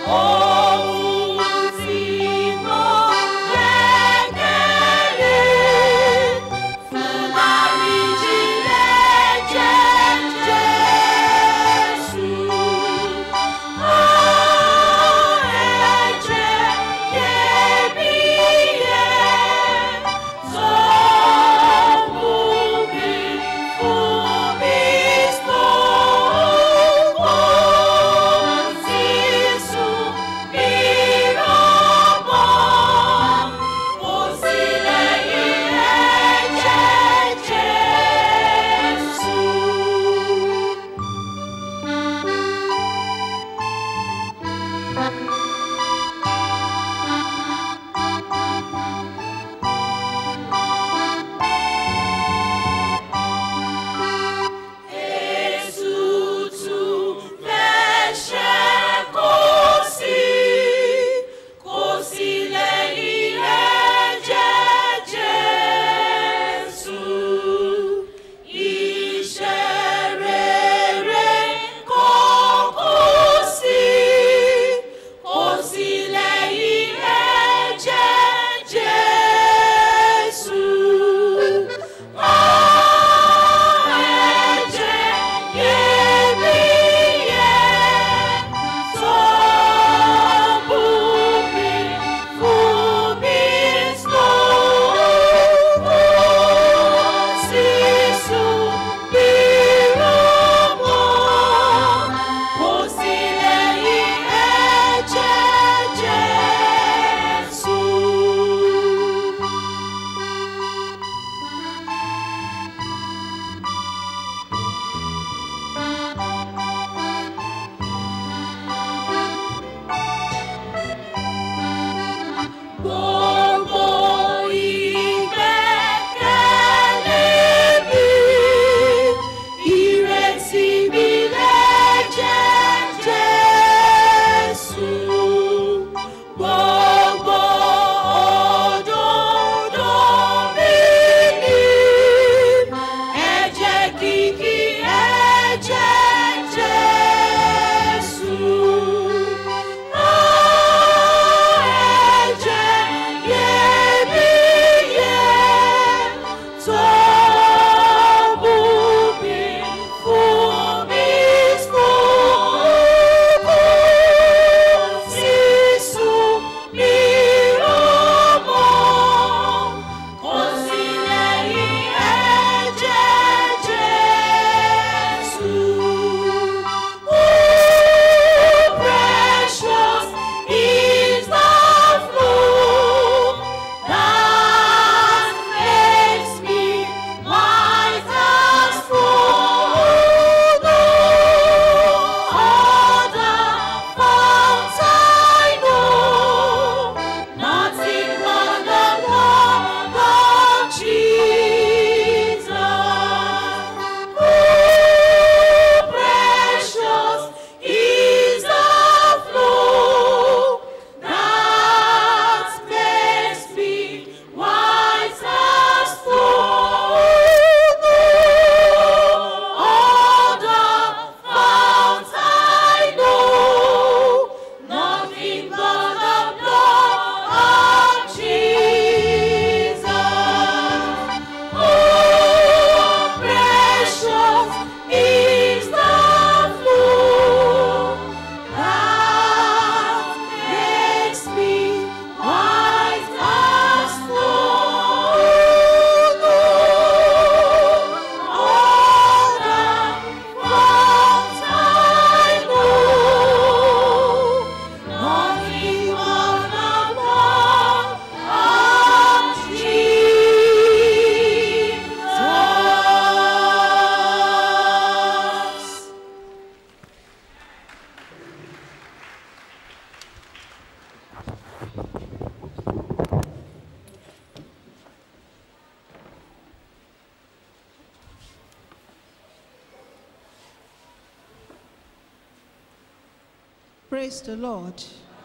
Praise the Lord.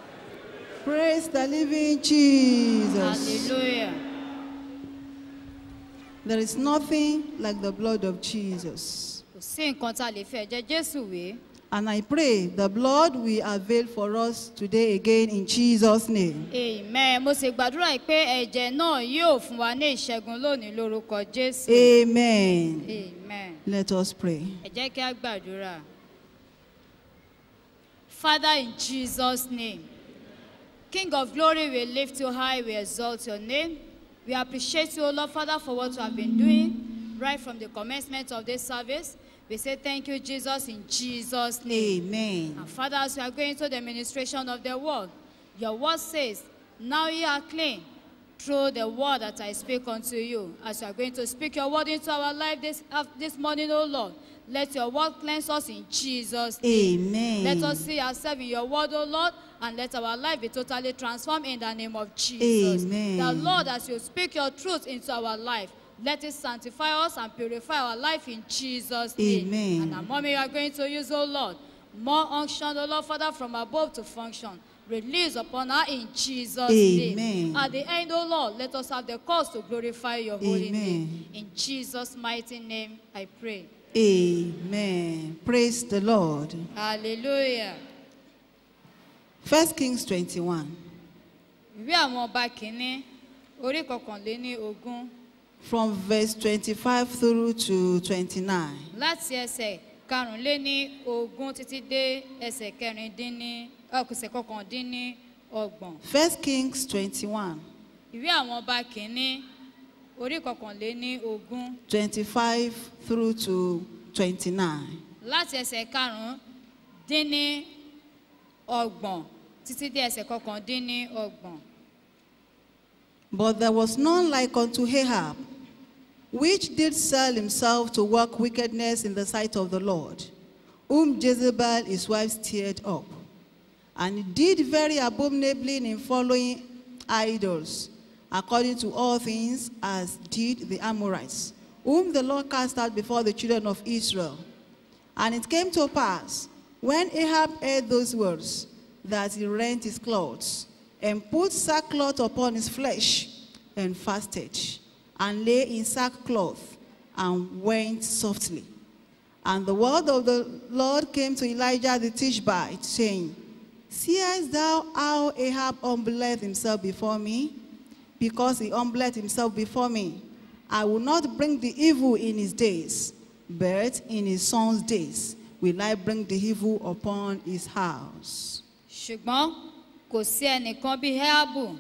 Praise the living Jesus. hallelujah There is nothing like the blood of Jesus. kò sí nǹkan tá a lè fi ẹ̀jẹ̀ jésù wé And I pray the blood will avail for us today again in Jesus' name. amen mo sì gbàdúrà yìí pé ẹ̀jẹ̀ náà yóò fún wa ní ìṣẹ́gun lónìí lórúkọ jésù Amen. amen. Let us pray. ẹ jẹ́ kí a gbàdúrà. Father, in Jesus' name, King of glory, we lift you high, we exalt your name. We appreciate you, O Lord Father, for what you have been doing right from the commencement of this service. We say thank you, Jesus, in Jesus' name. Amen. And Father, as we are going to the administration of the word, your word says, Now ye are clean through the word that I speak unto you. As you are going to speak your word into our life this, af- this morning, O Lord, let your word cleanse us in Jesus' name. Amen. Let us see ourselves in your word, O Lord, and let our life be totally transformed in the name of Jesus. Amen. The Lord, as you speak your truth into our life, let it sanctify us and purify our life in Jesus' name. Amen. And our mommy, you are going to use, oh Lord, more unction, oh Lord, Father, from above to function. Release upon her in Jesus' name. Amen. At the end, oh Lord, let us have the cause to glorify your holy Amen. name. In Jesus' mighty name, I pray. Amen. Praise the Lord. Hallelujah. First Kings 21. ìwé àwọn ọba kìíní orí kọkànléní ogún From verse 25 through to 29. láti ẹsẹ̀ karùnléní ogún títí dé ẹsẹ̀ kẹrìndínní ọkùsẹ̀ kọkàndínní ọgbọ̀n First Kings 21. ìwé àwọn ọba kìíní orí kọkànléní ogún 25 through to 29. láti ẹsẹ̀ karùndínní ọgbọ̀n títí dé ẹsẹ̀ kọkàndínní ọgbọ̀n. But there was none like unto Ahab, which did sell himself to work wickedness in the sight of the Lord, whom Jezebel his wife stirred up. And he did very abominably in following idols, according to all things as did the Amorites, whom the Lord cast out before the children of Israel. And it came to pass, when Ahab heard those words, that he rent his clothes, and put sackcloth upon his flesh, and fasted, and lay in sackcloth, and went softly. And the word of the Lord came to Elijah the Tishbite, saying, Seest thou how Ahab humbleth himself before me? Because he humbleth himself before me, I will not bring the evil in his days, but in his son's days will I bring the evil upon his house. ṣùgbọ́n kò sí ẹnìkan bíi heabu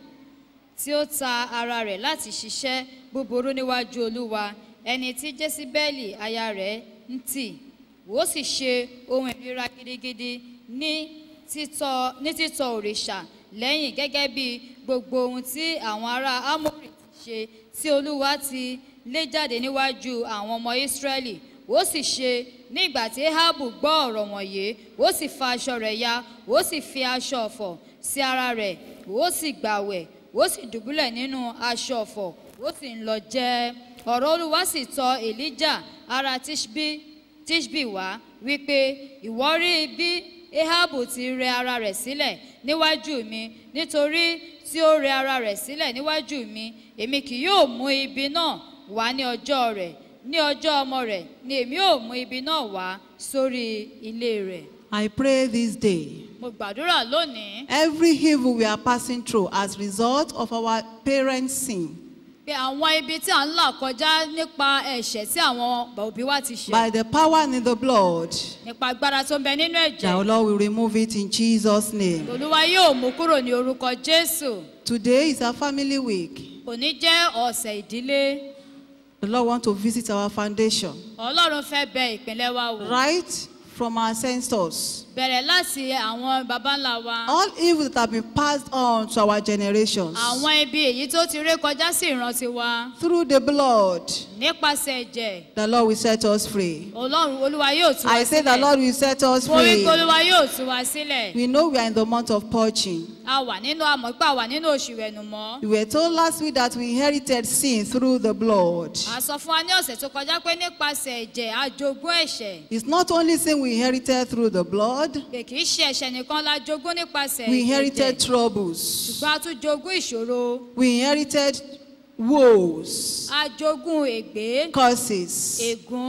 tí ó ta ara rẹ̀ láti ṣiṣẹ́ búburú níwájú olúwa ẹni tí jésíbẹ́ẹ̀lì aya rẹ̀ ń tì ó sì ṣe ohun ìríra gidigidi ní títọ́ ní títọ́ òrìṣà lẹ́yìn gẹ́gẹ́ bí gbogbo ohun tí àwọn ará amórì ti ṣe tí olúwa ti lé jáde níwájú àwọn ọmọ ísírẹ́lì ó sì ṣe nígbà tí ahabu gbọ́ ọ̀rọ̀ wọ̀nyí ó sì fa aṣọ rẹ̀ ya ó sì fi aṣọ ọ̀fọ̀ sí ara rẹ̀ ó sì gbàwẹ̀ ó sì dùbúlẹ̀ nínú aṣọ ọ̀fọ̀ ó sì ń lọ jẹ́ ọ̀rọ̀ olúwa sì tọ elijah ara tishbi tishbi wá wípé ìwọ rí bí ahabu ti rẹ ara rẹ̀ sílẹ̀ níwájú mi nítorí tí ó rẹ ara rẹ̀ sílẹ̀ níwájú mi èmi kì yóò mú ibi náà wá ní ọjọ́ rẹ̀ ní ọjọ́ ọmọ rẹ̀ ni èmi ò mú ibi náà wá sórí ilé rẹ̀. I pray this day mo gbàdúrà lónìí every evil we are passing through as result of our parents' sin, pé àwọn ibi tí à ń là kọjá nípa ẹ̀ṣẹ̀ tí àwọn òbí wa ti by ṣe the power in the blood, nípa agbára tó ń bẹ nínú the ẹ̀jẹ̀ Lord will remove it in Jesus' name. olúwa yóò mú kúrò ní orúkọ jésù Today is our family week. òní jẹ́ ọ̀sẹ̀ ìdílé The Lord wants to visit our foundation. ọlọ́run fẹ́ bẹ ìpínlẹ̀ wa wò Right from our ancestors. bẹ̀rẹ̀ láti àwọn baba ńlá wa All evil that have been passed on to our generations àwọn ibi èyí tó ti ré kọjá sí ìrántí wa through the blood, nípasẹ̀ ẹ̀jẹ̀ the Lord will set us free. ọlọ́run olúwa yóò tú wa I say the sílẹ̀ Lord will set us mo wí free. pé olúwa yóò tú wa sílẹ̀ We know we are in the month of purging. a wà nínú àmọ́ pé a wà nínú oṣù ìwẹ̀nùmọ́ We were told last week that we inherited sin through the blood. a sọ fún wa ní ọ̀sẹ̀ tó kọjá pé nípasẹ̀ ẹ̀jẹ̀ a jogún ẹ̀ṣẹ̀ It's not only sin we inherited through the blood, pé kì í ṣe ẹ̀ṣẹ̀ nìkan la jogún nípasẹ̀ we inherited ẹ̀jẹ̀ troubles. ṣùgbọ́n a tún jogún ìṣòro We inherited woes, a jogún ègbé curses, ègún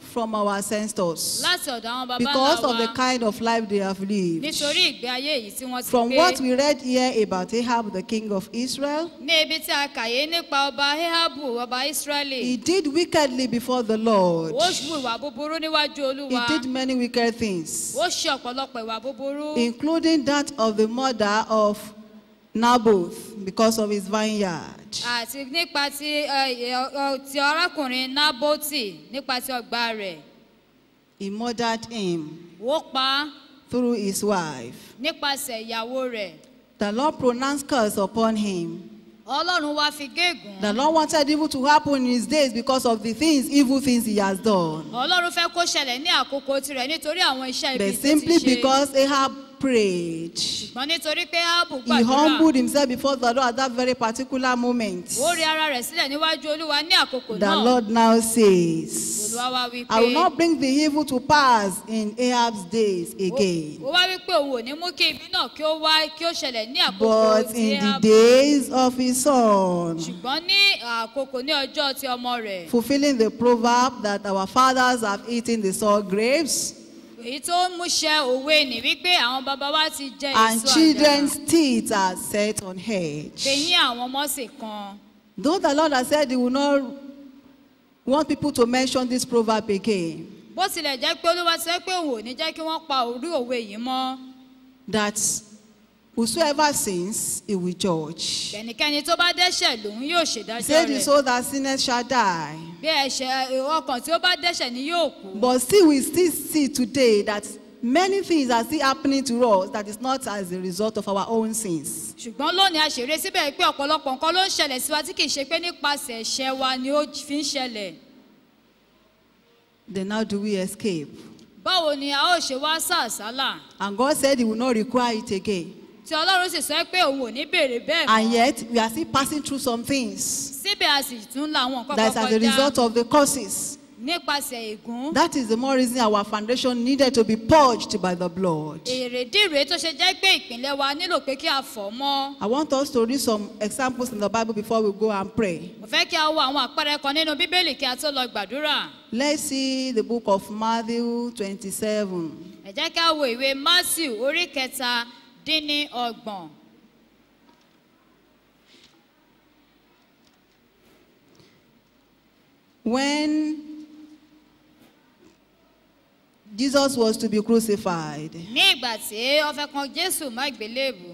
from our ancestors láti ọ̀dọ̀ àwọn baba because ńlá of the wa kind of life they have lived. nítorí ìgbé ayé yìí tí wọ́n ti From gbé what we read here about Ahab, the king of Israel, ní ibi tí a kàyé nípa ọba ahabu ọba he israẹli did wickedly before the Lord. ó hu ìwà búburú níwájú He olúwa did many wicked things, ó ṣe ọ̀pọ̀lọpọ̀ ìwà búburú including that of the murder of Naboth because of his vineyard. àti nípa ti ẹ, ẹ, ọ, ti arákùnrin naboti nípa ti ọgbà rẹ̀ He murdered him ó pa á through his wife. nípasẹ̀ ìyàwó rẹ̀ The Lord pronounced curse upon him. ọlọ́run wá fi gégùn The Lord wanted evil to happen in his days because of the things, evil things he has done. ọlọ́run fẹ́ kó ṣẹlẹ̀ ní àkókò tirẹ̀ nítorí àwọn iṣẹ́ ibi But tó ti simply ṣe because Ahab prayed, ṣùgbọ́n nítorí pé áàbù he humbled gbàdúrà himself before the Lord at that very particular moment. ó rí ara rẹ̀ sílẹ̀ níwájú olúwa ní àkókò The náà Lord now says, olúwa wá wí I will pé not bring the evil to pass in Ahab's days again, ó wá wí pé òun ò ní mú kí ibi náà kí ó wá kí ó ṣẹlẹ̀ ní àkókò but tí in the áàbù days of his son. ṣùgbọ́n ní àkókò ní ọjọ́ ti ọmọ rẹ̀ fulfilling the proverb that our fathers have eaten the sour grapes èyí tó ń múṣẹ òwe nì wípé àwọn baba wa ti jẹ and èso àjàrà children's teeth are set on edge. fèyín àwọn ọmọ sì kan Though the Lord has said he will not want people to mention this proverb again, bó tilẹ̀ jẹ́ pé olúwa ti sọ pé òun ò ní jẹ́ kí wọ́n pa orí òwe yìí mọ́ that whosoever sins, he will judge. ẹnikẹ́ni tó bá dẹ́ṣẹ̀ lòun yóò He ṣèdájọ́ said, The rẹ̀ soul that sinneth shall die. bí ẹ̀ṣẹ̀ ọkàn tí ó bá dẹ́ṣẹ̀ ni yóò kú But still, we still see today that many things are still happening to us that is not as a result of our own sins. ṣùgbọ́n lónìí àṣírí síbẹ̀ pé ọ̀pọ̀lọpọ̀ nǹkan ló ń ṣẹlẹ̀ sí wa tí kì í ṣe pé nípasẹ̀ ẹ̀ṣẹ̀ wa ni ó fi ń ṣẹlẹ̀ Then how do we escape? báwo ni a ó ṣe wá sàásálà And God said he will not require it again. tí ọlọ́run sì sọ pé òun ò ní béèrè bẹ́ẹ̀ And mọ́ yet, we are still passing through some things síbẹ̀ a sì tún la àwọn nǹkan that is kan as a kọjá result of the causes. nípasẹ̀ ègún That is the more reason our foundation needed to be purged by the blood. èrèdí rèé tó ṣe jẹ́ pé ìpínlẹ̀ wa nílò pé kí a fọ̀ mọ́ I want us to read some examples in the Bible before we go and pray. mo fẹ́ kí a wo àwọn àpẹẹrẹ kan nínú bíbélì kí a tó lọ gbàdúrà Let's see the book of Matthew 27. ẹ jẹ́ kí a wo ìwé matthew orí kẹta dín ní ọgbọ̀n When Jesus was to be crucified, ní ìgbà tí ó fẹ́ kan jésù má gbélébù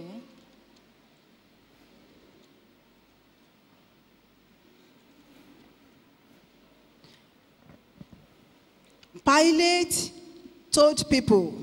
Pilate told people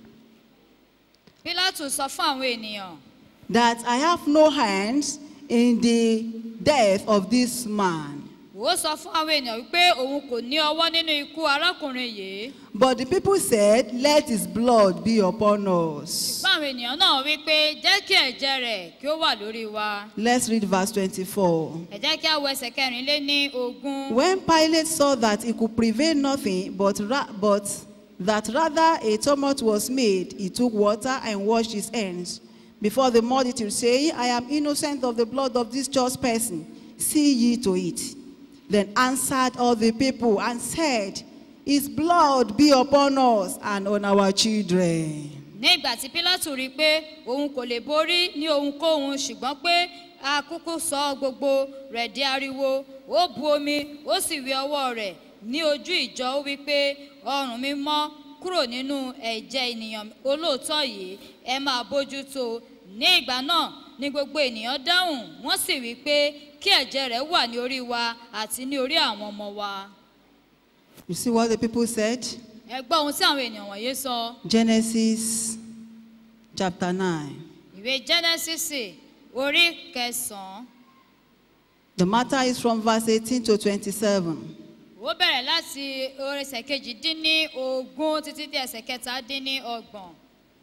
pílátù sọ fún àwọn ènìyàn that I have no hands in the death of this man. ó sọ fún àwọn ènìyàn wípé òun kò ní ọwọ́ nínú ikú arákùnrin yìí But the people said, Let his blood be upon us. ṣùgbọ́n àwọn ènìyàn náà wípé jẹ́ kí ẹ̀jẹ̀ rẹ̀ kí ó wà lórí wa Let's read verse 24. ẹ jẹ́ kí a wo ẹsẹ̀ kẹrin lé ní ogún. When Pilate saw that he could prevail nothing, but, ra- but that rather a tumult was made, he took water and washed his hands before the multitude, saying, I am innocent of the blood of this just person. See ye to it. Then answered all the people and said, His blood be upon us and on our children. ní ìgbà tí pílátù rí i pé òun kò lè borí ní ohunkóhun ṣùgbọ́n pé akúkú sọ gbogbo rẹ̀ di ariwo ó bu omi ó sì wí ọwọ́ rẹ̀ ní ojú ìjọ ó wí pé ọrùn mi mọ́ kúrò nínú ẹ̀jẹ̀ ènìyàn olóòótọ́ yìí ẹ máa bójú tó ní ìgbà náà ni gbogbo ènìyàn dáhùn wọ́n sì wí pé kí ẹ̀jẹ̀ rẹ̀ wà ní orí wa àti ní orí àwọn ọmọ wa You see what the people said? ẹ gbọ́ ohun tí àwọn ènìyàn wọ̀nyí sọ. Genesis chapter 9. ìwé genesis orí kẹsàn-án The matter is from verse 18 to 27. ó bẹ̀rẹ̀ láti orí ẹsẹ̀ kejì dín ní ogún títí dé ẹsẹ̀ kẹta dín ní ọgbọ̀n.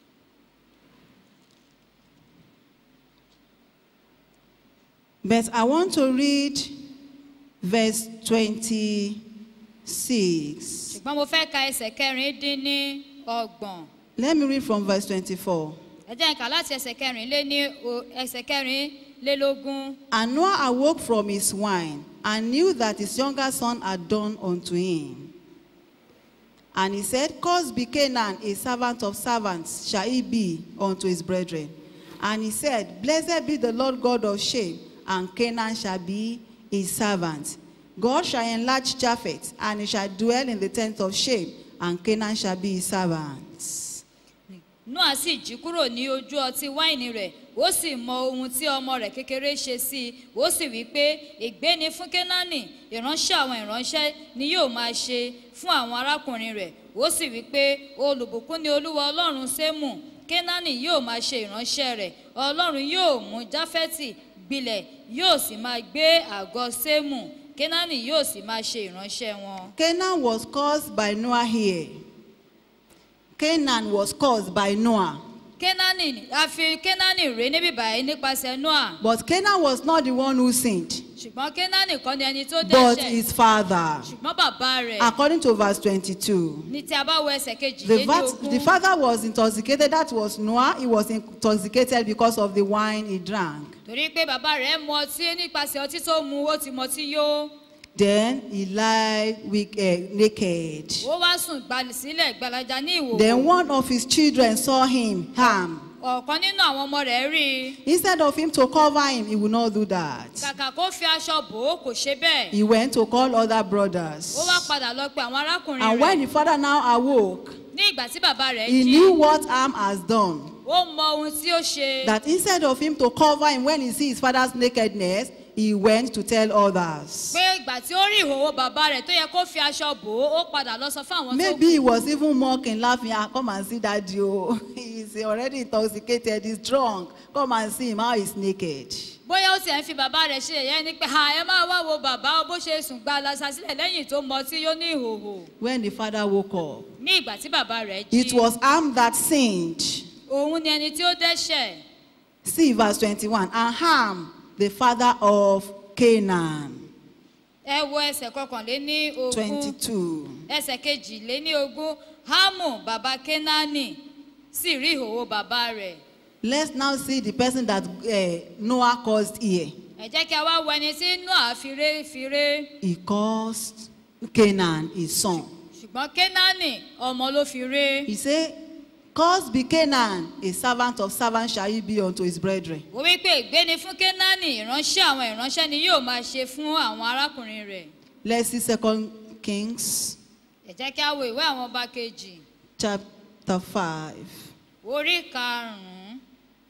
But I want to read verse 26. ṣùgbọ́n mo fẹ́ ka ẹsẹ̀ kẹrin dín ní ọgbọ̀n. Let me read from verse 24. ẹ jẹ́ n kà láti ẹsẹ̀ kẹrin lé ní o- ẹsẹ̀ kẹrin lélógún. And Noah awoke from his wine and knew that his younger son had done unto him. And he said, Cursed be Canaan, a servant of servants shall he be unto his brethren. And he said, Blessed be the Lord God of Shem, and Canaan shall be his servant. God shall enlarge Japheth, and he shall dwell in the tent of Shem, and Canaan shall be his servants. noa sì jí kúrò ní ojú ọtí wáìnì rẹ̀ ó sì mọ ohun tí ọmọ rẹ̀ kékeré ṣe sí i ó sì wí pé ègbé ni fún kénáánì ìránṣẹ́ àwọn ìránṣẹ́ ni yóò máa ṣe fún àwọn arákùnrin rẹ̀ ó sì wí pé olùbùkún ni olúwa ọlọ́run sémù kénáánì yóò máa ṣe ìránṣẹ́ rẹ̀ ọlọ́run yóò mú jáfẹ́tì gbilẹ̀ yóò sì máa gbé àgọ́ sémù kénáánì yóò sì máa ṣe ìránṣẹ́ wọn. Canaan was caused by Noah here. Canaan was caused by Noah. kénáánì a fi kénáánì rè níbí báyìí nípasẹ̀ noah But Canaan was not the one who sinned, ṣùgbọ́n kénáánì kọ́ ni ẹni tó but dẹ́ṣẹ̀ his father. ṣùgbọ́n bàbá rẹ̀ According to verse 22. ní tí a bá wọ ẹsẹ̀ kejì The, lé ní vat, the ogún father was intoxicated, that was Noah. He was intoxicated because of the wine he drank. torí pé bàbá rẹ̀ mu ọtí nípasẹ̀ ọtí tó mu ó ti mọtí yó Then he lied weak, uh, naked. ó wá sùn gbalì sílẹ̀ gbalaja ní Then ìwòwò one of his children saw him harm. ọ̀kan nínú àwọn ọmọ rẹ̀ rí i Instead of him to cover him, he would not do that. kàkà kó fi aṣọ bò ó kò ṣe bẹ́ẹ̀ He went to call other brothers. ó wá padà lọ pe àwọn arákùnrin And when rẹ̀ the father now awoke, ní ìgbà tí bàbá rẹ̀ he jí knew what harm has done. ó mọ ohun tí ó ṣe That instead of him to cover him when he sees his father's nakedness, he went to tell others. pé ìgbà tí ó rí ìhòòhò bàbá rẹ̀ tó yẹ kó fi aṣọ bò ó ó padà lọ sọ fún àwọn tó Maybe he was even mocking, laughing. Ah, come and see daddy. Oh, he's already intoxicated. He's drunk. Come and see him how he's naked. bóyá ó tiẹ̀ ń fi bàbá rẹ̀ ṣe ẹ̀yẹ́ ni pé ha ẹ máa wá wo bàbá bó ṣe sùn gba alasa sílẹ̀ lẹ́yìn tó mọ tí yóò ní ìhòòhò When the father woke up, ní ìgbà tí bàbá rẹ̀ it jí was Ham that sinned. òun ni ẹni tí ó dẹ́ṣẹ̀ See verse 21. And Ham, the father of Canaan. ẹ wo ẹsẹ̀ kọkànléní ogún 22. ẹsẹ̀ kejìléní ogún hámù bàbá kénáánì sì rí ìhòòhò bàbá rẹ̀ Let's now see the person that uh, Noah caused here. ẹ jẹ́ kí a wá wo ẹni tí noah firé firé He caused Canaan his son. ṣùgbọ́n kénáánì ọmọ ló fi ré He said, Cause be Canaan, a servant of servants shall he be unto his brethren. ó wí pé ìgbéni fún kénáánì ìránṣẹ́ àwọn ìránṣẹ́ ni yóò máa ṣe fún àwọn arákùnrin rẹ̀ Let's see Second Kings ẹ jẹ́ kí a wo ìwé àwọn ọba kejì chapter 5. orí karùn-ún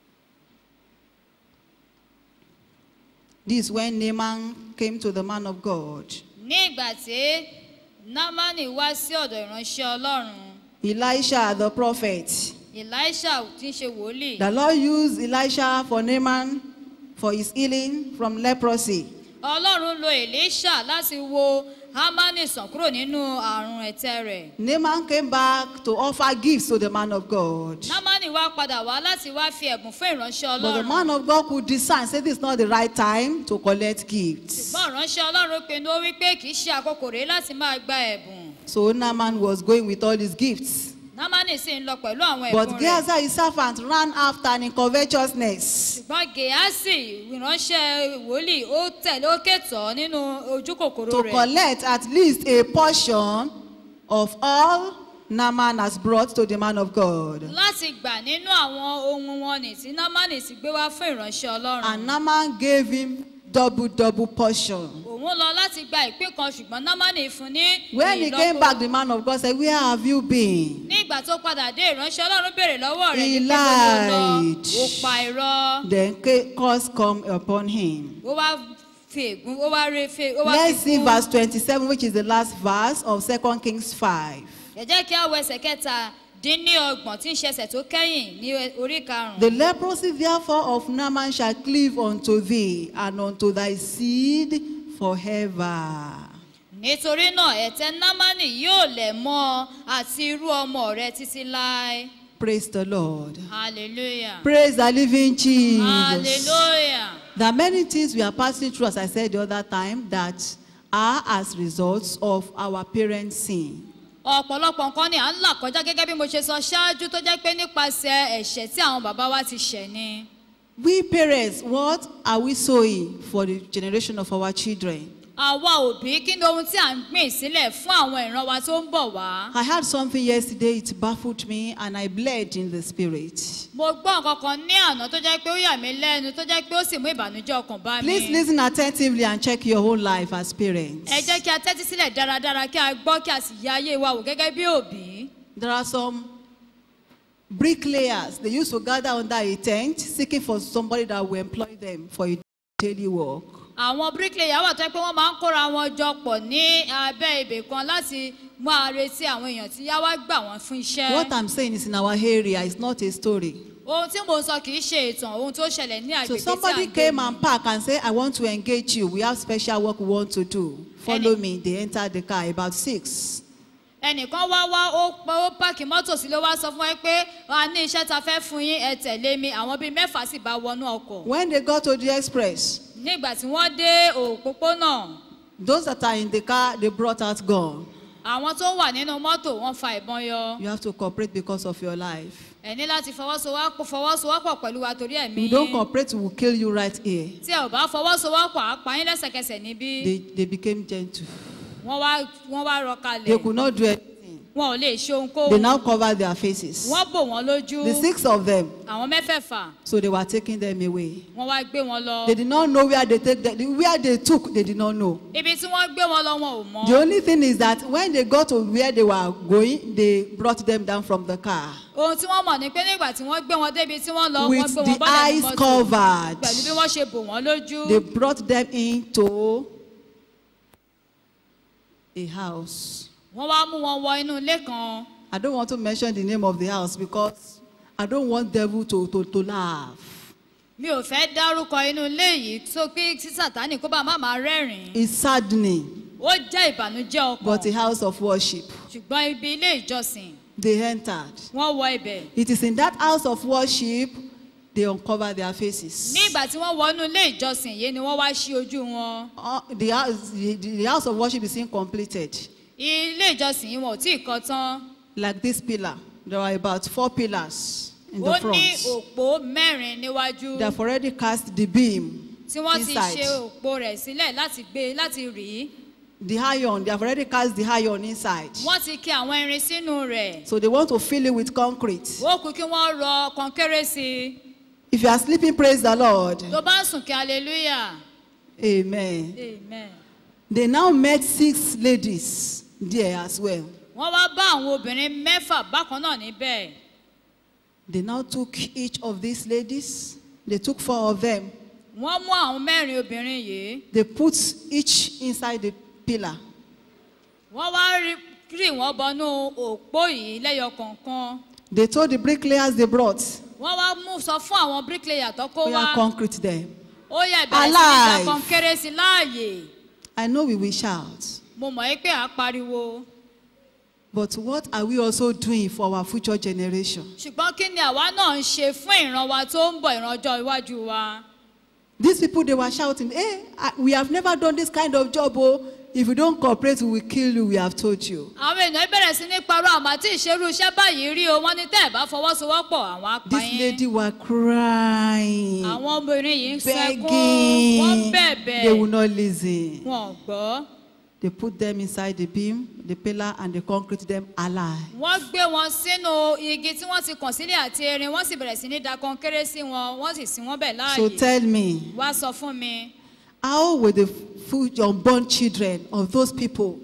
This is when Naaman came to the man of God. ní ìgbà tí námánì wá sí ọ̀dọ̀ ìránṣẹ́ ọlọ́run Elisha the prophet. elisha tí ń ṣe wòlíì The Lord used Elisha for Naaman for his healing from leprosy. ọlọ́run lo elisha láti wo hamani sàn kúrò nínú àrùn ẹ̀tẹ̀ rẹ̀ Naaman came back to offer gifts to the man of God. námánì wá padà wá láti wá fi ẹ̀bùn fún ìránṣẹ́ But the ọlọ́run man of God could discern, say this is not the right time to collect gifts. ṣùgbọ́n ìránṣẹ́ ọlọ́run pinnu ó wí pé kì í ṣe àkókò rèé láti máa gba ẹ̀bùn So Naaman was going with all his gifts. námánì sì ń lọ pẹ̀lú àwọn But ẹ̀bùn rẹ̀ Gehazi, his servant, ran after and in covetousness. ṣùgbọ́n gèásì ìránṣẹ́ wòlíì ó tẹ̀lé ó kẹtọ̀ nínú ojú kòkòrò to rẹ̀ collect at least a portion of all Naaman has brought to the man of God. láti gbà nínú àwọn ohun wọn nì tí námánì ti gbé wá fún ìránṣẹ́ ọlọ́run And Naaman gave him double, double portion. òun lọ láti gba ìpín kan ṣùgbọ́n námánì fún ní When he came ìlọ́po. back, the man of God said, Where have you been? ní ìgbà tó padà dé ìránṣẹ́ ọlọ́run béèrè lọ́wọ́ rẹ̀ He ní pé kó lọ lọ lied. ó pa irọ́ Then ca- curse come upon him. ó wá fi ègún ó wá re fe ó wá Let's fi see kún. verse 27, which is the last verse of 2 Kings 5. ẹ jẹ́ kí á wo ẹsẹ̀ kẹta dín ní ọgbọ̀n tí ń ṣe ẹsẹ̀ tó kẹ́yìn ní orí karùn-ún. The leprosy therefore of Naaman shall cleave unto thee and unto thy seed forever. nítorí náà ẹ̀tẹ̀ námánì yóò lẹ̀ mọ́ ọ àti irú ọmọ rẹ títí láé Praise the Lord. hallelujah Praise the living Jesus. hallelujah There are many things we are passing through, as I said the other time, that are as results of our parents' sin. ọ̀pọ̀lọpọ̀ nǹkan ni à ń là kọjá gẹ́gẹ́ bí mo ṣe sọ ṣáájú tó jẹ́ pé nípasẹ̀ ẹ̀ṣẹ̀ tí àwọn bàbá wa ti ṣẹ̀ ni. We parents, what are we sowing for the generation of our children? àwa òbí kí ni ohun tí à ń gbìn sílẹ̀ fún àwọn ìran wa tó ń bọ̀ wá. I heard something yesterday, it baffled me, and I bled in the spirit. mo gbọ́ nǹkan kan ní àná tó jẹ́ pé ó yà mí lẹ́nu tó jẹ́ pé ó sì mú ìbànújẹ́ ọkàn bá mi. Please listen attentively and check your whole life as parents. ẹ jẹ́ kí a tẹ́tí sílẹ̀ dáradára kí a gbọ́ kí a sì yẹ ayé wa wò gẹ́gẹ́ bí òbí. There are some bricklayers, they used to gather under a tent seeking for somebody that will employ them for a daily work. àwọn bricklayer wà tó yẹ pé wọ́n máa ń kóra wọn jọ pọ̀ ní abẹ́ ibè kan láti máa retí àwọn èèyàn tí yá wá gbà wọ́n fún iṣẹ́. What I'm saying is in our area, it's not a story. ohun tí mò ń sọ kì í ṣe ìtàn ohun tó ṣẹlẹ̀ ní So agbègbè tí à somebody ń gbé came ni. and parked and said, I want to engage you. We have special work we want to do. Follow Any- me. They entered the car about six. ẹnìkan wá wá ó pa- ó páàkì mọ́tò sí ló wá sọ fún ẹ pé a ní iṣẹ́ ta fẹ́ fún yín ẹ tẹ̀lé mi àwọn bíi mẹ́fà sì bá wọnú ọkọ̀. When they got to the express, nígbà tí wọ́n dé òpópónà those that are in the car, they brought out gun. àwọn tó wà nínú mọ́tò wọ́n fa ìbọn yọ. You have to cooperate because of your life. ẹ ní láti fọwọ́sowọ́pọ̀ fọwọ́sowọ́pọ̀ pẹ̀lú wa torí ẹ̀mí If you don't cooperate, we will kill you right here. tí ẹ ò bá fọwọ́sowọ́pọ̀ á pa yín lẹ́sẹ̀kẹsẹ̀ níbí They, they became gentle. wọ́n wá wọ́n wá rọ kalẹ̀ They could not do anything. wọn ò lè ṣe They ohunkóhun now covered their faces. wọ́n bò wọ́n lójú The six of them. àwọn mẹ́fẹ̀ẹ̀fà So they were taking them away. wọ́n wá gbé wọn lọ They did not know where they take them. Where they took, they did not know. ibi tí wọ́n gbé wọn lọ wọn ò mọ̀ The only thing is that when they got to where they were going, they brought them down from the car ohun tí wọ́n mọ̀ ni pé nígbà tí wọ́n gbé wọn débi tí wọ́n lọ wọ́n with gbé wọn the bọ́lẹ̀ ní eyes mọ́tò covered. pẹ̀lú bí wọ́n ṣe bò wọ́n lójú They brought them into a house. wọ́n wá mú wọn wọ inú ilé kan I don't want to mention the name of the house because I don't want devil to, to, to laugh. mi ò fẹ́ dárúkọ inú ilé yìí tó pé tí sàtánì kó bá má máa rẹ́rìn-ín It's saddening, ó jẹ́ ìbànújẹ́ but a ọkàn house of worship. ṣùgbọ́n ibi ilé ìjọsìn They entered. wọ́n wọ ibẹ̀ It is in that house of worship they uncover their faces. ní ìgbà tí wọ́n wọ inú ilé ìjọsìn yìí ni wọ́n wá ṣí ojú wọn Uh, the, house, the, the house of worship is incompleted. ilé ìjọsìn yìí wọn ò tí ì kọ́ tán Like this pillar, there are about four pillars in ó the ní front. òpó mẹ́rin níwájú They have already cast the beam tí wọ́n ti inside. ṣe òpó rẹ̀ sílẹ̀ láti gbé láti rì í The iron, they have already cast the iron inside. wọ́n ti kí àwọn irin sínú rẹ̀ So they want to fill it with concrete. ó kú kí wọ́n rọ kọnkéré sí i If you are sleeping, praise the Lord. tó bá ń sùn kí hallelujah Amen. amen. They now met six ladies there as well. wọ́n wá bá àwọn obìnrin mẹ́fà bákan náà níbẹ̀ They now took each of these ladies, they took four of them, wọ́n mú àwọn mẹ́rin obìnrin yìí they put each inside the pillar. wọ́n wá rí rì wọ́n bọnú òpó yìí lẹ́yọ kọ̀ọ̀kan They told the bricklayers they brought, wọ́n wá mú sọ fún àwọn bricklayer tó kó we wá are concrete them. ó yẹ ìbẹ̀rẹ̀ sí ní da Alive. kọnkéré sí láàyè I know we will shout, mo mọ̀ ẹ́ pé à á pariwo but what are we also doing for our future generation? ṣùgbọ́n kí ni àwa náà ń ṣe fún ìran wa tó ń bọ̀ ìran ọjọ́ iwájú wa These people, they were shouting, hey, I- we have never done this kind of job. Oh, if you don't cooperate, we will kill you, we have told you. àwọn èèyàn bẹ̀rẹ̀ sí ní parọ́ àmọ́ àti ìṣerú iṣẹ́ báyìí rí o wọ́n ní tẹ́ ẹ̀ bá fọwọ́sowọ́pọ̀ àwọn apá This yín lady were crying, àwọn obìnrin yìí ń sẹ́kún wọ́n begging. bẹ̀bẹ̀ They will not listen. wọn ò gbọ́ They put them inside the beam, the pillar, and they concrete them alive. wọ́n gbé wọn sínú igi tí wọ́n ti kàn sílẹ̀ àti erin wọ́n sì bẹ̀rẹ̀ sí ní da kọnkéré sí wọn wọ́n sì sin wọ́n bẹ̀ So láàyè tell me, wá sọ fún mi how will the future unborn children of those people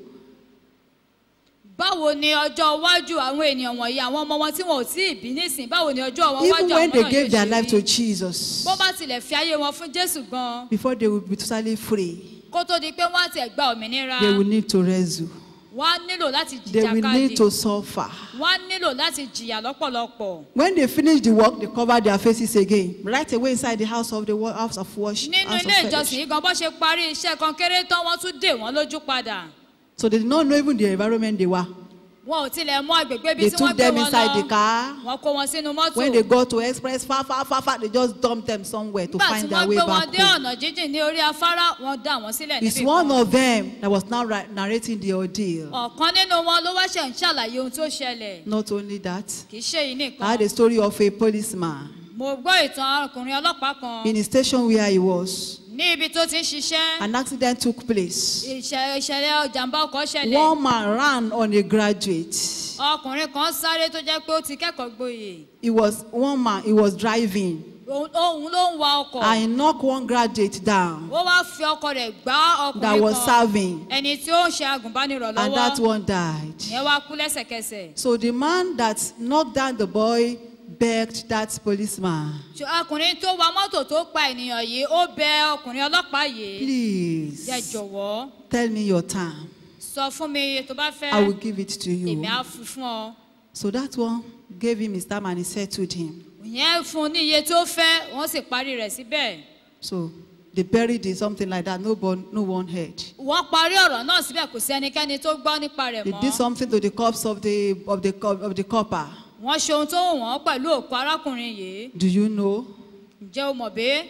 báwo ni ọjọ́ iwájú àwọn ènìyàn wọ̀nyí àwọn ọmọ wọn tí wọn ò tí ì bí nísìn báwo ni ọjọ́ wọn even wájú when àwọn they náà gave yóò their ṣe life to rí Jesus, bó bá tilẹ̀ fi ayé wọn fún jésù gan before they will be totally free, kó tó di pé wọ́n á tiẹ̀ gba òmìnira they will need to wrestle. wọ́n á nílò láti They will jìjàkadì need to suffer. wọ́n á nílò láti jìyà lọ́pọ̀lọpọ̀ When they finish the work, they cover their faces again, right away inside the house of the wo- house of worship. nínú house of ilé ìjọsìn fellowship. yìí gan bó ṣe parí iṣẹ́ kan kéré tán wọ́n tún dè wọ́n lójú padà So they did not know even the environment they were. wọn ò tilẹ̀ mọ agbègbè ibi They tí wọ́n took gbé them wọn inside the lọ car. wọ́n kó wọn sínú mọ́tò When they got to express far, far, far, far, they just dumped them somewhere to nígbà tí find wọ́n their way gbé wọn back dé home. ọ̀nà jíjìn ní orí afárá wọ́n dá wọn sílẹ̀ It's níbì one kan of them that was now ri- narrating the ordeal. ọ̀kan nínú wọn ló wá ṣe ń ṣàlàyé ohun tó ṣẹlẹ̀ Not only that, kì í ṣe yìí I nìkan had a story of a policeman mo gbọ́ ìtàn ọkùnrin ọlọ́pàá kan in a station where he was. ní ibi tó ti ń ṣiṣẹ́ an accident took place. ìṣẹ- ìṣẹ̀lẹ̀ ìjàmbá ọkọ̀ ṣẹlẹ̀ One man ran on a graduate. ọkùnrin kan sáré tó jẹ́ pé ó ti kẹ́kọ̀ọ́ gboyè He was one man, he was driving. òun òun ló ń wa ọkọ̀ I knocked one graduate down ó wá fi ọkọ̀ rẹ̀ gbá that ọkùnrin was kan serving, ẹni tí ó ń ṣe agùnbánirọ̀ and that lọ́wọ́ one died. ìyẹn wá kú lẹ́sẹ̀kẹsẹ̀ So the man that knocked down the boy begged that policeman, Ṣé ọkùnrin tó wa mọ́tò tó pa ènìyàn yìí ó bẹ ọkùnrin ọlọ́pàá yìí please jẹ́ jọ̀wọ́ tell me your time. sọ fún mi iye tó bá fẹ́ I will give it to you. èmi á fi fún ọ So that one gave him his time and he settled him. ìyẹn fún un ní iye tó fẹ́ wọ́n sì parí rẹ̀ síbẹ̀ So they buried it, something like that. No one, no one heard. wọ́n parí ọ̀rọ̀ náà síbẹ̀ kò sí ẹnikẹ́ni tó gbọ́ nípa rẹ̀ They mọ́ did something to the corpse of the of the co- of the copper. wọ́n ṣe ohun tó wù wọ́n pẹ̀lú òkú arákùnrin yìí Do you know? ǹjẹ́ o mọ̀ bí?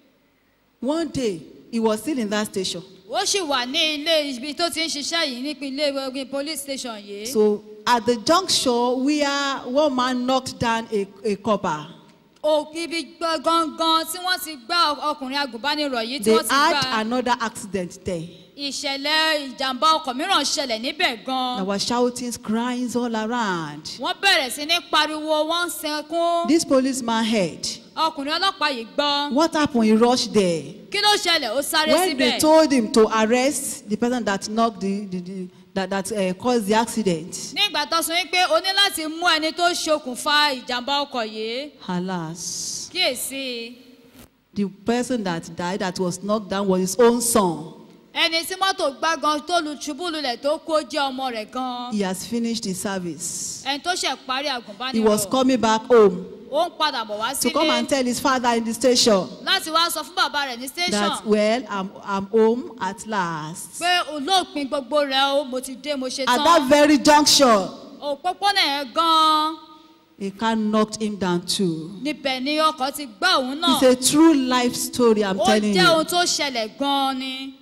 One day he was still in that station. ó sì wà ní ilé ibi tó ti ń ṣiṣẹ́ yìí nípínlẹ̀ ìwé police station yìí So at the junction where one man knocked down a, a copper, òkú ibi gbọ́- gangan tí wọ́n ti gbá ọkùnrin agùnbánirọ̀ yìí tí they wọ́n ti had gbá another accident there. ìṣẹ̀lẹ̀ ìjàmbá ọkọ̀ mìíràn ṣẹlẹ̀ níbẹ̀ There gan were shoutings, cries all around. wọ́n bẹ̀rẹ̀ sí ní pariwo wọ́n ń sẹkún This policeman heard. ọkùnrin ọlọ́pàá yìí gbọ́ What happened? He rushed there. kí ló ṣẹlẹ̀ ó sáré When they síbẹ̀ told him to arrest the person that knocked the, the, the that, that uh, caused the accident, nígbà tó sọ wípé o ní láti mú ẹni tó ṣokùnfà ìjàmbá ọkọ̀ yìí alas, kíyèsí the person that died that was knocked down was his own son. ẹni tí mọ́tò gbá gan tó lu ṣubú lulẹ̀ tó kó jẹ́ ọmọ rẹ̀ gan He has finished his service. ẹni tó ṣẹ̀ parí He was àgùnbánirọ̀ coming back home ó ń padà bọ̀ wá to come and sílé tell his father in the station láti wá sọ fún bàbá rẹ̀ ní that, station well, I'm, I'm home at last. pé olóòpin gbogbo rẹ̀ o mo ti dé mo ṣe At that tán very junction, òpópónà yẹn gan a car knocked him down too. níbẹ̀ ni ọkọ̀ ti gbá òun náà It's a true life story, I'm ó telling jẹ́ ohun you. tó ṣẹlẹ̀ gan ni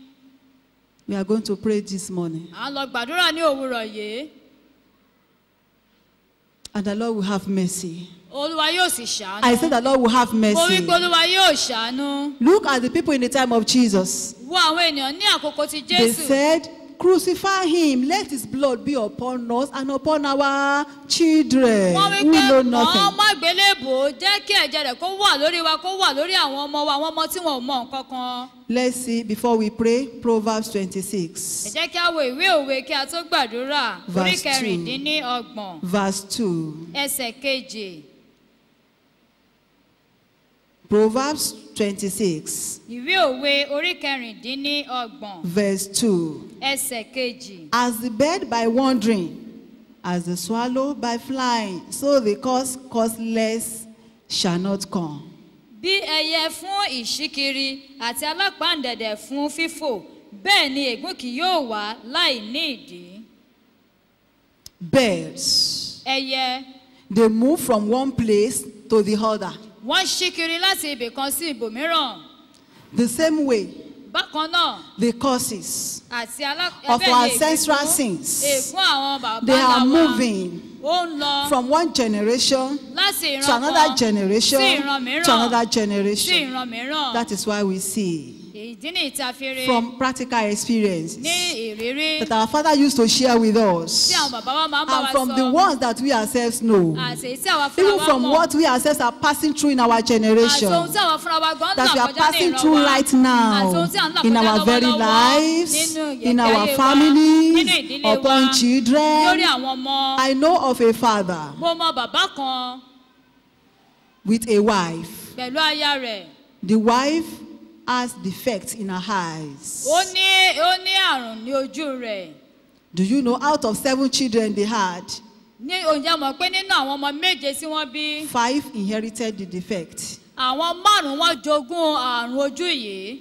We are going to pray this morning. à ń lọ gbàdúrà ní òwúrọ̀ yìí And the Lord will have mercy. olúwa yóò sì ṣàánú I said the Lord will have mo wí mercy. pé olúwa yóò ṣàánú Look at the people in the time of Jesus. wo àwọn ènìyàn ní àkókò ti They jésù said, Crucify him, let his blood be upon us and upon our children wọ́n wí who pé know mọ́ nothing. má gbélébò jẹ́ kí ẹ̀jẹ̀ rẹ̀ kó wà lórí wa kó wà lórí àwọn ọmọ wa àwọn ọmọ tí wọn ò mọ nǹkan kan Let's see before we pray Proverbs ẹ 26, jẹ́ kí a wo ìwé òwe kí a tó gbàdúrà orí Verse two. kẹrìndínlọ́gbọ̀n verse 2. ẹsẹ̀ kejì Proverbs 26, ìwé òwe orí kẹrìndínlọ́gbọ̀n verse 2. ẹsẹ̀ kejì As the bird by wandering, as the swallow by flying, so the cause causeless shall not come. bí ẹyẹ fún ìṣíkiri àti alápàǹdẹ̀dẹ̀ fún fífò bẹ́ẹ̀ ni ègún kì yóò wá láì ní ìdí Birds, ẹyẹ they move from one place to the other. wọ́n ṣíkiri láti ibì kan sí ibòmíràn The same way, bákan náà the causes àti alá of ẹbẹ̀ our ni ancestral ègún- sins, ègún àwọn bàbá they are ńlá wa moving ó ń lọ from one generation láti ìran to another kan generation sí ìran mìíràn to another sí generation. ìran mìíràn That is why we see ìdí ní ìtafere from practical experiences ní ìrírí that our father used to share with us, tí àwọn bàbá wa máa ń bá and wa from the sọ ones that we ourselves know, àti èyí tí àwa fúnra even wa from mọ̀ what we ourselves are passing through in our àti generation. ohun tí àwa fúnra wa gan that we là are kọjá ní passing ìran through wa right àti ohun now tí à ń là in kọjá our very lọ́wọ́lọ́wọ́ lives, nínú in ìgbé our ayé wa, nínú families, ìdílé wa upon lórí children. àwọn ọmọ I know of a father mo mọ bàbá kan with a wife. pẹ̀lú aya rẹ̀ The wife has defects in her eyes. ó ní ó ní àrùn ní ojú rẹ̀ Do you know out of seven children they had, ní oúnjẹ mọ̀ pé nínú àwọn ọmọ méje tí wọ́n bí five inherited the defect? àwọn márùn-ún wọn jogún àrùn ojú yìí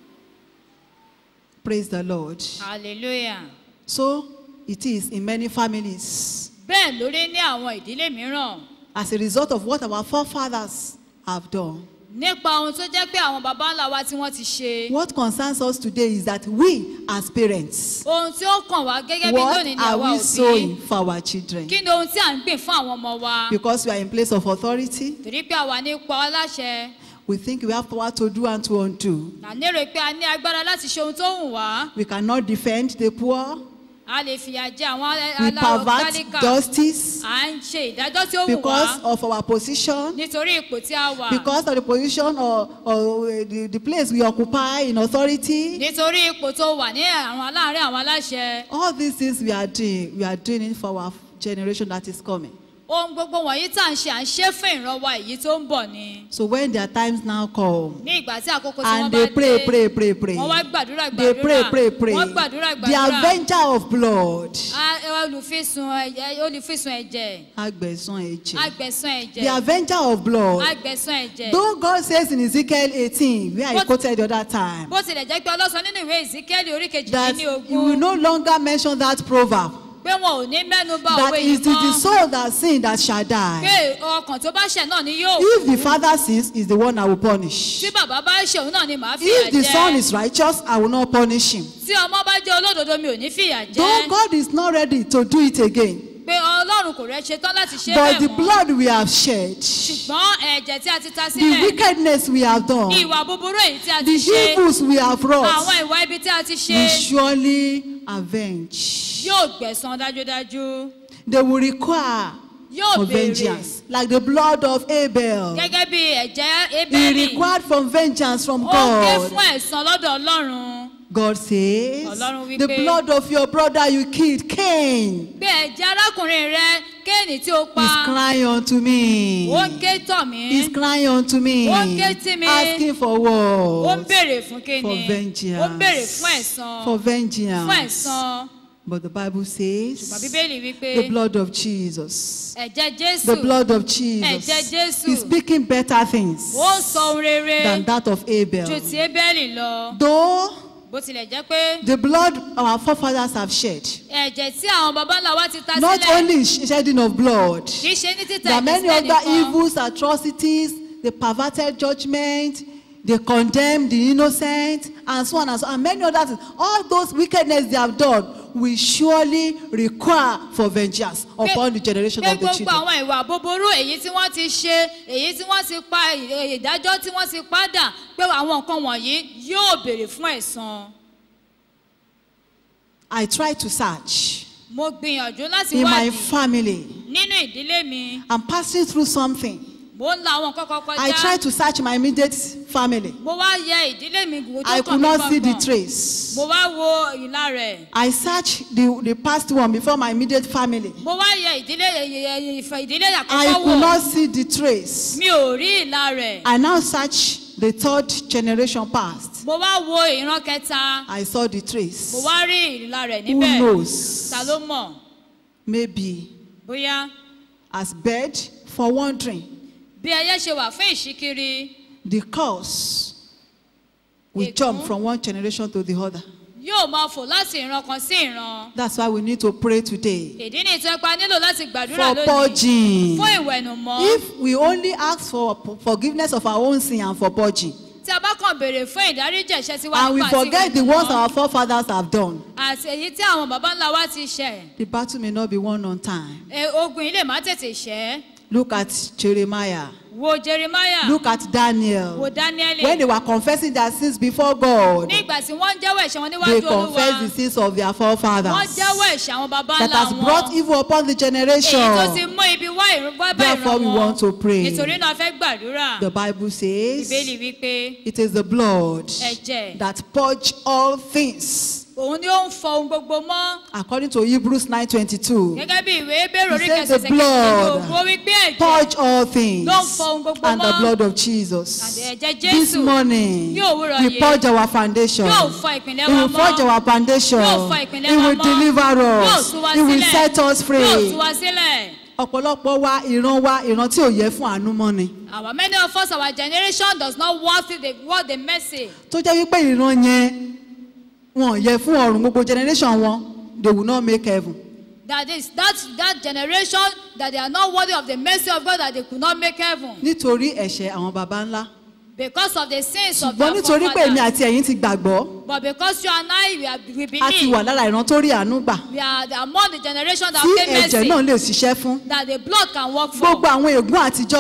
Praise the Lord. hallelujah So it is in many families bẹ́ẹ̀ lórí ní àwọn ìdílé mìíràn as a result of what our forefathers have done. nípa ohun tó jẹ́ pé àwọn baba ńlá wa tí wọ́n ti ṣe What concerns us today is that we, as parents, ohun tí ó kàn wá gẹ́gẹ́ bí what lónìí ni are àwa we òbí sowing for our children? kí ni ohun tí à ń gbìn fún àwọn ọmọ wa Because we are in place of authority, torí pé àwa ní ipò aláṣẹ We think we have power to do and to undo. à lérò pé a ní agbára láti ṣe ohun tó wù wá We cannot defend the poor. a lè fìyà jẹ àwọn We aláwọ̀ pervert tálíkà justice à ń ṣe ìdájọ́ tí ó wù because wá of our position, nítorí ipò tí a wà because of the position or, or uh, the, the place we occupy in authority. nítorí ipò tó wà ní àwọn aláàárín àwọn aláṣẹ All these things we are doing, we are doing it for our generation that is coming. ohun gbogbo wọ̀nyí tá à ń ṣe à ń ṣe fún ìrànwọ́ èyí tó ń bọ̀ ni So when their times now come, ní ìgbà tí àkókò tí wọ́n and bá they dé pray, pray, pray, pray. wọ́n wá gbàdúrà They pray, gbàdúrà pray, pray. wọ́n gbàdúrà The gbàdúrà avenger of blood. A- olùfisùn ẹ̀jẹ̀ olùfisùn ẹ̀jẹ̀ Agbẹ̀san ẹ̀jẹ̀. agbẹ̀sán The ẹ̀jẹ̀ avenger of blood. agbẹ̀sán ẹ̀jẹ̀ Though God says in Ezekiel 18, where I But- quoted the other time, bó tilẹ̀ jẹ́ pé ọlọ́sọ nínú ìwé ìsíkẹ́lì orí that kejìdínlógún you will no longer mention that proverb. pé wọn ò ní mẹ́nu bà That òwe is yìí the, the mọ́ soul that sin that shall die. pé ọkàn tó bá ṣẹ̀ náà ni yóò If the father sins, is the one I will punish. tí bàbá bá ṣe òun náà ni màá fìyà If the son jẹ is righteous, I will not punish him. tí ọmọ bá jẹ́ olódodo mi ò ní fìyà Though jẹ God is not ready to do it again, pé ọlọ́run kò rẹ̀ ṣetán láti ṣe but the bẹ́ẹ̀ mọ́ blood we have shed, ṣùgbọ́n ẹ̀jẹ̀ tí a ti ta the sílẹ̀ wickedness we have done, ìwà búburú èyí tí a the ti ṣe evils we have àwọn wrought, ìwà ibi tí a ti ṣe will surely avenge. yóò gbẹ̀san dájúdájú They will require yóò for béèrè vengeance, like the blood of Abel. gẹ́gẹ́ bí ẹ̀jẹ̀ He ebéèrè required from vengeance from ó ké God. fún ẹ̀san lọ́dọ̀ ọlọ́run God says, Ọlọ́run wí the pé- blood of your brother you killed, Cain, pé ẹ̀jẹ̀ arákùnrin rẹ kéènì tí ó is pa crying unto me. ó ń ké tọ̀ mí He's crying unto me, Ó ń ké tí mi. asking for ó ń what? béèrè fún For kéènì ó ń béèrè fún vengeance. ẹ̀san For fún vengeance. ẹ̀san But the Bible ṣùgbọ́n says, bíbélì wípé the blood of Jesus, ẹ̀jẹ̀ jésù the blood of Ẹ̀jẹ̀ Jesus Jésù. is speaking better things ó ń sọ ohun rere than that of ju Abel. ti ébẹ́lì lọ Though bó tilẹ̀ jẹ́ pé the blood our forefathers have shed, ẹ̀jẹ̀ tí àwọn baba ńlá wa ti ta not sílẹ̀ only shedding of blood, kì í ṣe ní títà there are many ìdísílẹ̀ other nìkan evils, atrocities, the perverted judgment, they condemn the innocent, and so on and so on. And many other things. All those wickedness they have done will surely require for vengeance Pé- upon the generation pé of the gbogbo children. àwọn ìwà búburú èyí tí wọ́n ti ṣe èyí tí wọ́n ti pa ì- ìdájọ́ tí wọ́n ti padà pé àwọn nǹkan wọ̀nyí yóò béèrè fún ẹ̀san I try to search mo gbìyànjú láti in my wádìí family. nínú ìdílé mi I'm passing through something. mo ń la àwọn nǹkan kan I try kọjá to search my immediate family. mo wá yẹ ìdílé mi wò I tó kàn could mí not see the gbọ̀ngàn trace. mo wá wo ìlà rẹ̀ I searched the, the past one before my immediate family. mo wá yẹ ìdílé ìfẹ́ ìdílé I àkọ́kọ́ could wò not see the trace. mi ò rí ìlà rẹ̀ I now search the third generation past. mo wá wo ìran kẹta I saw the trace. mo wá rí ìlà rẹ̀ Who níbẹ̀ knows? ta ló mọ̀ Maybe bóyá as bird for wandering, bí ẹyẹ ṣe wà fún ìṣíkiri the curse will Ègún. jump from one generation to the other. yóò máa fò láti ìran kan sí ìran That's why we need to pray today ìdí ní ìtẹ́pa nílò láti gbàdúrà for lónìí purging. fún ìwẹ̀nùmọ́ If we only ask for forgiveness of our own sin and for purging, tí a bá kàn béèrè fún ìdáríjì ẹ̀ṣẹ̀ tiwa and we nípa àti forget the ones ìwẹ̀nùmọ́ our forefathers have done, àti èyí tí àwọn baba ńlá wa ti ṣẹ̀ the battle may not be won on time. ẹ, ogun yìí lè má tètè ṣẹ́ Look at Jeremiah. wo jeremiah Look at wo Daniel. daniel When they were confessing their sins before God, ní ìgbà tí wọ́n ń jẹ́wọ́ ẹ̀ṣẹ̀ wọn they níwájú olúwa confessed the sins of their wọ́n forefathers jẹ́wọ́ ẹ̀ṣẹ̀ àwọn baba that ńlá has brought wọn evil upon the èyí tó ti generation. mú ibi wá ìrún bá bá Therefore, ìran we wọn want to pray. nítorí náà a fẹ́ gbàdúrà The Bible ìbéèlì says wípé it is the blood ẹ̀jẹ̀ that purge all things. òun ni ó ń fọ ohun gbogbo mọ́ According to Hebrews 9:22, gẹ́gẹ́ bí ìwé bẹ́ẹ̀rù orí He said kẹsẹ̀sẹ̀ the blood kẹsẹ̀lẹ̀ ó wí pé ẹ̀jẹ̀ purge all things Ló ń fọ ohun gbogbo and the mọ́. blood of Jesus. Àti ẹ̀jẹ̀ This Jésù morning, ní òwúrọ̀ we yìí purge our foundation. yóò fọ ìpìlẹ̀ He wa will purge mọ́ our foundation. Yóò fọ ìpìlẹ̀ He wa will mọ́. deliver yóò us. tú wa He will sílẹ̀ set us yóò tú free. wa sílẹ̀. Ọ̀pọ̀lọpọ̀ wa ìran wa ìran tí ò yẹ fún àánú mọ́ ni. Our many of us our generation does not worth the worth the mercy Tó jẹ́ wípé ìran yẹn wọn ò yẹ fún ọ̀run gbogbo generation wọn they will not make heaven. that is that that generation that they are not worthy of the mercy of God that they could not make heaven Nítorí ẹ̀ṣẹ̀ àwọn baba ńlá. because of the sins of Ṣùgbọ́n their nítorí pé èmi forefathers àti ẹ̀yin ti gbàgbọ́, but because you and I we, are, we a ti believe wà lára ìran tó rí àánú gbà. we are the, among the generation that Tí pay ẹ̀jẹ̀ mercy náà lè ṣiṣẹ́ fún. that the blood can work for Gbogbo àwọn ègún àtijọ́ yìí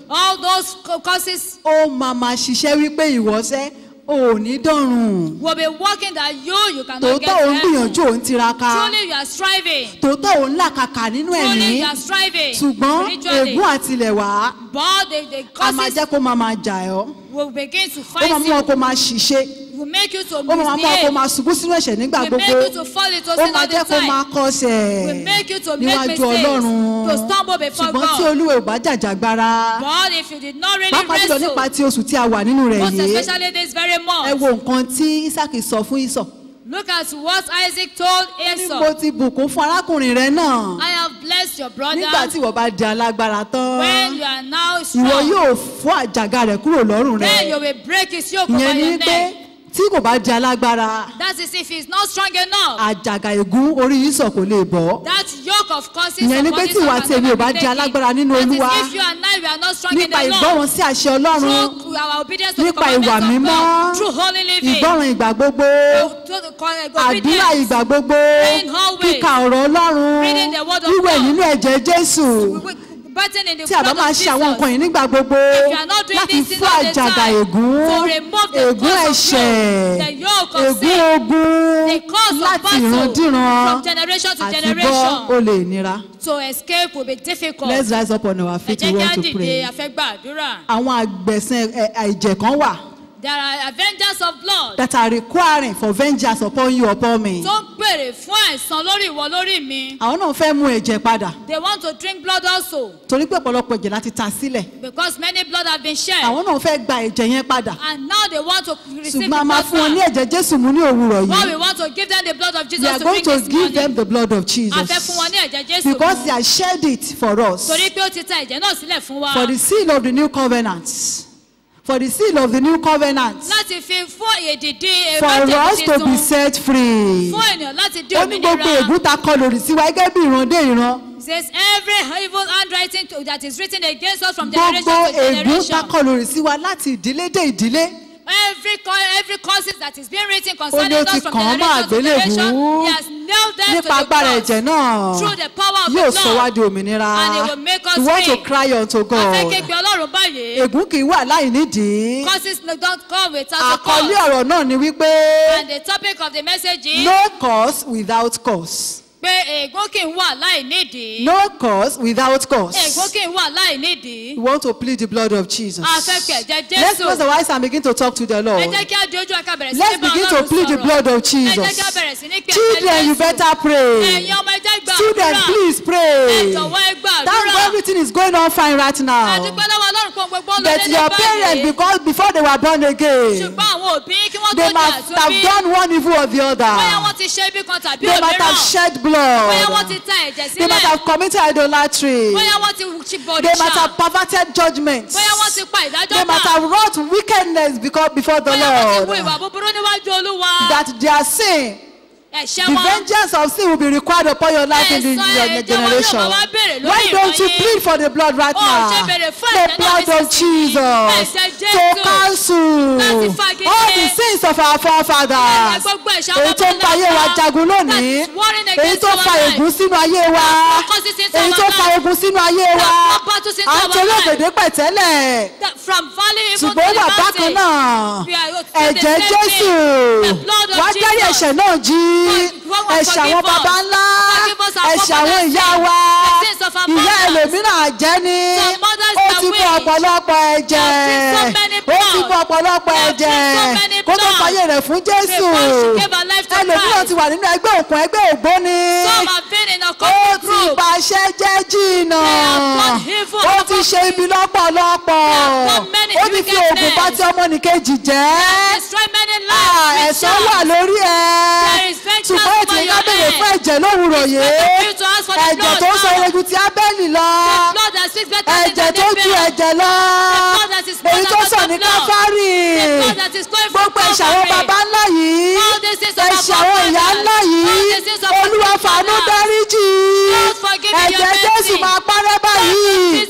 all those co- causes ó máa máa ṣiṣẹ́ wípé ìwọ́sẹ́ ò ní dọ̀rùn will be working that you you cannot get tòótọ́ ò ń to heaven. gbìyànjú ò ń tiraka Truly you are striving. tòótọ́ ò ń làkàkà nínú ẹ̀mí Truly you are striving. ṣùgbọ́n spiritually. ègún àtilẹ̀wá But the, the a máa causes jẹ́ kó máa máa jà ọ́ will begin to ó fight máa mú ọ you. kó máa ṣìṣe Will make you to ó máa mú ọ kó misbehave. máa ṣubú sínú ẹ̀ṣẹ̀ nígbà Will make gbogbo you to fall into ó sin máa all jẹ́ the kó máa time. kọsẹ̀ Will make you to make níwájú mistakes. ọlọ́run To stumble before ṣùgbọ́n tí God. olúwa ò bá jàjàgbara But if you did not really pàápàá jùlọ wrestle, nípa ti oṣù tí a wà nínú rẹ̀ most yìí especially this very ẹ month, wo nǹkan tí isaac sọ fún isọ look at what Isaac told ní mo Esau. ti bùkún fún arákùnrin rẹ náà I have blessed your nígbà brother tí ìwọ bá di alágbára tán when you are now ìwọ strong. yóò fọ́ àjàgà rẹ̀ kúrò lọ́rùn Then rẹ̀ you will break his yoke ìyẹn over ni your pé neck. tí kò bá di alágbára That is if he's not strong enough. àjàgà ègún orí isọ kò lè bọ́ That yoke of causes Ìyẹn ni upon pé this tí ìwà one àti can èmi ò never bá be di taken. alágbára nínú That is Olúwa, if you and I we are not strong in nípa the ìgbọ́ràn Lord. sí àṣẹ ọlọ́run Through our obedience to the nípa ìwà commandments of mímọ́ God. Through holy living. ìgbọ́ràn ìgbà gbogbo To the co- àdúrà obedience. ìgbà gbogbo Praying always. kíka ọ̀rọ̀ ọlọ́run Reading the word of wíwẹ̀ God. nínú ẹ̀jẹ̀ jésù Bathing in the tí a bá blood máa of ṣe àwọn nǹkan Jesus. yìí nígbà gbogbo If you are not doing láti these things fún all the àjàgà time, ègún to remove the ègún cause of ẹ̀ṣẹ̀ yoke, the yoke of ègún sin, ogun the cause of láti battle ìrandíran from generation to àti bọ́ generation. ó lè nira. To escape will be difficult. let's rise up on our Ẹ feet jẹ́ we kí á want to dìde pray. àfẹ́gbàdúrà. àwọn àgbẹ̀sẹ̀ ẹ̀, ẹ̀jẹ̀ kan wà There are avengers of blood that are requiring for vengeance upon you upon me. tó ń pèrè fún àìsàn lórí ìwọ lórí mi. àwọn náà fẹ́ mú ẹ̀jẹ̀ padà They want to drink blood also torí pé ọ̀pọ̀lọpọ̀ ẹ̀jẹ̀ láti ta sílẹ̀ because many blood have been shed. àwọn náà fẹ́ gba ẹ̀jẹ̀ yẹn padà And now they want to receive the ṣùgbọ́n a máa blood fún wọn ní back. ẹ̀jẹ̀ jésù mú ní òwúrọ̀ But we yìí want to give them the blood of we Jesus are to going drink to this give them morning. the blood of A fẹ́ fún jesus wọn ní ẹ̀jẹ̀ Jésù because mu. they have shed it for us Torí pé ó ti ta ẹ̀jẹ̀ náà sílẹ̀ fún wa. for the seal of the new covenant for the seal of the new covenant Láti fi fún èdìdí for èrò us to be tuntun. set free Fún ènìyàn láti di ó ní gbogbo òmìnira. ègún ta kọ lòdì sí wa gẹ́gẹ́ bí ìran dé ìran Says every evil handwriting to- that is written against us from generation gbogbo to ègún generation. ta kọ lòdì sí wa láti ìdílé dé ìdílé Every co- every causes that is being written ó concerning ní ó us ti from kàn án mọ́ generation to generation, àgbélébùú he has nailed them to nípa the agbára cross. ẹ̀jẹ̀ náà Through the power of yóò the sọ wá blood. di òmìnira And it will make us we want to free. cry unto A fẹ́ God képe Ọlọ́run báyìí. ègún kì í wà láì nídìí Causes no- don't come without a àkọlé cause. ọ̀rọ̀ náà ni wípé And the topic of the message is no cause without cause pé ègún kì í wà láì nídìí. no cause without Ègún cause kì í wà láì nídìí. we want to plead the blood of Jesus A fẹ́ pé ẹ̀jẹ̀ let's close Jésù. our eyes and begin to talk to the Ẹ Lord jẹ́ kí á di ojú ẹ̀ka bẹ̀rẹ̀ sí ní let's bá begin to Ọlọ́run plead the sọ̀rọ̀. blood of Ẹ jẹ́ kí á Jesus bẹ̀rẹ̀ sí ní pé ẹ̀jẹ̀ children you Jésù. better pray Ẹ̀yin ọmọ ẹjẹ́ gbà children àdúrà. please Ẹ pray jọ̀wọ́ ẹ gbà thank God àdúrà. everything is going on fine right now Àdúpẹ́ lọ́wọ́ Ọlọ́run fún gbogbo ń lọ but dédé your parents báyìí. because before they were born again Ṣùgbọ́n àwọn òbí kí wọ́n tó they jà must tó have bí. done one evil or the Bóyá other wọ́n ti ṣe ibi kan tàbí they must have òmíràn. shed Bóyá wọ́n blood ti ta ẹ̀jẹ̀ they must sílẹ̀. have committed idolatry Bóyá wọ́n ti ṣi they must bọ̀dìṣà. have perverted judgments Bóyá wọ́n ti pa ìdájọ́ they must náà. have wrought wickedness because before the Bóyá wọ́n ti hu Lord ìwà búburú níwájú Olúwa. that their sin Ẹ̀ṣẹ̀ the wọn. vengeance of sin will be required upon your life in the Ẹ̀san your ẹ̀jẹ̀ wọn yóò generation máa wá béèrè lórí why don't you ìran yín? plead for the blood right Ó now ṣe béèrè fún the ẹ̀jẹ̀ náà blood of nísinsìnyí. Jesus Ẹ̀jẹ̀ to Jésù. cancel Láti fagilé. all the sins of our forefathers Gbogbo ẹ̀ṣẹ̀ èyí tó ń bàbá fa ayé wa ńlá jagun lónìí that is warring èyí against tó our fa life. ègún sínú ayé wa That causes sin to èyí our tó fa life. ogun sínú ayé wa That battles into à ń our torí life. òkèdè pẹ̀tẹ́lẹ̀ That From valley even to ṣùgbọ́n the wà bákan mountain. náà We are- ẹ̀jẹ̀ the same Jésù thing. The blood of wá dárí Jesus. ẹ̀ṣẹ̀ náà jí Forgive us, ẹ̀ṣẹ̀ àwọn forgive us. baba ńlá Forgive us our ẹ̀ṣẹ̀ àwọn forefathers' ìyá sin. wa The sins of our ìyá mothers. ẹlòmíràn àjẹ́ ni Some mothers ó are ti mú witch. ọ̀pọ̀lọpọ̀ ẹ̀jẹ̀ They have seen so many ó ti mú blood. ọ̀pọ̀lọpọ̀ They have ẹ̀jẹ̀ seen so many kó tó blood. fàyè rẹ̀ fún Jésù Before she gave her life to ẹlòmíràn Christ. ti wà nínú ẹgbẹ́ òkun ẹgbẹ́ ògbóni Some have been in a ó common ti group. bàṣẹ jẹ́ jìnnà They have done evil ó ti ṣe ibi lọ́pọ̀lọpọ̀ They have done many ó ti fi oògùn bá ti ọmọnìkejì jẹ́ Destroy many Ah, lives. with ẹ̀san charms. wà lórí ẹ̀ There is vengeance ṣùgbọ́n ètò over iná your béèrè head. fún ẹ̀jẹ̀ lówùrọ̀ yìí better for you to ask for the ẹ̀jẹ̀ blood tó ń sọ now. egun ti Ábẹ́lì lọ The blood that speaks better than ẹ̀jẹ̀ tó the ju veil. ẹ̀jẹ̀ lọ blood that is more èyí than tó the sọ ní blood. Káfárì The blood that is going from gbogbo ẹ̀ṣẹ̀ àwọn Calvary. baba ńlá yìí All the sins of our ẹ̀ṣẹ̀ àwọn ìyá forefathers. ńlá yìí All the sins of our Olúwa fàánú forefathers. dáríjì Lord, forgive me your ẹ̀jẹ̀ Jésù mercy. máa parẹ́ báyìí Jesus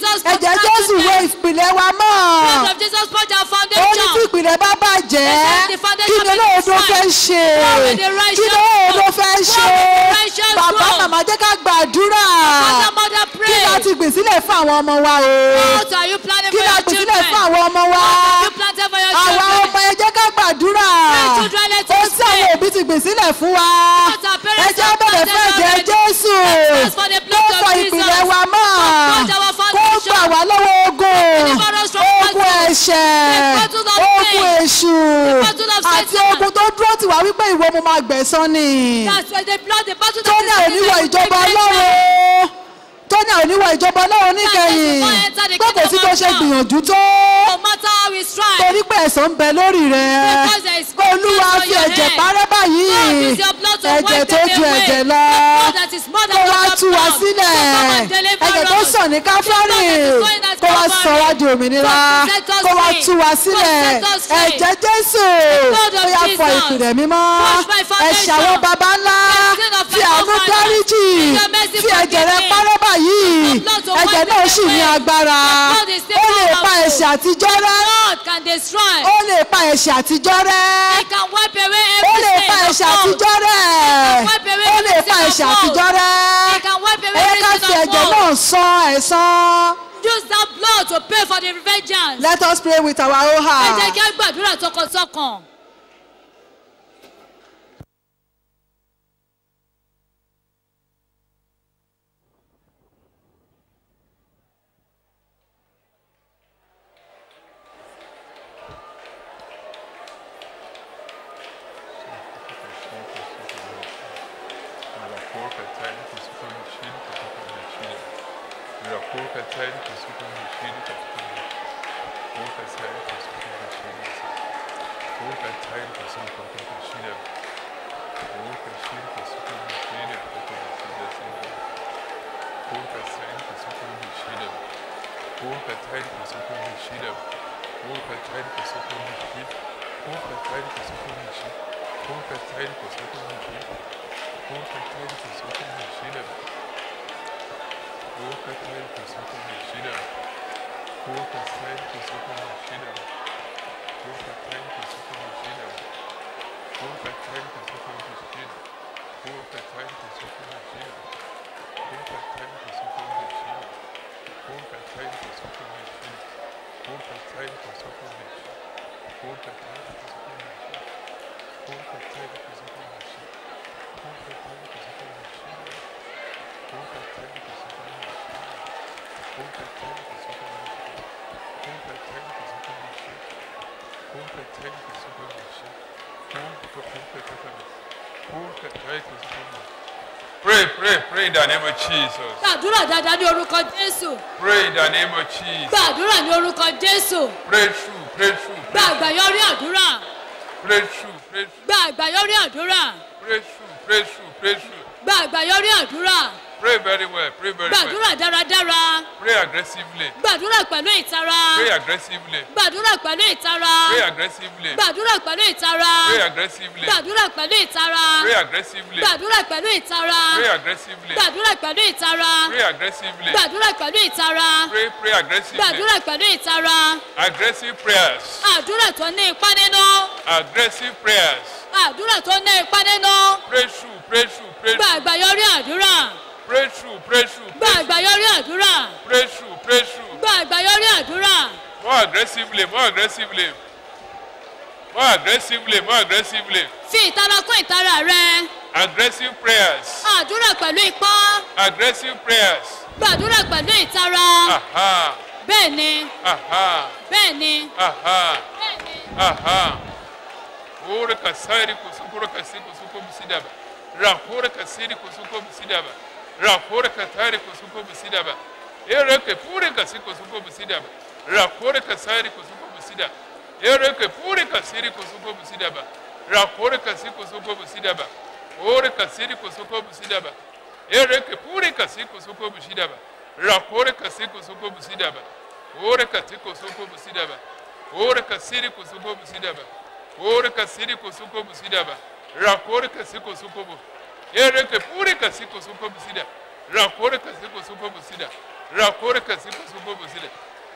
Jesus ẹ̀jẹ̀ put jésù down wé today. ìpìlẹ̀ wa mọ́ Blood of Jesus put ó our ní tí foundation. ìpìlẹ̀ bá bàjẹ́ Yes, the kí foundation ni will be olóòdo fẹ́ destroyed. ṣe What will the kí righteous ni olóòdo do? fẹ́ What ṣe will the righteous bàbá do? màmá jẹ́ ká gbàdúrà Mother, mother, kí pray. la ti gbìn sílẹ̀ fún àwọn ọmọ wa o What are you planning kí for la your gbìn sílẹ̀ children? fún àwọn ọmọ wa What have you planted for your àwa children? ọmọ ẹ jẹ́ ká gbàdúrà My children, let ó us sí àwọn pray. òbí ti gbìn sílẹ̀ fún wa What our parents ẹ jẹ́ have bẹ̀rẹ̀ planted fún ẹ̀jẹ̀ already. jésù Let's ask for the kó blood of fọ Jesus. ìpìlẹ̀ wa mọ́ Uphold our kó foundation. gbà wá lọ́wọ́ ogun Deliver us from ogun battle. ẹ̀ṣẹ̀ The battle of ogun sin. èṣù The battle of àti Satan. ogun tó dúró tì wá wípé ìwọ mo máa gbẹ̀san ni That's why the blood, the battle tó that ní is àìníwọ̀ within us ìjọba will be ọlọ́run tó ní àìníwọ̀ ìjọba ọlọ́run níkẹyìn That's why enter the pé kò sí kingdom bó of ṣe God. gbìyànjú tó No matter how we strive, torí pé ẹ̀san ń bẹ lórí rẹ Because there is olúwa blood on fi your ẹ̀jẹ̀ head. parẹ́ báyìí God use your blood to ẹ̀jẹ̀ wipe tó them ju away. ẹ̀jẹ̀ lọ The blood that is more than kó wá water tú wa blood. sílẹ̀ So come and deliver ẹ̀jẹ̀ tó us. sàn ní káfárì The blood that is flowing at kó wá Calvary. sọ wá di òmìnira God set us kó wá free. tú wa God sílẹ̀ set us free. ẹ̀jẹ̀ jésù blood of ó yá fọ Jesus. ìpìlẹ̀ mímọ́ Wash my foundation. ẹ̀ṣẹ̀ àwọn baba ńlá The sin of my fi àánú forefathers. dáríjì In your mercy fi ẹ̀jẹ̀ rẹ forgive me. parẹ́ báyìí The blood to ẹ̀jẹ̀ wipe náà them sì ní away. agbára The blood is still ó lè pa powerful. ẹ̀ṣẹ̀ àtijọ́ rẹ́ God can destroy. ó lè pa ẹ̀ṣẹ̀ àtijọ́ rẹ́ He can wipe away ó lè every pa sin ẹ̀ṣẹ̀ of fault. àtijọ́ rẹ́ wipe away ó lè every pa sin of ẹ̀ṣẹ̀ fault. àtijọ́ rẹ́ He can wipe away ẹ ká every fi sin of ẹ̀jẹ̀ fault. náà san ẹ̀san. Use that blood to pay for the vengeance. let us pray with our own Ẹ jẹ́ heart. kí á gbàdúrà tọkàntọkàn. Miraculosa eterna que se permitido, que se permitido. Miraculosa eterna que se permitido, que se permitido. Miraculosa eterna que se permitido. Miraculosa eterna que se permitido. Miraculosa eterna que se permitido, que se permitido. Miraculosa eterna que se permitido. Miraculosa eterna que se permitido. Miraculosa eterna que se permitido. Miraculosa eterna que se permitido. Miraculosa eterna que se permitido. Boca Terra que sou permitida. Boca Terra que sou permitida. Boca Terra que sou permitida. Boca Terra que sou permitida. Boca Terra que sou permitida. Boca Terra que sou permitida. Boca Terra que sou permitida. Boca Terra que sou permitida. Boca Terra que sou permitida. Boca Terra que sou permitida. Boca Terra que sou permitida. Pray, pray, pray in the name of Jesus. Gbàdúrà dáadáa ní orúkọ Jésù. Pray in the name of Jesus. Gbàdúrà ní orúkọ Jésù. Pray through, pray through, Gba àgbàyọrí àdúrà. pray through, pray through, Gba àgbàyọrí àdúrà. pray through, pray through, pray through. Gba àgbàyọrí àdúrà. Pray very well, pray very well. Gbàdúrà dáradára. Pray aggressively, Gbàdúrà pẹ̀lú ìtara. pray aggressively, Gbàdúrà pẹ̀lú ìtara. pray aggressively, Gbàdúrà pẹ̀lú ìtara. pray aggressively, Gbàdúrà pẹ̀lú ìtara. pray aggressively, Gbàdúrà pẹ̀lú ìtara. pray aggressively, Gbàdúrà pẹ̀lú ìtara. pray aggressively, Gbàdúrà pẹ̀lú ìtara. pray, pray aggressively. Gbàdúrà pẹ̀lú ìtara. Aggressive prayers, Àdúrà tó ní ipá nínú. aggressive prayers. Àdúrà tó ní ipá nínú. Pray through, pray through, pray Gba through, àgbàyọrí àdúrà. pray through, pray through, Gba àgbàyọrí àdúrà. pray through, pray through. Gba àgbàyọrí àdúrà. More aggressively, more aggressively, more aggressively, more aggressively. Fi ìtara kún ìtara rẹ. Aggressive prayers, Àdúrà pẹ̀lú ipá. aggressive prayers. Gbàdúrà pẹ̀lú ìtara. Aha, Bẹ́ẹ̀ni, aha, bẹ́ẹ̀ni, aha, bẹ́ẹ̀ni. aha. Ora kasari kusukura kasiku suko musidaba. Rahora kasiri kusuko musidaba. Rahora katari kusuko musidaba. Ereke pure kasiku suko musidaba. Rahora kasari kusuko musidaba. Ereke pure kasiri kusuko musidaba. Rahora kasiku suko musidaba. Ora kasiri kusuko musidaba. Ereke pure kasiku suko musidaba. Rahora kasiku suko musidaba. Ora kasiku suko musidaba. Ora kasiri kusuko musidaba. Ora kasiri kusuko musidaba. Rakore kasiko suko bu. Ere ke pure kasiko suko musida. Rakore kasiko suko musida. rakore kasi kosoko busida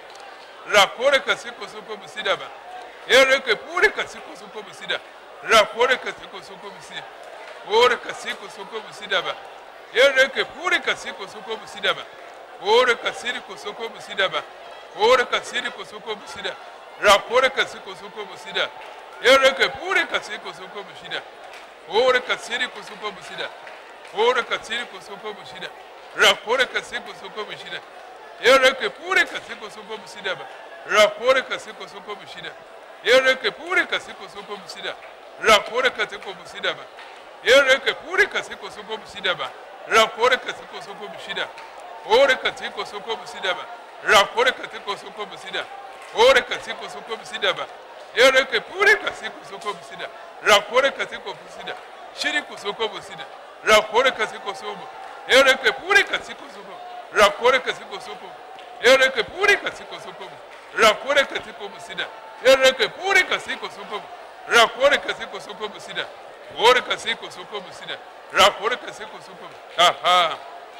rakore kasi kosoko busida ba ere ke pure kasi kosoko busida rakore kasi kosoko busida ore kasi kosoko busida ba ere ke pure kasi kosoko busida ba ore kasiri kosoko busida ba ore kasiri kosoko busida rakore kasi kosoko busida ere ke pure kasi kosoko busida ore kasiri kosoko busida ore kasiri kosoko busida rakore kasi kosoko busida ere ke pure kasi kosoko busida ba rakore kasi kosoko busida ere ke pure kasi kosoko busida rakore kasi kosoko busida ba ere ke pure kasi kosoko busida ba rakore kasi kosoko busida ore kasi kosoko busida ba rakore kasi kosoko busida ore kasi kosoko busida ba ere ke pure kasi kosoko busida rakore kasi kosoko busida shiri kosoko busida rakore kasi kosoko ere ke pure kasi kosoko rakore kasi kosoko ere ke pure kasi kosoko rakore kasi kosoko busida ere ke pure kasi kosoko rakore kasi kosoko busida ore kasi kosoko busida rakore kasi kosoko aha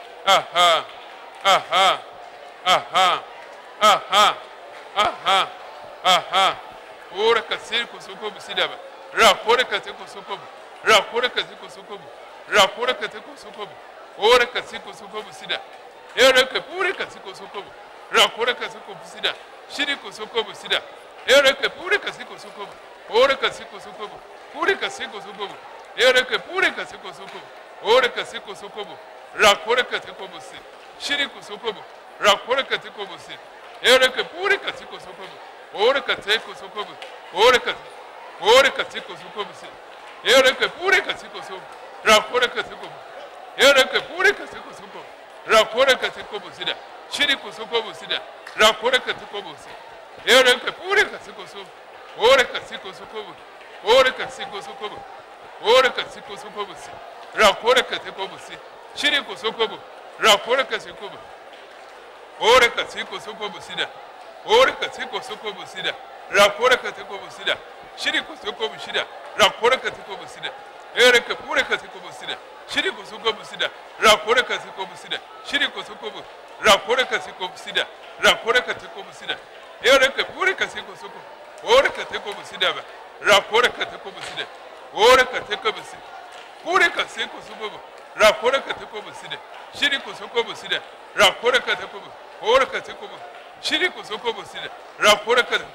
aha aha aha aha aha aha ore kasi kosoko busida ba rakore kasi kosoko rakore kasi kosoko rakore kasi kosoko ore kasi kosoko busida ere ke pure kasi kosoko rakore kasi busida shiri kosoko busida ere ke pure kasi kosoko ore kasi kosoko pure kasi kosoko ere ke pure kasi kosoko ore kasi kosoko rakore kasi kobusi shiri kosoko rakore kasi kobusi ere ke pure kasi kosoko ore kasi kosoko ore kasi ore kasi kosoko busi ere ke pure kasi kosoko rakore kasi kobusi ere ke pure kasi kosoko rakore kasi kobusida shiri kosoko busida rakore kasi kobusi ere ke pure kasi kosoko ore kasi kosoko ore kasi kosoko ore kasi kosoko busi rakore kasi kobusi shiri kosoko rakore kasi kobusi ore kasi kosoko busida ore kasi kosoko busida rakore kasi kobusida shiri kosoko busida rakore kasi kobusida ere ke pure kasi kobusida shiri kosoko busida rakore kasi kobusida shiri kosoko bu rakore kasi kobusida rakore kasi kobusida ere ke pure kasi kosoko ore kasi kobusida ba rakore kasi kobusida ore kasi kobusida pure kasi kosoko bu rakore kasi kobusida shiri kosoko busida rakore kasi kobu ore kasi kobu shiri kosoko busida rakore kasi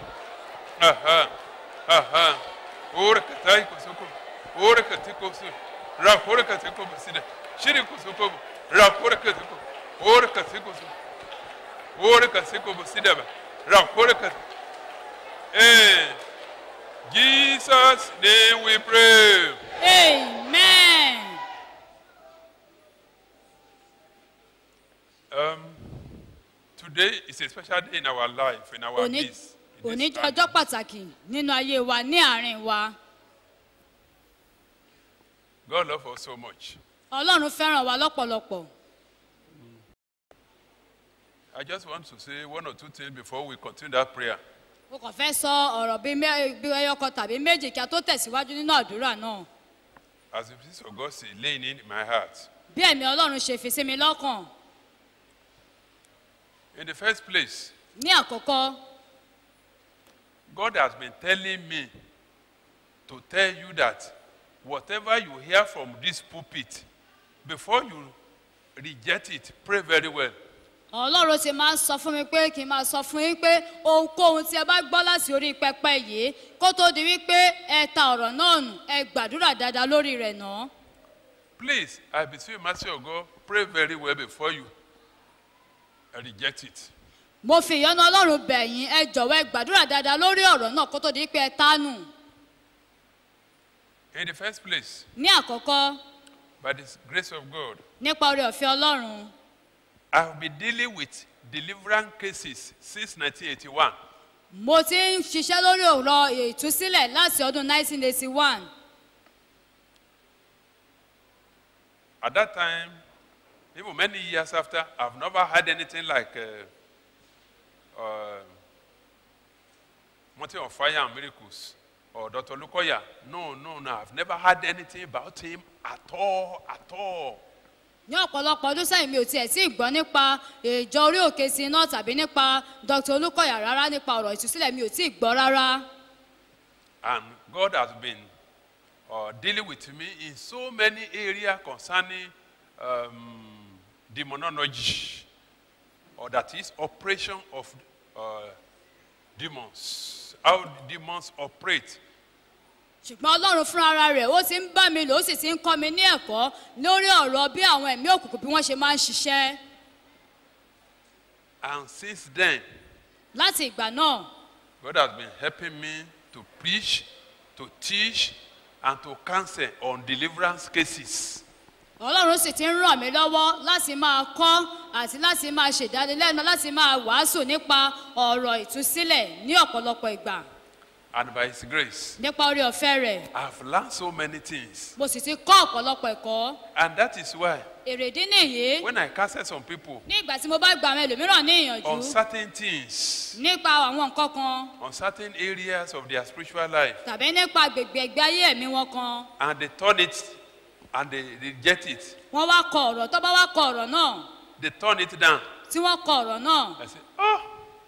aha aha ore kasi kosoko ore kasi kosoko rakore kasi kobusida shiri kosoko rakore kasi kobu ore kasi kosoko ore kasi kobusida ba rakore kasi eh Jesus name we pray amen. Um, today is a special day in our life, in our òní midst. in òní this jẹ́ time. ọjọ́ pàtàkì nínú ayé wa ní àárín wa God loves us so much. ọlọ́run fẹ́ràn wa lọ́pọ̀lọpọ̀ I just want to say one or two things before we continue that prayer. mo kàn fẹ́ sọ ọ̀rọ̀ bíi mẹ́- bíi ẹyọkan tàbí méjì kí a tó tẹ̀síwájú nínú àdúrà náà As the peace of God is laying in my heart. bí ẹ̀mí ọlọ́run ṣe fi sí mi lọ́kàn In the first place, ní àkọ́kọ́ God has been telling me to tell you that whatever you hear from this pulpit, before you reject it, pray very well. ọlọ́run ti máa ń sọ fún mi pé kí n máa sọ fún yín pé ohunkóhun tí ẹ bá gbọ́ láti orí pẹpẹ yìí kó tó di wípé ẹ ta ọ̀rọ̀ náà nù ẹ gbàdúrà dáadáa lórí rẹ̀ náà Please, I beseech you, mercy of God, pray very well before you reject it. mo fi ìyọ́nú ọlọ́run bẹ̀ yín ẹ jọ̀wọ́ ẹ gbàdúrà dáadáa lórí ọ̀rọ̀ náà kó tó di wípé ẹ ta nù In the first place, ní àkọ́kọ́ by the grace of God, nípa oore ọ̀fẹ́ ọlọ́run I have been dealing with deliverance cases since 1981. mo ti ń ṣiṣẹ́ lórí ọ̀rọ̀ ìtúsílẹ̀ láti ọdún 1981 At that time, even many years after, I've never had anything like uh, uh, Mountain of Fire and Miracles or Dr. Lukoya. No, no, no. I've never had anything about him at all, at all. ní ọ̀pọ̀lọpọ̀ ọdún sẹ́yìn mi ò tiẹ̀ tí ì gbọ́ nípa ìjọ orí òkè sí iná tàbí nípa dr olùkọ́yà rárá nípa ọ̀rọ̀ ìtúsílẹ̀ mi ò tí ì gbọ́ rárá And God has been uh, dealing with me in so many areas concerning um, demonology, or that is operation of uh, demons, how demons operate. ṣùgbọ́n ọlọ́run fúnra ara rẹ̀ ó ti ń bá mi lò ó sì ti ń kọ́ mi ní ẹ̀kọ́ lórí ọ̀rọ̀ bí àwọn ẹ̀mí òkùnkùn bí wọ́n ṣe máa ń ṣiṣẹ́ And since then, láti ìgbà náà God has been helping me to preach, to teach, and to counsel on deliverance cases. ọlọ́run sì ti ń ràn mí lọ́wọ́ láti máa kọ́ àti láti máa ṣèdánilẹ́nu láti máa wàásù nípa ọ̀rọ̀ ìtúsílẹ̀ ní ọ̀pọ̀lọpọ̀ ìgbà And by His grace, nípa orí ọ̀fẹ́ rẹ̀ I've learned so many things. mo sì ti kọ́ ọ̀pọ̀lọpọ̀ ẹ̀kọ́ And that is why, èrèdí nìyí when I counsel some people ní ìgbà tí mo bá gba àwọn ẹlòmíràn ní ìyànjú on certain things, nípa àwọn nǹkan kan on certain areas of their spiritual life, tàbí nípa agbègbè ẹgbẹ́ ayé ẹ̀mí wọn kan and they turn it and they reject it, wọ́n wá kọ ọ̀rọ̀ tó bá wá kọ ọ̀rọ̀ náà they turn it down. tí wọ́n kọ ọ̀rọ̀ náà I say, oh,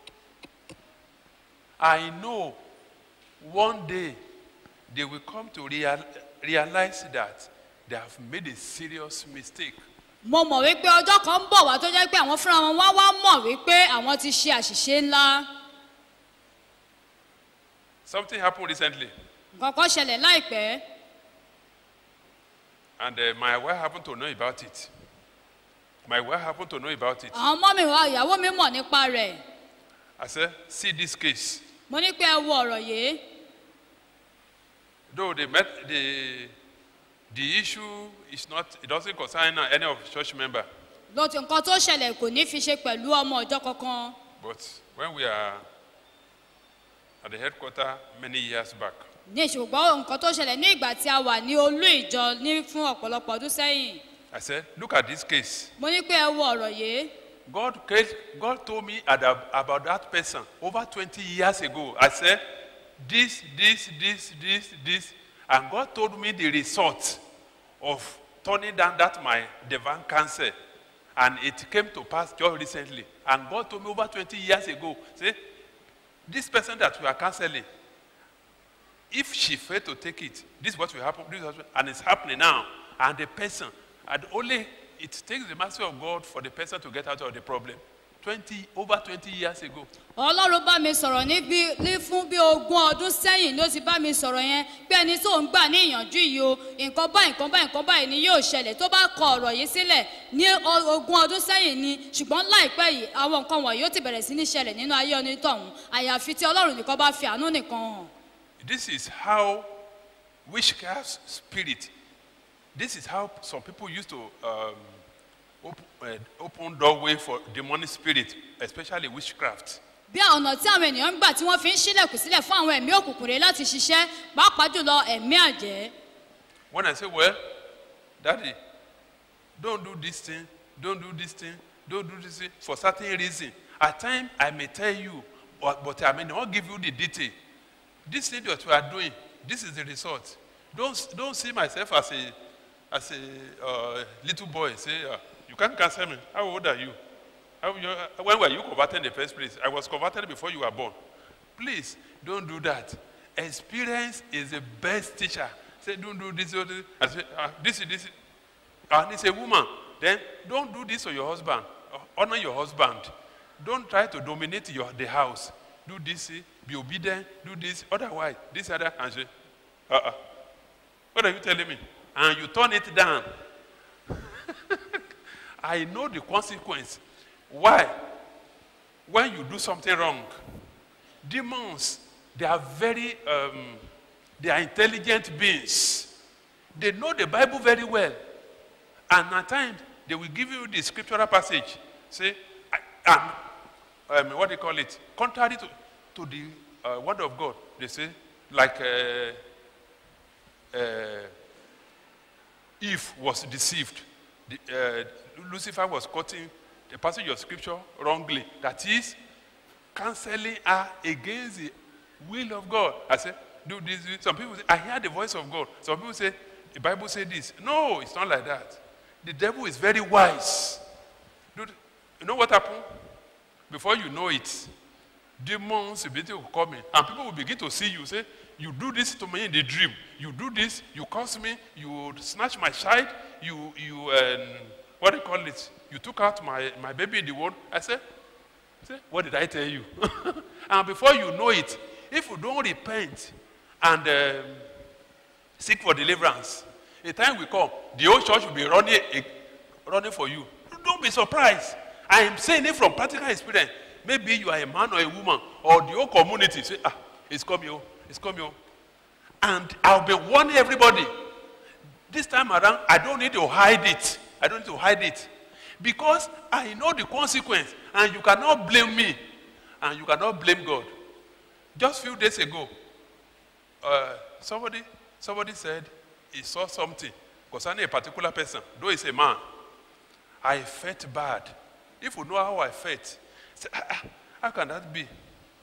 I know one day they will come to real, realize that they have made a serious mistake. mo mọ̀ wípé ọjọ́ kan ń bọ̀ wá tó jẹ́ pé àwọn fúnra wọn wá wá mọ̀ wípé àwọn ti ṣe àṣìṣe ńlá Something happened recently, nǹkan kan ṣẹlẹ̀ láìpẹ́ and uh, my wife happened to know about it. My wife happened to know about it. àwọn ọmọ mi wá ìyàwó mi mọ̀ nípa rẹ̀ I said, see this case. mo ní pé ẹ wo ọ̀rọ̀ yìí Though they met the the issue is not it doesn't concern any of the church member. lọ́tí nǹkan tó ṣẹlẹ̀ kò ní fi ṣe pẹ̀lú ọmọ ọjọ́ kankan But when we are at the headquarters many years back, ní ṣùgbọ́n nǹkan tó ṣẹlẹ̀ ní ìgbà tí a wà ní olú ìjọ ní fún ọ̀pọ̀lọpọ̀ ọdún sẹ́yìn I said, look at this case. mo ní pé ẹ wo ọ̀rọ̀ yìí God, case- God told me ada- about that person over 20 years ago. I said, this, this, this, this, this. And God told me the result of turning down that my divine cancer. And it came to pass just recently. And God told me over 20 years ago, say, this person that we are canceling, if she failed to take it, this is what will happen, this is what will, and it's happening now. And the person, and only it takes the mercy of God for the person to get out of the problem. 20, over 20 years ago. ọlọ́run bá mi sọ̀rọ̀ ní bí ní fún bí ogún ọdún sẹ́yìn ló ti bá mi sọ̀rọ̀ yẹn pé ẹni tó ń gbà ní ìyànjú yìí o nǹkan báyìí nǹkan báyìí nǹkan báyìí ni yóò ṣẹlẹ̀ tó bá kọ ọ̀rọ̀ yìí sílẹ̀ ní o- ogún ọdún sẹ́yìn ni ṣùgbọ́n láìpẹ́ yìí àwọn nǹkan wọ̀nyí ó ti bẹ̀rẹ̀ sí ní ṣẹlẹ̀ nínú ayé onítọ̀hún àyàfi tí ọlọ́run nìkan bá fi àánú nìkan hàn This is how witchcraft spirit, this is how some people used to um, open, uh, open doorway for demonic spirit, especially witchcraft. bí ọ̀nà tí àwọn ènìyàn ń gbà tí wọ́n fi ń ṣílẹ̀kùn sílẹ̀ fún àwọn ẹ̀mí òkùnkùn rẹ̀ láti ṣiṣẹ́ pàápàá jùlọ ẹ̀mí àjẹ́ When I say, well, daddy, don't do this thing, don't do this thing, don't do this thing, for certain reason. At times, I may tell you, but, but I may not give you the detail. This thing that you are doing, this is the result. Don't, don't see myself as a, as a uh, little boy. Say, uh, you can't cancel me. How old are you? How, you uh, when were you converted in the first place? I was converted before you were born. Please, don't do that. Experience is the best teacher. Say, don't do this, or this. I say, ah, this, is- this. is- And it's a woman. Then don't do this to your husband. Honor your husband. Don't try to dominate your, the house. Do this, eh, be obedient, do this. Otherwise, this other, and say, uh-uh. What are you telling me? And you turn it down. I know the consequence. Why? When you do something wrong, demons, they are very, um, they are intelligent beings. They know the Bible very well. And at times, they will give you the scriptural passage. Say, I, um, um, what do you call it? Contrary to, to the uh, word of God, they say, like uh, uh, Eve was deceived. The, uh, Lucifer was quoting the passage of scripture wrongly. That is, canceling her against the will of God. I said, do this, this. Some people say, I hear the voice of God. Some people say, the Bible say this. No, it's not like that. The devil is very wise. Dude, You know what happened? Before you know it, demons will begin to come in, and people will begin to see you. Say, "You do this to me in the dream. You do this. You curse me. You snatch my child. You, you, um, what do you call it? You took out my, my baby in the womb." I said, Say, what did I tell you? and before you know it, if you don't repent and um, seek for deliverance, a time will come, the whole church will be running, eh, running for you. Don't be surprised. I am saying it from practical experience. Maybe you are a man or a woman, or the whole community say, ah, it's coming, oh, it's coming. oh." And I'll be warning everybody. This time around, I don't need to hide it. I don't need to hide it. Because I know the consequence, and you cannot blame me, and you cannot blame God. Just few days ago, uh, somebody, somebody said he saw something concerning a particular person, though he's a man. I felt bad. If you know how I felt, say, "Ah, ah, how can that be?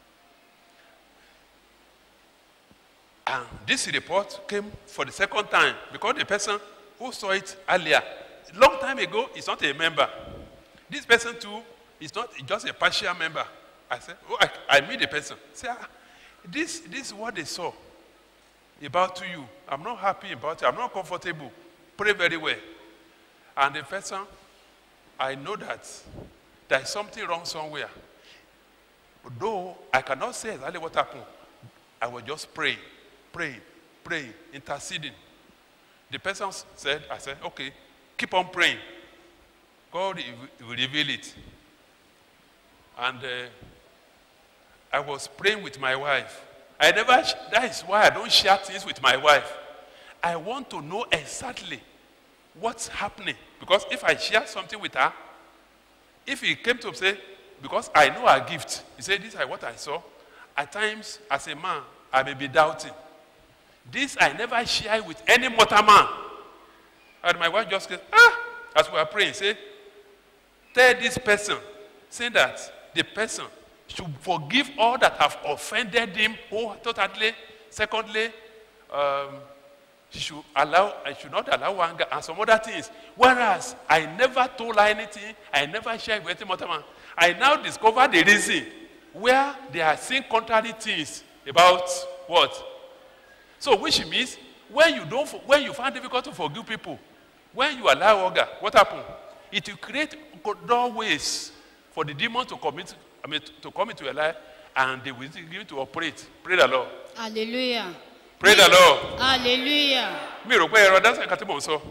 And this report came for the second time because the person who saw it earlier, long time ago, is not a member. This person too is not just a partial member. I said, oh, I, I meet the person. Say, ah, this, this is what they saw about you. I'm not happy about it. I'm not comfortable. Pray very well. And the person, I know that there is something wrong somewhere. Though I cannot say exactly what happened, I was just praying, praying, praying, interceding. The person said, I said, okay, keep on praying. God will reveal it. And uh, I was praying with my wife. I never, sh- that is why I don't share things with my wife. I want to know exactly what's happening. Because if I share something with her, if he came to say, because I know her gift, he said, This is what I saw. At times, as a man, I may be doubting. This I never share with any mortal man. And my wife just said, Ah, as we are praying, say, Tell this person, say that the person should forgive all that have offended him wholeheartedly. Secondly, um, she should allow, I should not allow anger and some other things. Whereas I never told her anything, I never shared with any other man. I now discover the reason where they are saying contrary things about what. So which means when you don't, for- when you find difficult to forgive people, when you allow anger, what happens? It will create doorways for the demon to commit, I mean, to come into your life, and they will begin to operate. Pray the Lord. hallelujah Pray the Lord. hallelujah mi rò pé ẹ̀rọ dáńsẹ̀ kan tí mò ń sọ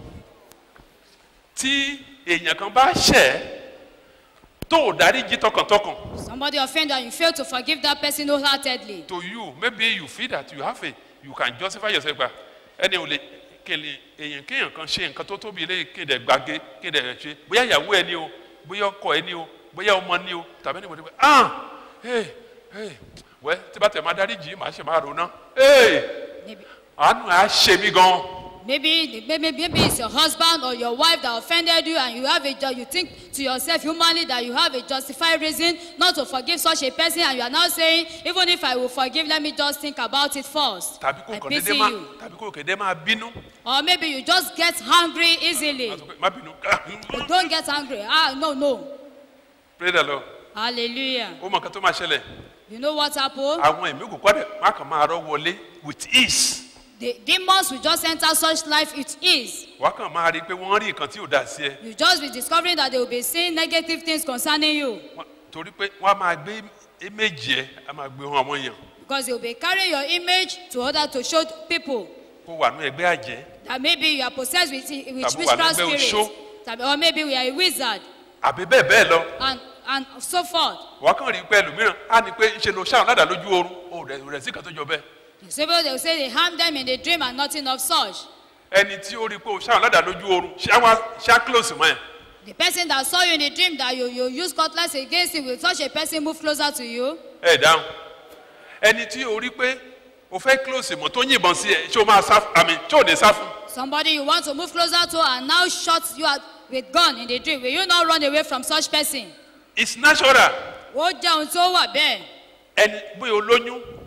tí èèyàn kan bá ṣẹ̀ tó ò dáríjì tọkàntọkàn somebody offend and you fail to forgive that person wholeheartedly to you maybe you feel that you have a you can justify yourself gba ẹni ò lè kele èèyàn kéèyàn kan ṣe nǹkan tó tóbi lé kéde gbàgé kéde ṣe bóyá ìyàwó ẹni o bóyá ọkọ ẹni o bóyá ọmọ ni o tàbí ẹni wọ́n ti pẹ́ ah hey hey wẹ́ tí bá tẹ̀ máa dáríjì màá ṣe máa rò ná hey maybe àánú ẹ̀ á ṣe mí gan-an. maybe the- maybe maybe it's your husband or your wife that offended you and you have a ju- you think to yourself humanly that you have a justified reason not to forgive such a person and you are now saying even if i will forgive let me just think about it first tàbí kò i kàn pity déédéé máa you tàbí kò kéde máa bínú. or maybe you just get angry easily Má sọ pé, má bínú. but don't get angry ah no no pray the lord hallelujah ó mọ nǹkan tó máa ṣẹlẹ̀ you know what happen àwọn ẹ̀mí òkùnkùn àdè má kàn máa rọ́ wọlé with ease the demons will just enter such life it is wàá kàn máa rí i pé wọ́n rí nǹkan tí ò dá sí ẹ you just be discovering that they will be saying negative things concerning you Wọ́n- torí pé wọ́n á máa gbé méjì ẹ á máa gbé hàn àwọn èèyàn because they will be carrying your image to order to show people kó wà ní ẹgbẹ́ àjẹ́ that maybe you are possessed with, with Tàbí wà witchcraft lẹ́gbẹ́ spirits oṣó. Tàbí- or maybe we are a wizard àbí bẹ́ẹ̀ bẹ́ẹ̀ lọ and and so forth wàá kàn rí i pé ẹlòmíràn á ní pé ńṣe lo ṣáà ládàá lójú oorun ó rẹ̀ rẹ̀ sí kan tó jọ bẹ́ẹ̀ you say well they will say they harm them in a dream and nothing of such ẹni tí ó rí i pé o ṣáà ládàá lójú oorun ṣáà wá ṣáà close mọ́ ẹ̀ the person that saw you in a dream that you you use cutlass against him will such a person move closer to you ẹ̀ dáhùn ẹni tí o rí i pé o fẹ́ close mọ́ tó yìnbọn sí ẹ ṣé o máa sá àmì ṣé o ní sá fún somebody you want to move closer to and now shot you at with gun in the dream will you not run away from such person it's natural ó jẹ́ ohun tó wà bẹ́ẹ̀ ẹni bóyá o lóyún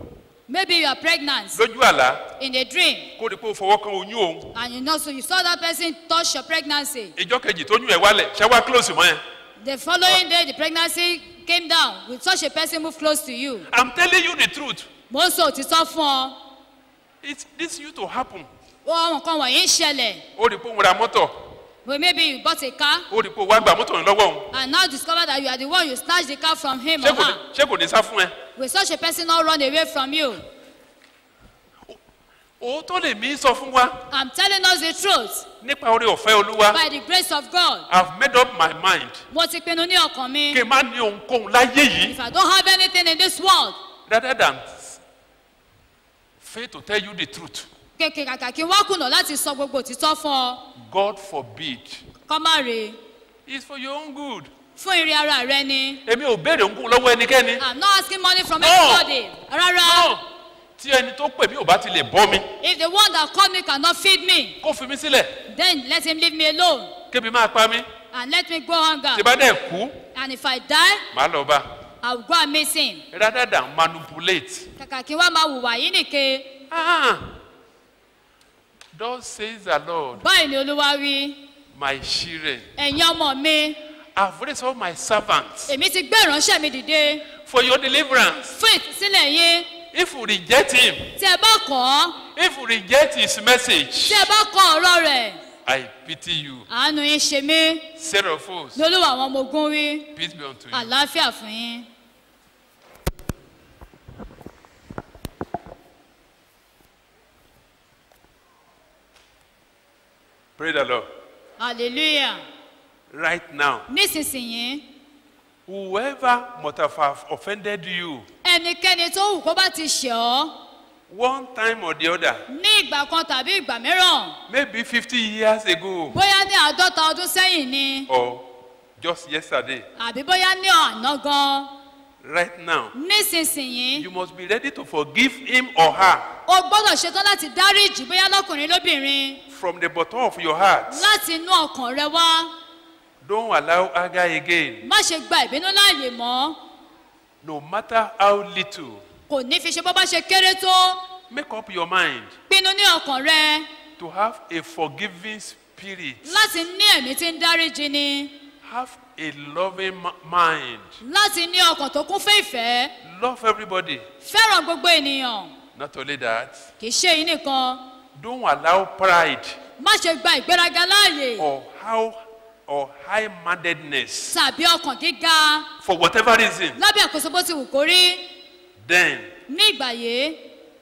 maybe you are pregnant lójú àlá in a dream kó rí pé ó fọwọ́ kan oyún òun and you know so you saw that person touch your pregnancy ìjọ kejì tóyún ẹ̀ wálẹ̀ ṣé wá close mọ́ yẹn. the following day the pregnancy came down with such a person move close to you i'm telling you the truth mo ń sọ òtítọ́ fún ọ it this used to happen ó àwọn nǹkan wọ̀nyí ń ṣẹlẹ̀ ó rí pé òun ra mọ́tọ̀ but maybe you bought a car ó rí pé òun wá gba mọ́tọ̀ yẹn lọ́wọ́ òun and now discover that you are the one you snatch the car from him ṣé or kò ní her ṣé kò ní sá fún ẹ. will such a person not run away from you òótọ́ lè mí sọ fún wa i'm telling us the truth nípa orí ọ̀fẹ́ olúwa by the grace of god i've made up my mind mo ti pinnu ní ọkàn mi kí n má ní ohunkóhun láyé yìí if i don't have anything in this world rather than fail to tell you the truth kéèké kàkà kí n wá kùnà láti sọ gbogbo òtítọ́ fún ọ god forbid kọ́ má rè é it's for your own good fún ìrìn ara rẹ ni èmi ò béèrè ohunkóhun lọ́wọ́ ẹnikẹ́ni i'm not asking money from No. anybody rárá náà tí ẹni tó pè mí ò bá ti lè bọ́ mi if the one that called me cannot feed me kó fi mí sílẹ̀ then let him leave me alone kébi máa pa mí and let me go hunger tí bá dẹ̀ kú and if i die màá lọ bá i will go and meet him rather than manipulate kàkà kí n wá máa hùwà yìí nìke ah thus says the lord báyìí ni olúwa wí my children ẹ̀yin ọmọ mi i've raised all my servants èmi ti gbé ìránṣẹ́ mi dìde for your deliverance fún ìtúsílẹ̀ yín if you reject him tí ẹ bá kọ́ ọ́ if you reject his message tí ẹ bá kọ́ ọ̀rọ̀ rẹ̀ i pity you àánú yín ṣe mí seraphos ní olúwa àwọn ọmọ ogun wí peace be unto you. àlàáfíà fún yín. pray the lord hallelujah right now nísinsìnyí whoever must have offended you ẹnikẹ́ni tó wù kó bá ti ṣẹ̀ ọ́ one time or the other ní ìgbà kan tàbí ìgbà mìíràn maybe fifty years ago bóyá ní àádọ́ta ọdún sẹ́yìn ni or just yesterday àbí bóyá ní àná gan right now nísinsìnyí you must be ready to forgive him or her o gbọ́dọ̀ ṣetán láti dáríjì bóyá lọ́kùnrin lóbìnrin from the bottom of your heart láti inú ọkàn rẹ wá don't allow anger again má ṣe gba ìbínú láàyè mọ́ no matter how little kò ní fi ṣe bó bá ṣe kéré tó make up your mind pinnu ní ọkàn rẹ to have a forgiving spirit láti ní ẹ̀mí tí ń dáríjì ni have a loving mi- mind láti ní ọkàn tó kún fún ìfẹ́ love everybody fẹ́ràn gbogbo ènìyàn not only that kì í ṣe èyí nìkan don't allow pride má ṣe gba ìgbéraga láàyè or how or high-mindedness tàbí ọkàn gíga for whatever reason lábẹ́ àkóso bó ti wù kó rí then ní ìgbà yìí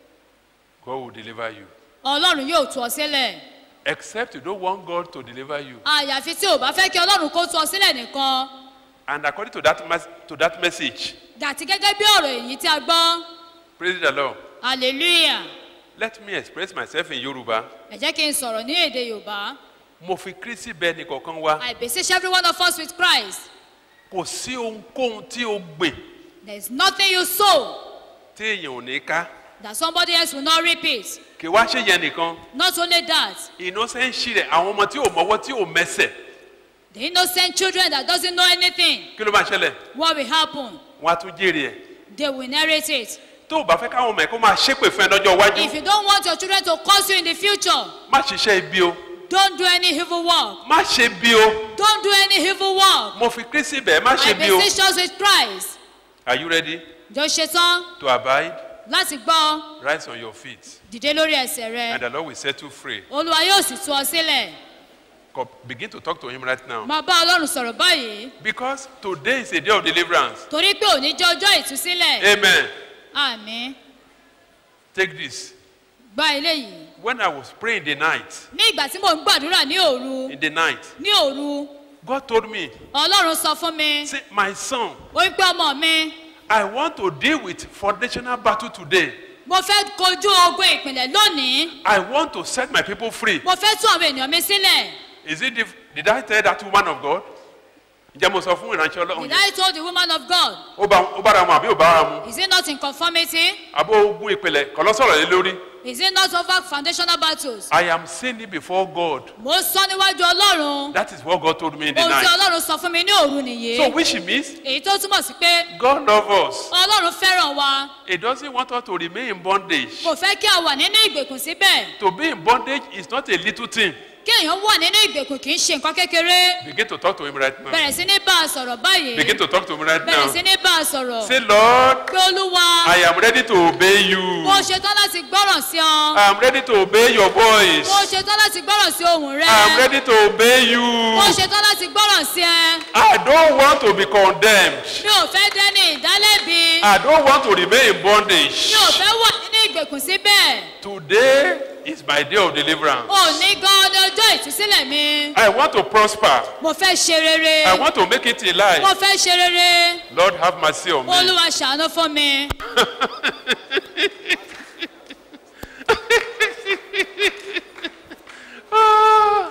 god will deliver you ọlọ́run yóò tú ọ sílẹ̀ except you don't want god to deliver you àyàfi tí ò bá fẹ́ kí ọlọ́run kó tú ọ sílẹ̀ nìkan and according to that mes to that message dàtí gẹ́gẹ́ bí ọ̀rọ̀ èyí tí a gbọ́ praise the lord hallelujah let me express myself in yoruba ẹ jẹ́ kí n sọ̀rọ̀ ní èdè yorùbá mo fi kristi bẹ́ẹ̀ ni kọ̀ọ̀kan wá i beseech every one of us with christ kò sí ohunkóhun tí o gbìn there is nothing you sow tí èèyàn ò ní ká that somebody else will not reap it kì wá ṣe yẹn nìkan not only that ìnọ́sẹ̀ǹsì rẹ̀ àwọn ọmọ tí ò mọ́wọ́ tí ò mẹsẹ̀ the innocent children that doesn't know anything kí ló máa ṣẹlẹ̀ what will happen wọ́n á tún jèrè ẹ̀ they will inherit it tó o bá fẹ́ káwọn ọmọ ẹ̀ kó máa ṣépè fún ẹ lọ́jọ́ iwájú if you don't want your children to curse you in the future má ṣiṣẹ́ ibi o don't do any evil work má ṣe bí o don't do any evil work mo fi kristi bẹ́ẹ̀ má i ṣe bí o beseech us with christ are you ready jọ ṣetán to abide láti gbọ́ rise on your feet dìde lórí ẹsẹ̀ rẹ and the lord will set you free olúwa yóò sì tú ọ sílẹ̀ Co- begin to talk to him right now máa bá ọlọ́run sọ̀rọ̀ báyìí because today is a day of deliverance torí pé òní jẹ́ ọjọ́ ìtúsílẹ̀ amen àmì take this gba eléyìí when i was praying in the night ní ìgbà tí mò ń gbàdúrà ní òru in the night ní òru god told me ọlọ́run sọ fún mi say my son ó wí pé ọmọ mi i want to deal with foundational battle today mo fẹ́ kojú ogun ìpìlẹ̀ lónìí i want to set my people free mo fẹ́ tú àwọn ènìyàn mi sílẹ̀ is it the, did i tell that woman of god ǹjẹ́ mo sọ fún ìránṣẹ́ ọlọ́run did yẹn I told the woman of God ó bá ó bára mu àbí ò bára mu is it not in conformity àbó ogun ìpìlẹ̀ kọ́ lọ sọ̀rọ̀ lé lórí Is it not over foundational battles? I am saying it before God. Mo ń sọ níwájú Ọlọ́run. That is what God told me in the Ohun tí night. Ọlọ́run sọ fún mi ní òru So nìyí. which means Èyí tó túmọ̀ sí pé God loves us. Ọlọ́run fẹ́ràn wa. He doesn't want us to remain in bondage. Kò fẹ́ kí a wà nínú ìgbèkùn síbẹ̀. To be in bondage is not a little thing. Kí èèyàn wà nínú ìgbèkùn kì í ṣe nǹkan kékeré. Begin to talk to him right now. Bẹ̀rẹ̀ sí ní bá a sọ̀rọ̀ báyìí. Begin to talk to him right Bẹ̀rẹ̀ sí now. ní bá a sọ̀rọ̀. Say, Lord, Pé Olúwa, I am ready to obey you. mo ṣetán láti gbọ́ràn sí ọ. I am ready to obey your voice. Mo ṣetán láti gbọ́ràn sí ohùn rẹ. I am ready to obey you. Mo ṣetán láti gbọ́ràn sí ẹ. I don't want to be condemned. Mi ò fẹ́ dẹ́ni ìdálẹ́bi. I don't want to remain in Mi bondage. ò fẹ́ wà nínú ìgbèkùn síbẹ̀. Today is my day of deliverance. Òní gan ni ọjọ́ ìtúsílẹ̀ mi. I want to prosper. Mo fẹ́ ṣe rere. I want to make it in Mo life. fẹ́ ṣe rere. Lord, have mercy on me. Olúwa ṣàánú fún mi. Ah.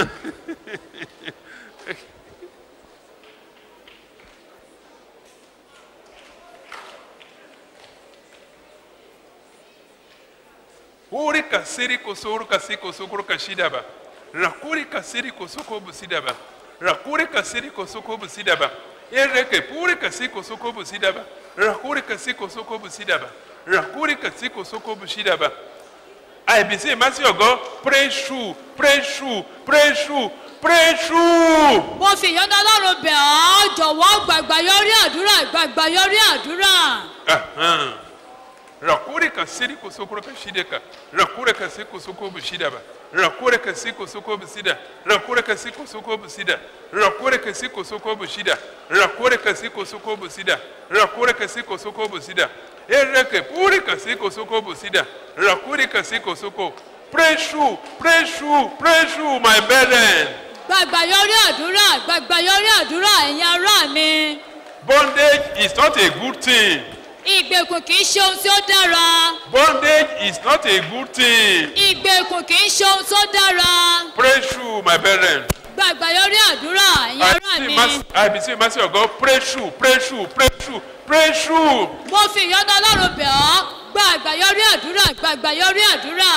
Uri kasiri kusuru kasi kusukuru kashidaba. Rakuri kasiri kusuko busidaba. Rakuri kasiri kusuko busidaba. Ereke puri kasi kusuko busidaba. Rakuri kasi kusuko busidaba. Rakuri kasi kusuko busidaba. I be say mercy of God, pray through, pray through, pray through, pray through. Mo fi ìyọ́nú Ọlọ́run bẹ̀ ọ́ jọ̀wọ́ gbàgbà yọrí àdúrà gbàgbà yọrí àdúrà. Ahan. Rakure ka siri kusukuru ka shideka. Rakure ka si kusuko bushida ba. Rakure ka si kusuko busida. Rakure ka si kusuko busida. Rakure ka si kusuko bushida. Rakure ka si kusuko busida. Rakure ka si kusuko busida. Ereke puri ka si kusuko busida. Rakure ka si kusuko. Pray through, pray through, pray through my burden. Gbàgbà yọrí àdúrà gbàgbà yọrí àdúrà ẹ̀yin ará mi. Bondage is not a good thing. Ìgbèkùn kì í ṣe ohun tí ó dára. Bondage is not a good thing. Ìgbèkùn kì í ṣe ohun tó dára. Pray through my burden. Gbàgbà yọrí àdúrà ẹ̀yin I ará beseech mi. mercy- I beseech mercy of God, pray through, pray through, pray through, pray through. Mo fi ìyọ́nú Ọlọ́run bẹ̀ ọ́ gbàgbà yọrí àdúrà gbàgbà yọrí àdúrà.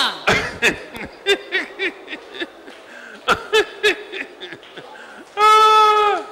Ah.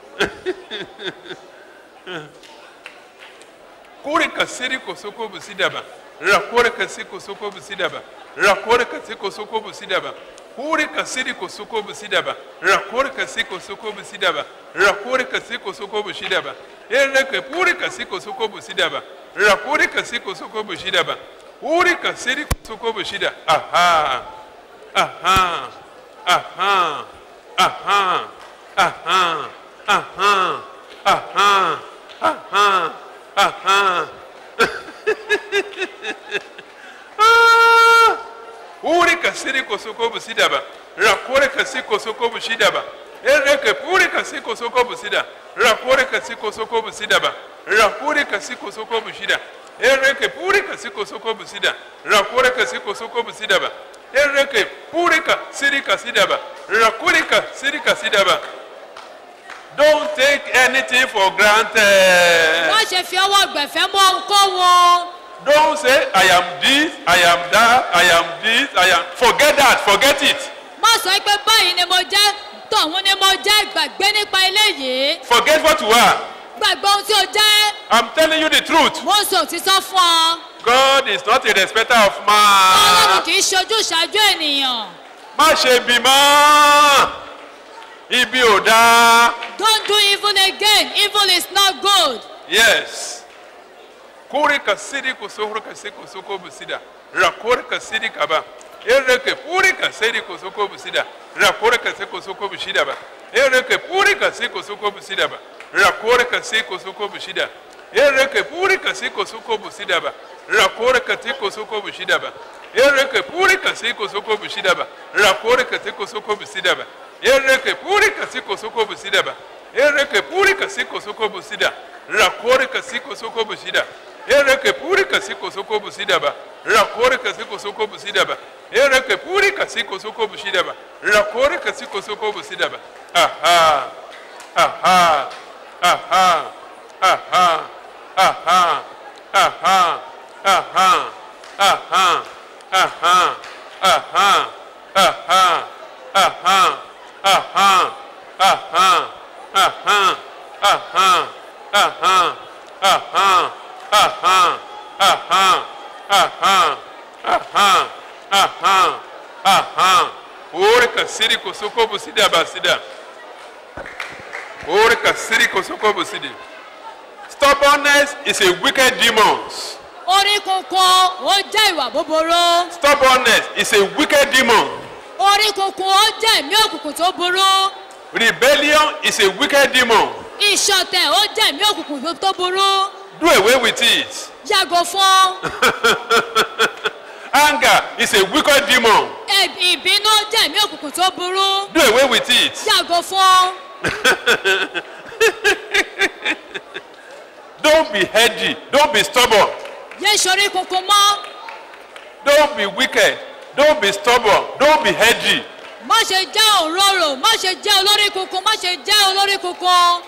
Kore kasiri kosoko busidaba. Rakore kasi kosoko busidaba. Rakore kasi kosoko busidaba. Kore kasiri kosoko busidaba. Rakore kasi kosoko busidaba. Rakore kasi kosoko busidaba. Ereke pure kasi kosoko busidaba. Rakore kasi kosoko busidaba. Uri kasiri kosoko busida. Aha. Aha. Aha. Aha. Aha. Aha. Aha. Aha. Aha. Ah! Uri kasiri kosoko busidaba. Rakore kasi kosoko busidaba. Ereke puri kasi kosoko busida. Rakore kasi kosoko busidaba. Rakore kasi kosoko busida. Ereke puri kasi kosoko busida. Rakore kasi kosoko busidaba. Ereke puri kasiri kasidaba. Rakore kasiri kasidaba. Don't take anything for granted. Má ṣe fi ọwọ́ gbẹ̀fẹ́ mú ohunkóhun. Don't say, I am this, I am that, I am this, I am. Forget that, forget it. Má sọ pé báyìí ni mo jẹ́ tọ̀hún ni mo jẹ́ gbàgbé nípa eléyìí. Forget what you are. Gbàgbé ohun tí o jẹ́. I'm telling you the truth. Mo ń sọ òtítọ́ fún ọ. God is not a respecter of Ọlọ́run man. kì í ṣojú ìṣáájú ènìyàn. Má ṣe bímọ. Ibi ò dáa. Don't do evil again. Evil is not good. Yes. Kuri kasiri kusukuru kasi kusuko busida. Rakuri kasiri kaba. Ereke puri kasiri kusuko busida. Rakuri kasi kusuko busida ba. Ereke puri kasi kusuko busida ba. Rakuri kasi kusuko busida. Ereke puri kasi kusuko busida ba. Rakuri kasi kusuko busida ba. Ereke puri kasi kusuko busida ba. Rakuri kasi kusuko busida ba. Ereke puri kasi kusuko busida ba. Ereke puri kasi kusuko busida. Rakuri kasi kusuko busida. Ereke puri kasi kusuko busida ba. Rakuri kasi kusuko busida ba. Ereke puri kasi kusuko busida ba. Rakuri kasi kusuko busida ba. Aha. Aha. Aha. Aha. Aha. Aha. Aha. Aha. Aha. Aha. Aha. Aha. Aha. Aha. Aha. Aha. Aha. Aha. Aha. Aha. Aha. Aha. Aha. Aha. Ore kasiri kosoko busidi abasida. Ore kasiri kosoko busidi. Stubbornness is a wicked demon. orí kunkun ó jẹ́ ìwà búburú Stubbornness is a wicked demon. orí kunkun ó jẹ́ ẹ̀mí òkùnkùn tó burú Rebellion is a wicked demon. ìṣọ̀tẹ̀ ó jẹ́ ẹ̀mí òkùnkùn tó burú Do away with it. yàgò fún Anger is a wicked demon. ẹ̀bì- ìbínú ó jẹ́ ẹ̀mí òkùnkùn tó burú Do away with it. yàgò fún Don't be heady. Don't be stubborn. yé sọrí kunkun mọ́ Don't be wicked. Don't be stubborn. Don't be heady. má ṣe jẹ́ òróró má ṣe jẹ́ olórí kunkun má ṣe jẹ́ olórí kunkun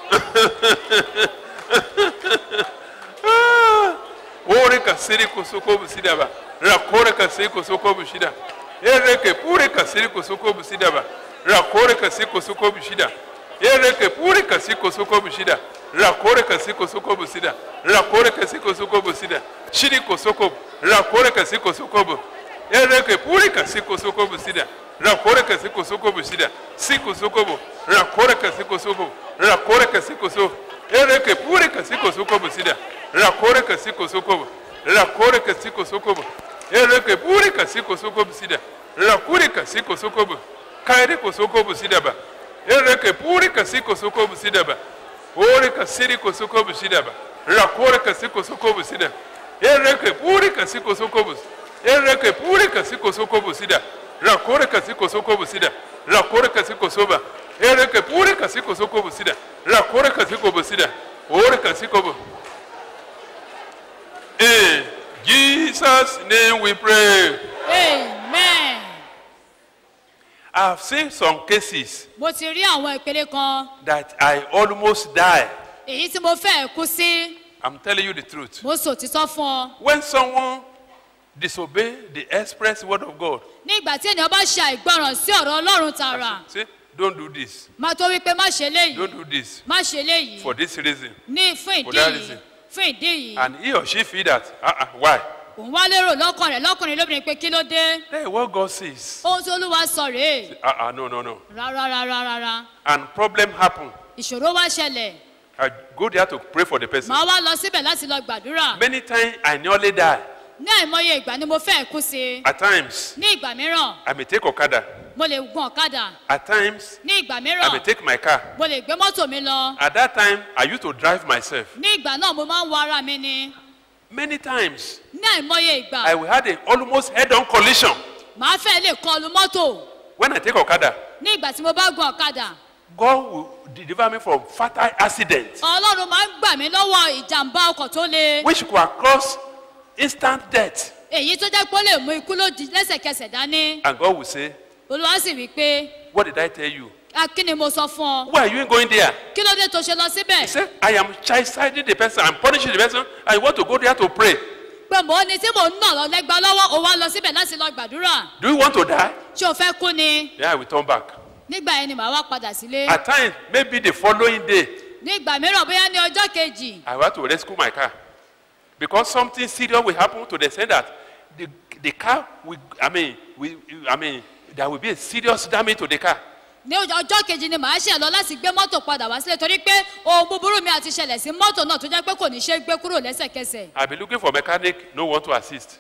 Ore kasiri kosoko busidaba. Rakore kasiri kosoko bushida. Ereke pure kasiri kosoko busidaba. Rakore kasiri kosoko bushida. Ereke pure kasiri kosoko bushida. Rakore kasiri kosoko busida. Rakore kasiri kosoko busida. Shiri kosoko. Rakore kasiri kosoko bu. Ereke pure kasiri kosoko busida. Rakore kasiri kosoko busida. Si kosoko bu. Rakore kasiri kosoko. Rakore kasiri kosoko. Ereke pure kasiri kosoko busida. Rakore kasiri kosoko. Rakore kasiri kosoko. Ereke pure kasiri kosoko busida. Rakure kasiri kosoko. Kaire kosoko busida ba. Ereke pure kasiri kosoko busida ba. Ore kasiri kosoko busida ba. Rakore kasiri kosoko busida. Ereke pure kasiri kosoko busida. Ereke pure kasiri kosoko busida. Rakore kasiri kosoko busida. Rakore kasiri kosoba. Ereke pure kasiri kosoko busida. Rakore kasiri kobusida. Ore kasiri kobo. In Jesus' name we pray. amen. I've seen some cases mo ti rí àwọn ìpele kan that I almost die. èyí tí mo fẹ́ kú sí I'm telling you the truth. mo sọ òtítọ́ fún ọ When someone disobey the express word of God, ní ìgbà tí ènìyàn bá ṣe àìgbọràn sí ọ̀rọ̀ ọlọ́run tààrà say, don't do this, máa tó wípé má ṣe léyìí don't do this má ṣe léyìí for this reason. ní fún For ìdí that yìí reason. fún ìdí yìí And he or she feel that, uh-uh, why? òun wá lérò lọ́kàn rẹ̀ lọ́kùnrin lóbìnrin pé kí ló dé Hey, what God says. ohun tí olúwa sọ rèé Uh-uh, no, no, no. rárá rárá rárá And problem happen. ìṣòro wá ṣẹlẹ̀ I go there to pray for the person. màá wá lọ síbẹ̀ láti lọ gbàdúrà Many times I nearly die. ní àìmọye ìgbà ni mo fẹ́ kú sí At times, ní ìgbà mìíràn I may take Okada. mo lè gun ọ̀kadà At times, ní ìgbà I may mìíràn take my car. mo lè gbé mọ́tò mi lọ At that time, I used to drive myself. ní ìgbà náà mo máa ń wọ ara mi ni Many times, ní àìmọye ìgbà I will had a almost head-on collision màá fẹ́ lè kọlu mọ́tò when I take Okada. ní ìgbà tí mo bá gun ọ̀kadà God will deliver me from fatal accidents, ọlọ́run máa ń gbà mí lọ́wọ́ ìjàmbá ọkọ̀ tó le which could cause instant death. èyí tó jẹ́ pé ó lè mú ikú lójijì lẹ́sẹ̀kẹsẹ̀ dání And God will say, olúwa sì wí pé What did I tell you? "A, kí ni mo sọ fún ọ Why are you going there? kí ló dé tó ṣe lọ He síbẹ̀ said, I am chastising the person, I'm punishing the person, I want to go there to pray. pé mò ń ní tí mò ń nà lọ lẹ́gbàá lọ́wọ́ ó wá lọ síbẹ̀ láti lọ gbàdúrà Do you want to die? ṣé o fẹ́ kú ni Then I will turn back. nígbà yẹn ni màá wá padà sílé At times, maybe the following day, nígbà mìíràn bóyá ní ọjọ́ kejì I want to rescue my car. Because something serious will happen to the extent that the, the car will, I mean, we, I mean, there will be a serious damage to the car. ní ọjọ́ kejì ni màá ṣe lọ láti gbé mọ́tò padà wá sílé torí pé ohun búburú mi àti ṣẹlẹ̀ sí mọ́tò náà tó jẹ́ pé kò ní ṣe é gbé kúrò lẹ́sẹ̀kẹsẹ̀ I'll be looking for a mechanic, no one to assist.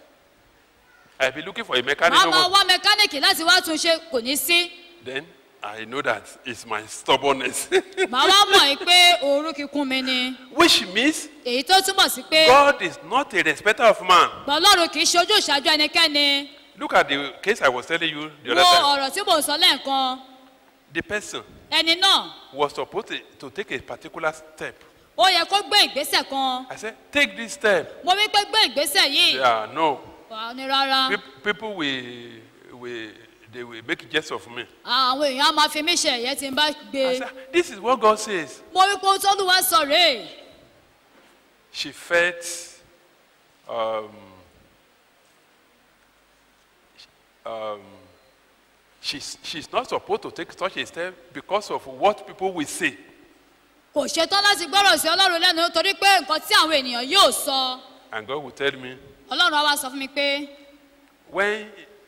I'll be looking for a mechanic, màá no máa one. wá mẹkáníìkì láti wá tún ṣe kò ní sí Then I know that it's my stubbornness. màá wá mọ̀ ẹ́ pé òórùn kíkún mi ni Which means èyí tó túmọ̀ sí pé God is not a respecter of man. ọlọ́run kì í ṣe ojú ìṣáájú ẹnikẹ́ni Look at the case I was telling you the wo other time. ọ̀rọ̀ tí mò ń sọ lẹ́ẹ̀kan The person ẹni náà was supposed to, to take a particular step. ó yẹ kó gbé ìgbésẹ̀ kan I said, take this step. mo wí pé gbé ìgbésẹ̀ yìí Yeah, no. wà á ní rárá Peop- People will, will, they will make jest of me. àwọn èèyàn á máa fi mí ṣe ẹ̀yẹ tí n bá gbé I said, this is what God says. mo wí pé ohun tó lùwà sọ rèé She felt um, um, she's, she's not supposed to take such a step because of what people will say. kò ṣetán láti gbọ́rọ̀ sí ọlọ́run lẹ́nu torí pé nǹkan tí àwọn ènìyàn yóò sọ And God will tell me, ọlọ́run á wá sọ fún mi pé when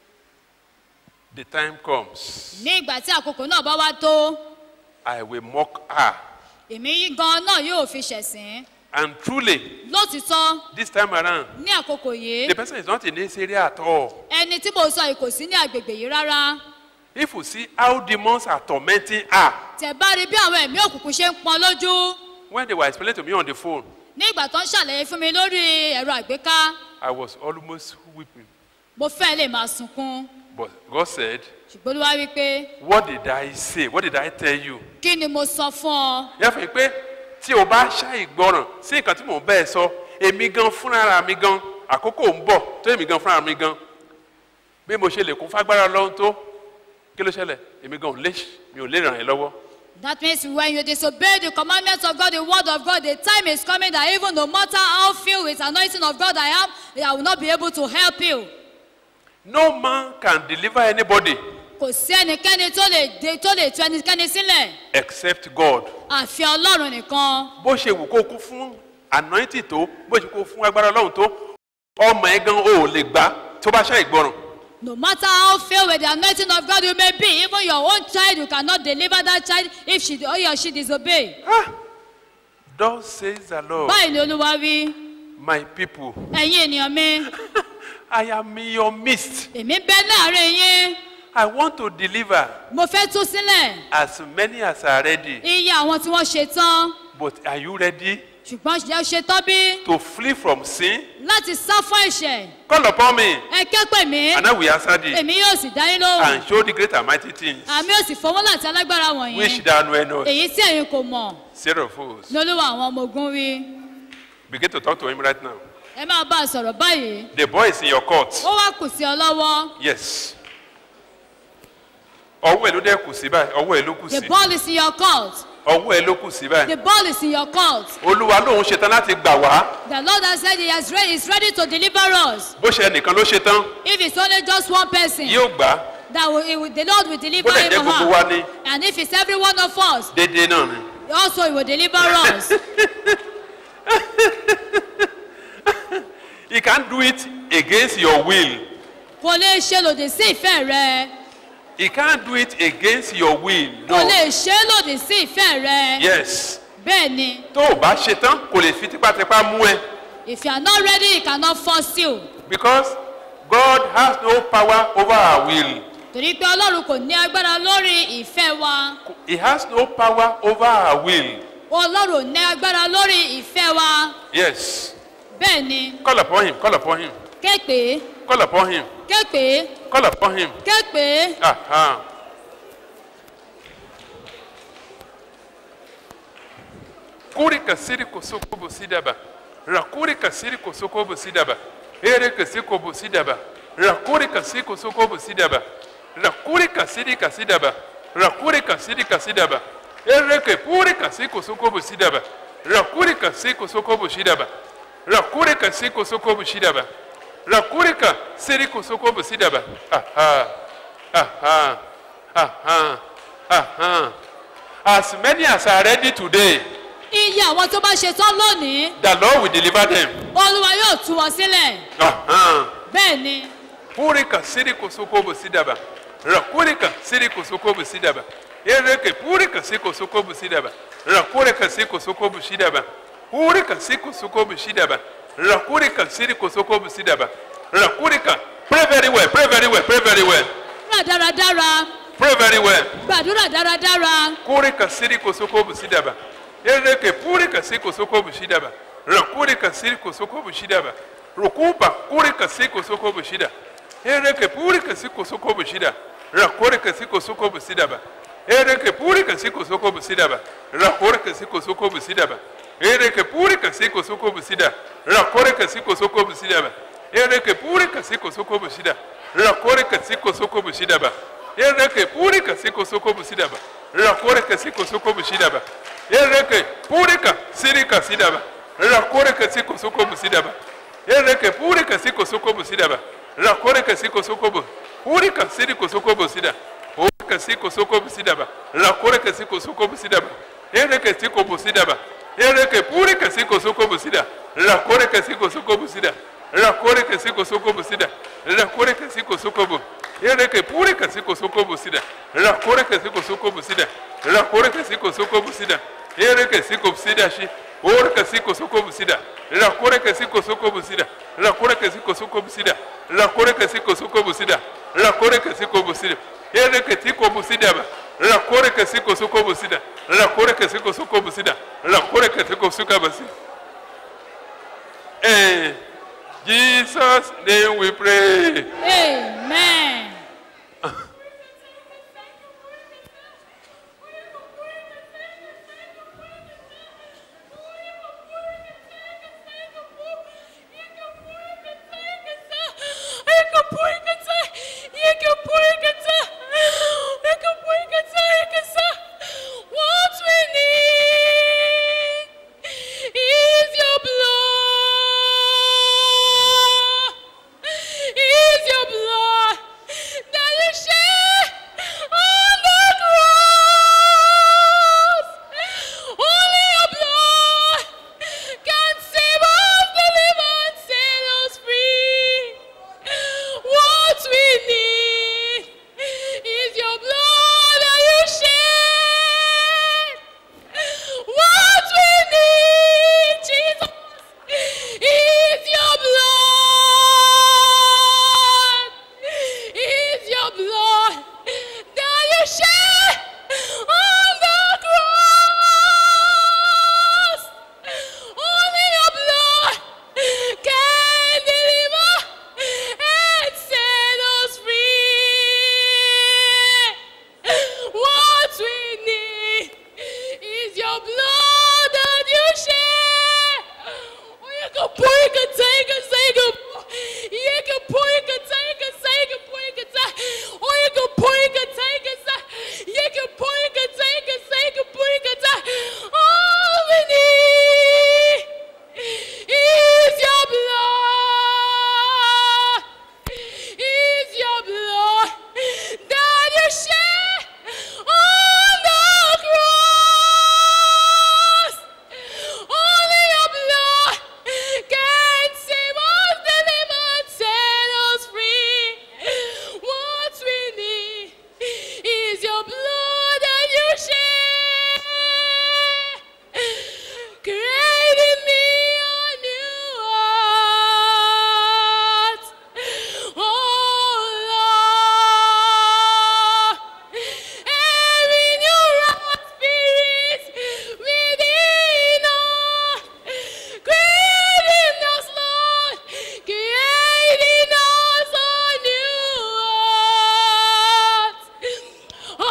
the time comes, ní ìgbà tí àkókò náà bá wá tó I will mock her. èmi gan náà yóò fi ṣẹ̀sín And truly, lótìtọ́ this time around, ní àkókò yìí the person is not in this area at all. ẹni tí mo sọ yìí kò sí ní agbègbè yìí rárá If you see how demons are tormenting her, tẹ̀ bá rí bí àwọn ẹ̀mí òkùnkùn ṣe ń pọn lójú when they were explaining to me on the phone, ní ìgbà tó ń ṣàlàyé fún mi lórí ẹ̀rọ àgbéká I was almost weeping. mo fẹ́ lè máa sunkún But God said, ṣùgbọ́n olúwa wí pé What did I say? What did I tell you? kí ni mo sọ fún ọ Yẹ fún mi pé tí o bá ṣàìgbọràn sí nǹkan tí mò ń bẹ́ẹ̀ sọ, èmi gan fúnra mi gan, àkókò ń bọ̀ tó èmi gan fúnra mi gan. Bí mo ṣe lè kún fágbára lọ́hún tó, kí ló ṣẹlẹ̀? Èmi gan ò lè mi ò lè ràn ẹ́ lọ́wọ́. That means when you disobey the commandments of God, the word of God, the time is coming that even no matter how filled with anointing of God I am, I will not be able to help you. No man can deliver anybody Kò sí ẹnikẹ́ni tó lè dé tó lè tu ẹnikẹ́ni sílẹ̀ except God. àfi Ọlọ́run nìkan. Bó ṣe wù kó kún fún anointing tó, bó ṣe kó fún agbára Ọlọ́run tó, ọmọ ẹ gan ò lè gbà tó bá ṣàìgbọràn. No matter how filled with the anointing of God you may be, even your own child, you cannot deliver that child if she or he or she disobey. Thus says the Lord, Báyìí ni Olúwa wí, my people, ẹ̀yin ènìyàn mi, I am in your midst. èmi bẹ láàrin yín, I want to deliver mo fẹ́ tú sílẹ̀ as many as are ready. iye àwọn tí wọ́n ṣe tán. But are you ready Ṣùgbọ́n ṣe ṣe tán bí to flee from sin? láti sá fún ẹ̀ṣẹ̀. Call upon me, Ẹ ké pè mí, and I will answer thee, èmi yóò sì dá yín lóhùn. and show the great and mighty things Àmì yóò sì fọwọ́ láti alágbára wọ̀nyí. which thou knowest not. Èyí tí ẹ̀yin kò mọ̀, Sarah of fools. ní olúwa àwọn ọmọ ogun wí. Begin to talk to him right now. Ẹ máa bá a sọ̀rọ̀ báyìí. The boy is in your court. Ó wá kù sí ọ lọ́wọ́. Yes. Ọwọ́ ẹ̀ ló dẹ́ kù sí báyìí. Ọwọ́ ẹ̀ ló kù The sí. ball is in your court. Ọwọ́ ẹ̀ ló kù sí báyìí. The ball is in your court. Olúwa lòun ṣetán láti gbà wá. The Lord has said he has ready, is ready to deliver us. Bó ṣe ẹnìkan ló ṣetán, If it's only just one person, yóò gbà á. that will, he will, the Lord will deliver Bó lè him jẹ́ or gbogbo wa her. ni And if it's every one of us, déédéé náà ni. also he will deliver us. He can't do it against your will. Kò lè ṣe lòdì sí ìfẹ́ rẹ. He can't do it against your will. Kò No. lè ṣe lòdì sí ìfẹ́ rẹ. Yes. Bẹ́ẹ̀ ni, Tó o bá ṣetán, kò lè fi tipátipá mú ẹ. if you are not ready, he cannot force you. Because God has no power over our will. Torí pé Ọlọ́run kò ní agbára lórí ìfẹ́ wa. He has no power over our will. Ọlọ́run ò ní agbára lórí ìfẹ́ wa. Yes. Bẹ́ẹ̀ ni, Call upon him. Call upon him. képe, Call upon him. képe, Call upon him. képe. Aha. Kuri kasiri kosoko bosidaba. Rakuri kasiri kosoko bosidaba. Ere kasiko bosidaba. Rakuri kasiri kosoko bosidaba. Rakuri kasiri kasidaba. Rakuri kasiri kasidaba. Ere ke puri kasiri kosoko bosidaba. Rakuri kasiri kosoko bosidaba. Rakuri kasiri kosoko bosidaba. Rakuri kasiri kosoko bosidaba. Aha. Aha. Aha. Aha. As many as are ready today, Iye àwọn tó bá ṣe tán lónìí, the Lord will deliver them. Olúwa yóò tú wọn sílẹ̀. Aha. Bẹ́ẹ̀ ni, Purika siri kosoko busidaba. Rakurika siri kosoko busidaba. Ereke purika siri kosoko busidaba. Rakurika siri kosoko busidaba. Purika siri kosoko busidaba. Rakurika siri kosoko busidaba. Rakurika. Pray very well. Pray very well. Pray very well. gbà dáradára, Pray very well. gbàdúrà dáradára. Kurika siri kosoko busidaba. Ereke purika siri kosoko busidaba. Rakurika siri kosoko busidaba. Rukuba kurika siri kosoko busida. Ereke purika siri kosoko busida. Rakurika siri kosoko busidaba. Ereke purika siri kosoko busidaba. Rakurika siri kosoko busidaba. Ereke purika siri kosoko busida. Rakurika siri kosoko busidaba. Ereke purika siri kosoko busida. Rakurika siri kosoko busidaba. Ereke purika siko soko busidaba. Rakoreka siko soko busidaba. Ereke purika sirika sidaba. Rakoreka siko soko busidaba. Ereke purika siko soko busidaba. Rakoreka siko soko bu. Uri kasiri kosoko bosida. Uri kasi kosoko bosida ba. Rakore kasi kosoko bosida ba. Ere kasi ko bosida ba. Ere ke puri kasi kosoko bosida. Rakore kasi kosoko bosida. Rakore kasi kosoko bosida. Rakore kasi kosoko bo. Ere ke puri kasi kosoko bosida. Rakore kasi kosoko bosida. Rakore kasi kosoko bosida. Ere kasi kosida shi. Ore kasi kosoko bosida. Rakore kasi kosoko bosida. Rakore kasi kosoko bosida. Rakore kasi kosoko bosida. Rakore kasi kosoko bosida. Ere kasi kosoko bosida ba. Rakore kasi kosoko bosida. Rakore kasi kosoko bosida. Rakore kasi kosoko bosida. In Jesus' name we pray. amen. What we need is your blood. Is your blood that you shed on the cross. Only your blood can save us, deliver, and set us free. What we need is your blood that you shed. What we need, Jesus, is your blood. Is your blood that you shed on the cross. Only your blood can deliver and set us free. What we need is your blood that you shed. Oh, you can pour, you can take, and say good. You can pour, you can take, and say good. Pour, you can take. Oh, you can pour, you can take, and say. You can pour, you can take, and say good. Pour, you can take. All we need is your blood. Is your blood that you shed on the cross. Only your blood can save us, deliver, and set us free. What we need is your blood that you shed. Create in me a new heart. Oh Lord. And renew our spirits within us. Create in us, Lord. Create in us a new heart. Oh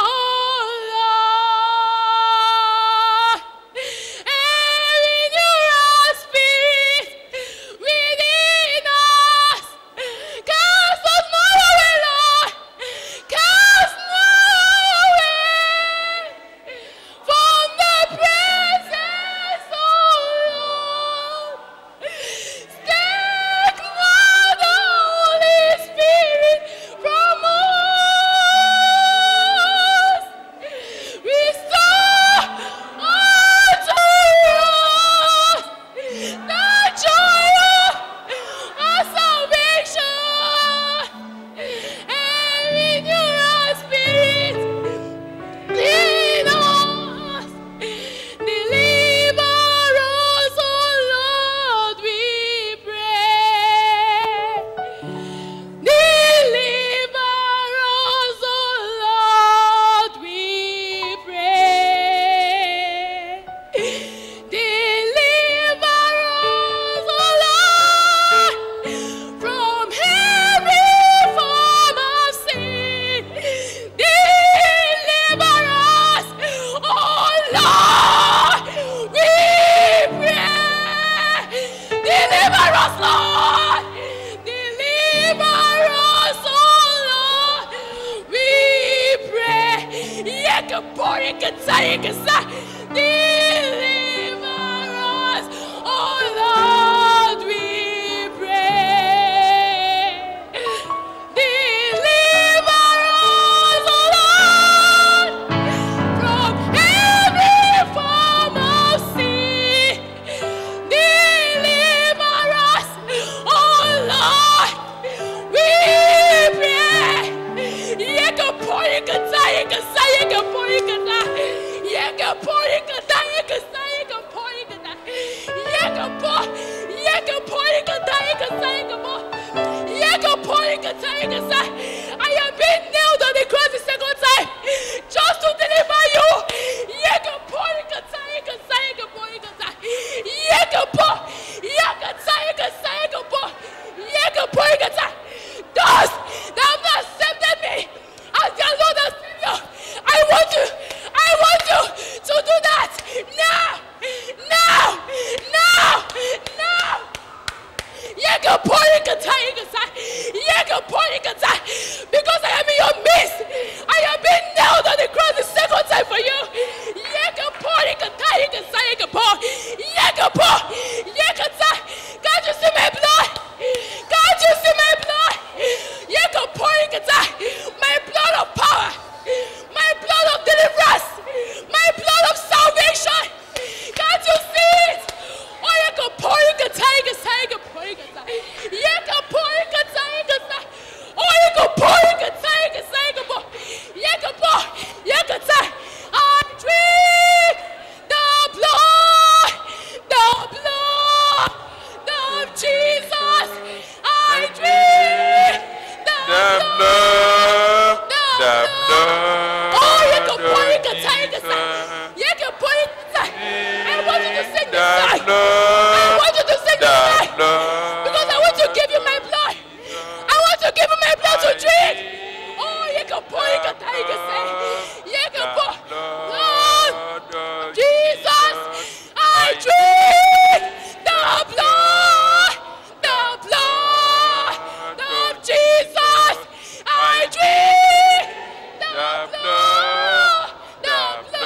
Lord. And renew our spirits within us. Cast us not away, Lord. Cast not away from the presence, oh Lord. Take not the Holy Spirit from us. Restore unto us the joy of our salvation and renew our spirit in us. Deliver us, oh Lord, we pray. Deliver us, oh Lord, we pray. Deliver us, oh Lord, from every form of sin. Deliver us, oh Lord, we pray. Deliver us, Lord. Deliver us, oh Lord. We pray. Yekapor, yekatsa, yekasa. Deliver us, oh Lord. We pray. Deliver porikata, yekasa, yeka porikata. Yeka porikata, yekasa, yeka porikata. Yeka po, yeka porikata, yekasa, yeka po. Yeka porikata, yekasa. I have been nailed on the cross the second time just to deliver you. Yeka porikata, yekasa, yeka porikata. Yeka po, yekasa, yekasa, yeka po. Yeka porikata. Those that have not accepted me as their Lord and Savior, I want you, I want you to do that now, now, now, now. Yeka porikata, yekasa. Yeka porikata. Because I am in your midst. I have been nailed on the cross the second time for you. Yeka porikata, yekasa, yeka po. Yeka po. Yekata. Can't you see my blood? Can't you see my blood? Yeka porikata. My blood of power. My blood of deliverance. My blood of salvation. Can't you see it? Oh, you can pour, you can take it, take it, pour, you can take it. You can pour, you can take it, take it. Oh, you can pour, you can take it, take it, pour. You can pour, you can take. I drink the blood, the blood of Jesus. I drink the, The blood. blood, the blood Oh, you can pour, you can of take it, Jesus. You can pour, you can take. I want you to sing this The song. I blood, want you to sing the this song. blood. Because I want to give you my blood. I want to give you my blood to drink. Oh, you can pour, you can take, you can say. You can pour. Lord, Jesus, I drink the blood, the blood of Jesus. I drink the blood, the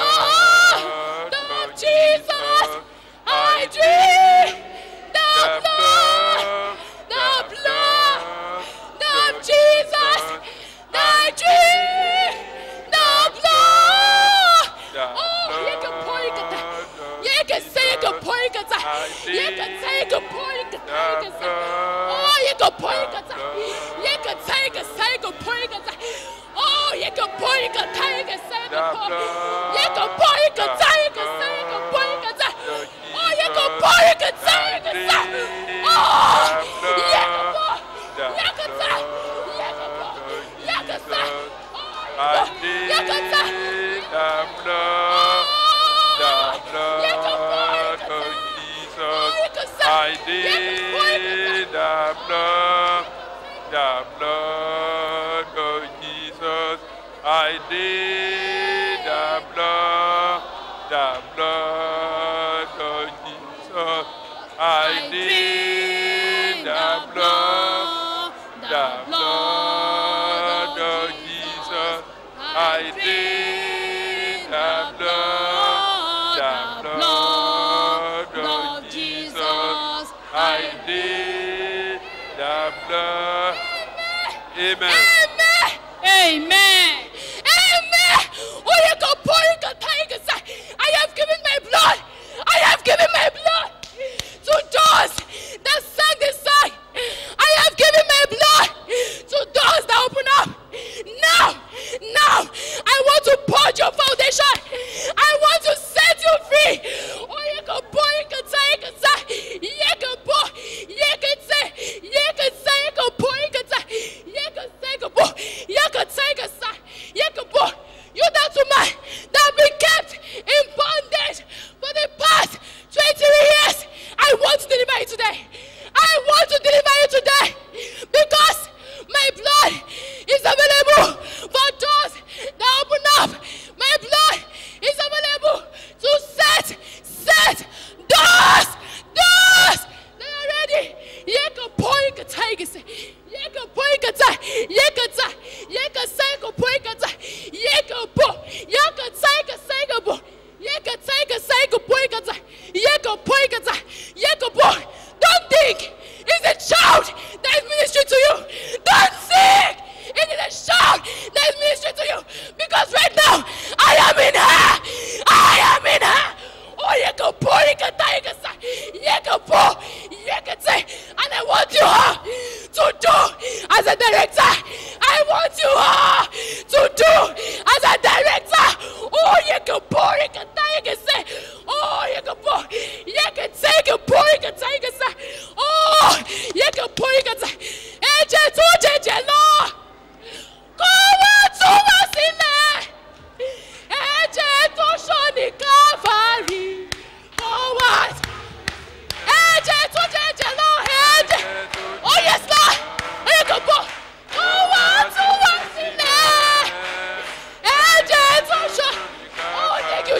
blood of Jesus. I drink the blood, the blood of Jesus. I drink the blood. Oh, you can pour, you can take. You can say you can pour, you can take. You can say you can pour, you can take, you can say. Oh, you can pour, you can take. You can take, you can say you can pour, you can take. Oh, you can pour, you can take, you can say you can pour. You can pour, you can take, you can say you can pour, you can take. Oh, you can pour, you can take, you can say. Oh, you can pour, you can take, you can pour, you can say. Oh, I you need can, you can say. the blood, the You can pour, you blood can of say. Jesus. Oh, you can say. I You can pour, you can need the blood, the blood of Jesus. I need the blood, the blood of Jesus. I need the blood, the blood of Jesus. I need the blood, the blood of Jesus. I need the blood. Amen. Amen. Amen. Amen. Oh, you can pour, you can take, you can say, I have given my blood. I have given my blood to those that sang this song. I have given my blood to those that open up. Now, now, I want to purge your foundation. I want to set you free. Oh, you can pour, you can take, you can say, you can pour, you can say, you can say, you can pour, you can say, you can say, you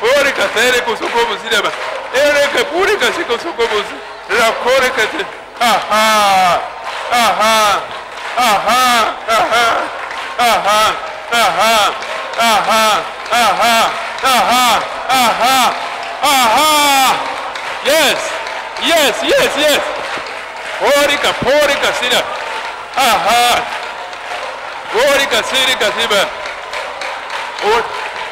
Porika tere kusuko musidaba. Ereke purika siko suko musi. Rakorika te. Aha. Aha. Aha. Aha. Aha. Aha. Aha. Aha. Aha. Aha. Aha. Yes. Yes, yes, yes. Porika, porika sida. Aha. Porika sirika siba. Or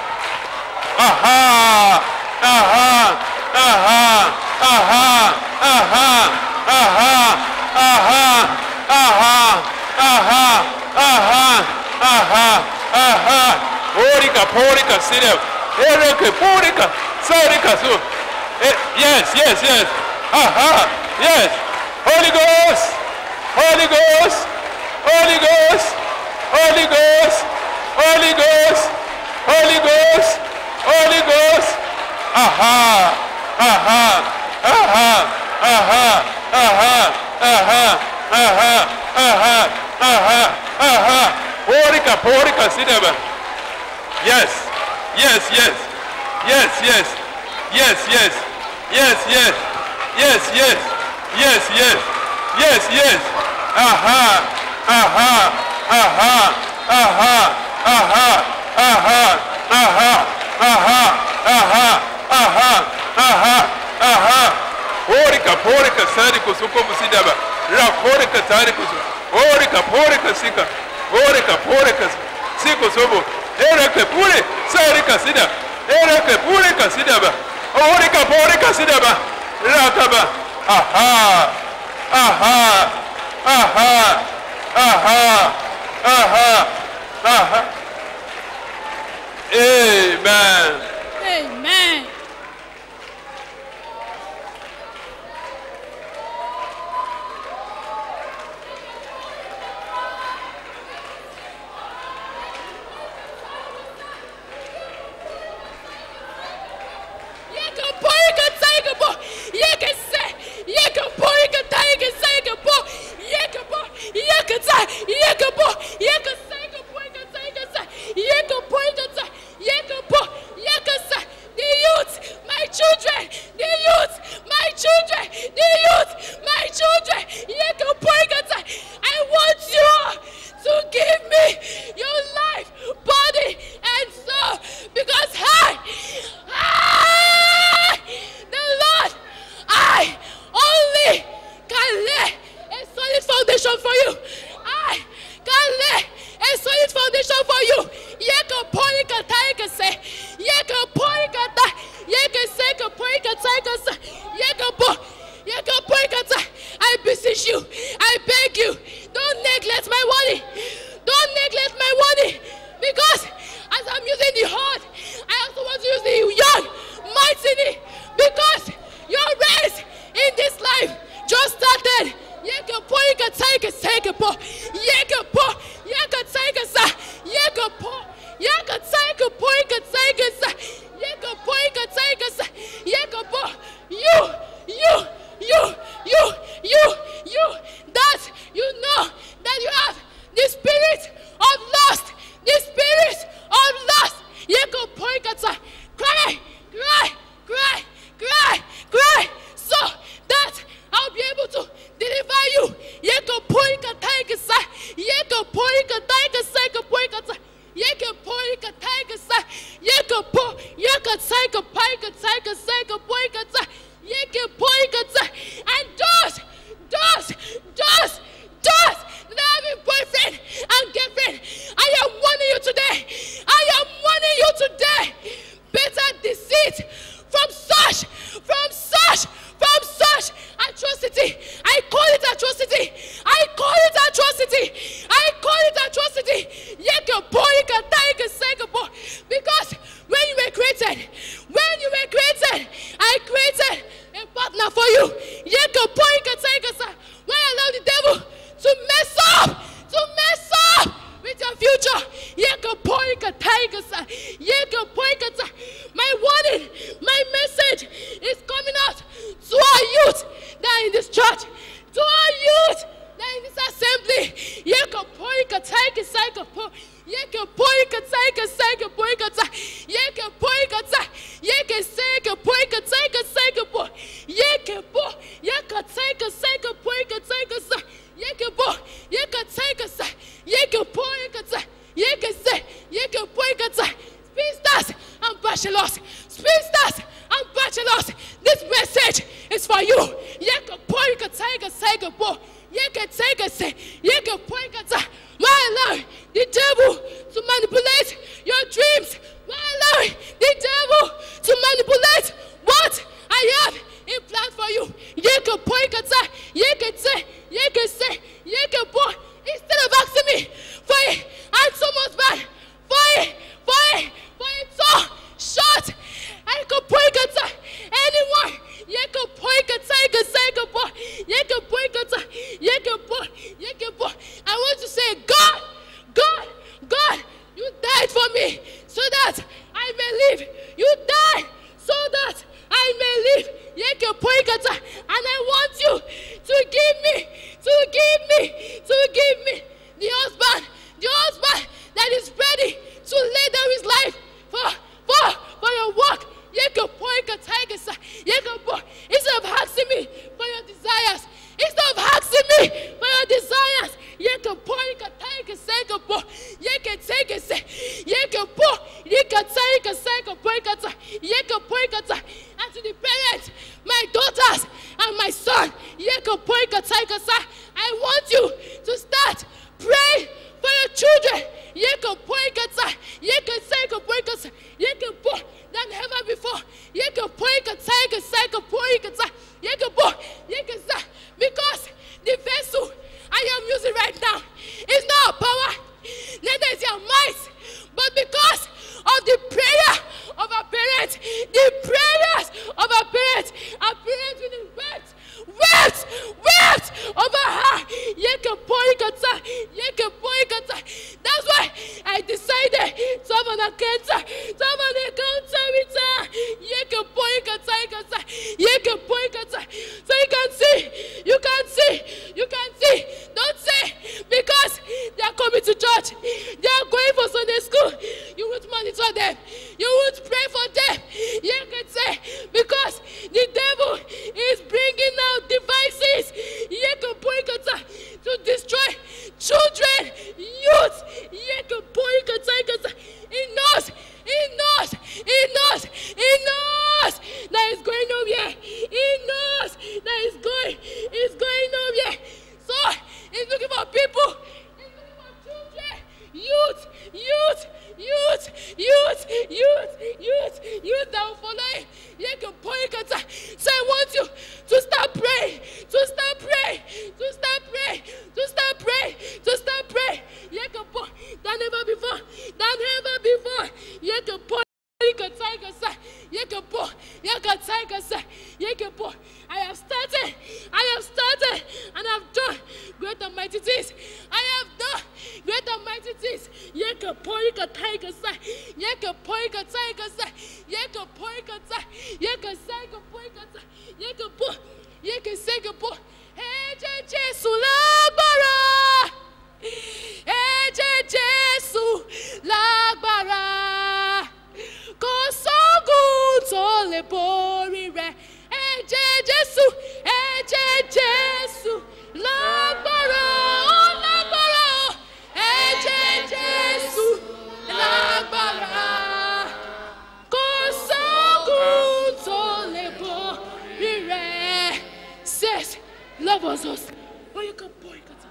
Aha! Aha! Aha! Aha! Aha! Aha! Aha! Aha! Aha! Aha! Aha! Aha! Porika, porika, sida. Ereke, porika, sarika su. Eh, Yes, yes, yes. Aha! Yes. Holy Ghost! Holy Ghost! Holy Ghost! Holy Ghost! Holy Ghost! Holy Ghost! Holy Ghost! Aha! Aha! Aha! Aha! Aha! Aha! Aha! Aha! Aha! Aha! Porika, porika, sidaba. Yes. Yes, yes. Yes, yes. Yes, yes. Yes, yes. Yes, yes. Yes, yes. Yes, yes. Aha. Aha. Aha. Aha. Aha. Aha. Aha. Aha. Aha. Aha. Aha. Aha. Porika, porika, sari kusuko musidaba. Ra porika, tari kusuko. Porika, porika, sika. Porika, porika, siko sobo. Ereke pure, sarika sida. Ereke pure kasidaba. Porika, porika, sidaba. Rakaba. Aha. Aha. Aha. Aha. Aha. Aha. Amen. Amen. Yeka porika tiger bo. Yeka se. Yeka porika tiger tiger bo. Yeka bo. Yeka ta. Yeka bo. Yeka tiger porika tiger sa. Yeka porika ta. Yeka bo. Yeka sa. The youth, my children. The youth, my children. The youth, my children. Yeka porika ta. I want you to give me your life, body, and soul, because I, I, the Lord, I only can lay a solid foundation for you. I can lay a solid foundation for you. Yeka porika taika se. Yeka porika ta. Yeka seka porika taika se. Yeka po. Yeka porika ta. I beseech you. I beg you. Don't neglect my money. Don't neglect my money. Because as I'm using the hard, I also want to use the young mightily. Because your race in this life just started. Yeka po, yeka take take a po. Yeka po, yeka take a sa. Yeka po, yeka take a po, yeka take a sa. Yeka po, yeka take a sa. Yeka po. You, you, you, you, you, you. That you know that you have the spirit of lust. The spirit of lust. Yeka po, yeka ta. Cry, cry, cry, cry, cry. So that I'll be able to deliver you. Yeka poika taika sa. Yeka poika taika sa. Yeka poika ta. Yeka poika taika sa. Yeka po. Yeka taika paika taika sa. Yeka poika ta. Yeka poika ta. And those, those, those, those that have a boyfriend and girlfriend, I am warning you today. I am warning you today. Better deceit from such, from such, from such atrocity. I call it atrocity. I call it atrocity. I call it atrocity. Yeke boyka taika seka bo. Because when you were created, when you were created, I created a partner for you. Yeke boyka taika sa. When I allow the devil to mess up, to mess up with your future. Yeke boyka taika sa. Yeke boyka ta. My warning, my message is coming out to our youth that are in this church, to our youth that are in this assembly. Yeke boyka taika seka po. Yeke boyka taika seka boyka ta. Yeke boyka ta. Yeke bachelors, spinsters, and bachelors. This message is for you. Yeke poika taiga saiga bo. Yeke taiga se. Yeke poika ta. My Lord, the devil to manipulate your dreams. My Lord, the devil to manipulate what I have in plan for you. Yeke poika ta. Yeke te. Yeke se. Yeke bo. Instead of asking me for a handsome husband, for a, for a, for a tall, short, I could point at anyone. You can point at you can say good boy. You can point at you can boy. You can boy. I want to say, God, God, God, you died for me so that I may live. You died so that I may live. You can point at and I want you to give me, to give me, to give me the husband, the husband that is ready to lay down his life for, for, for your work. You can point a tiger, sir. You can point. Instead of asking me for your desires, instead of asking me for your desires, you can point a tiger, say, can point. You can take it, say, you can point. You can take a second point, you can point a and to the parents, my daughters and my son, you can point a tiger, sir. I want you to start praying for your children. You can point a you can say, can point a you can point than ever before. You can point a tiger, say, can point a you can point, you can say, because the vessel I am using right now is not a power, neither is your might, but because of the prayer of our parents, the prayers of our parents, our parents with the wept, wept, wept over her. Yeke poikata, yeke poikata. That's why I decided to have an encounter, to have an encounter with her. Yeke poikata, ikata, yeke poikata. So you can see, you can see, you can see. Don't say because they are coming to church, they are going for Sunday school. You would monitor them, you would pray for them. You can say because the devil is bringing out devices Yekapoikata, to destroy children, youth. Yekapoikata, He knows, he knows, he knows, he knows that he's going nowhere. He knows that he's going, he's going nowhere. So he's looking for people, he's looking for children, youth, youth, youth, youth, youth, youth, youth that will follow him. Yekapoikata. So I want you to start praying, to start praying, to start praying, to start praying, to start praying. Yekapo, than ever before, than ever before. Yekapo. Yekatigasa, Yekapo, Yekatigasa, Yekapo. I have started, I have started, and I've done great and mighty things. I have done great and mighty things. Yekapo, Yekatigasa, Yekapo, Yekatigasa, Yekapo, Yekata, Yekasagapo, Yekata, Yekapo, Yekasagapo. Ẹ̀jẹ̀ Jésù lágbára. Ẹ̀jẹ̀ Jésù lágbára. Kò sógun tó lè borí rẹ̀. Ẹ̀jẹ̀ Jésù, ẹ̀jẹ̀ Jésù lágbára. Ó lágbára o. Ẹ̀jẹ̀ Jésù lágbára. Kò sógun tó lè borí rẹ̀. Says, love us us. Oh, you can boy, you can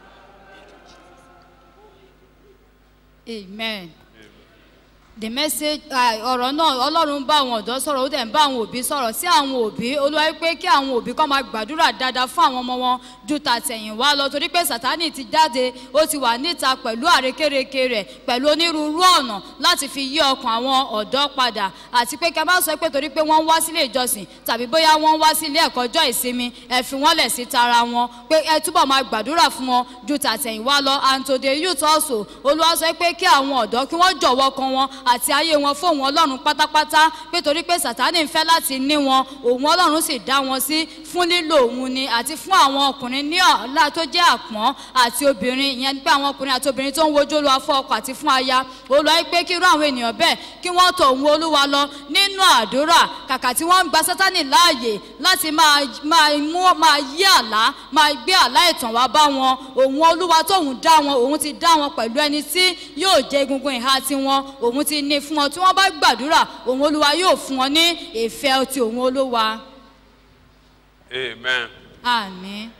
amen. the message ah, ọ̀rọ̀ náà ọlọ́run ń bá àwọn ọ̀dọ́ sọ̀rọ̀ ó dẹ̀ ń bá àwọn òbí sọ̀rọ̀ sí àwọn òbí olúwa wí pé kí àwọn òbí kọ́ máa gbàdúrà dáadáa fún àwọn ọmọ wọn ju tàtẹ̀yìnwá lọ torí pé sátánì ti jáde ó ti wà níta pẹ̀lú àrékérekè rẹ̀ pẹ̀lú onírúurú ọ̀nà láti fi yí ọkàn àwọn ọ̀dọ́ padà àti pé kí a má sọ pé torí pé wọ́n ń wá sílé ìjọsìn tàbí bóyá wọ́n ń wá sí ilé ẹ̀kọ́ ọjọ́ ìsinmi ẹ fi wọ́n lẹ̀ sí tara wọn pé ẹ túbọ̀ máa gbàdúrà fún wọn ju tàtẹ̀yìnwá lọ and to the youth also olúwa sọ pé kí àwọn ọ̀dọ́ kí wọ́n jọ̀wọ́ kan wọn àti ayé wọn fóun ọlọ́run pátápátá pé torí pé sàtánì ń fẹ́ láti ní wọn òun ọlọ́run sì dá wọn sí fún lílo òun ni àti fún àwọn ọkùnrin ní ọ̀la tó jẹ́ àpọ́n àti obìnrin ìyẹn pé àwọn ọkùnrin àti obìnrin tó ń wojú olúwa fún ọkọ àti fún aya olúwa yìí pé kí irú àwọn ènìyàn bẹ́ẹ̀ kí wọ́n tọ̀ òun olúwa lọ nínú àdúrà kàkà tí wọ́n ń gba sátánì láàyè láti máa máa mú máa yí àlá máa gbé àlá ìtàn wá bá wọn òun olúwa tóun dá wọn òun ti dá wọn pẹ̀lú ẹni tí yóò jẹ egungun ìhà tiwọn òun ti ti ní fún wọn tí wọ́n bá gbàdúrà òun olúwa yóò fún wọn ní ìfẹ́ ti òun olúwa Amen. àmín.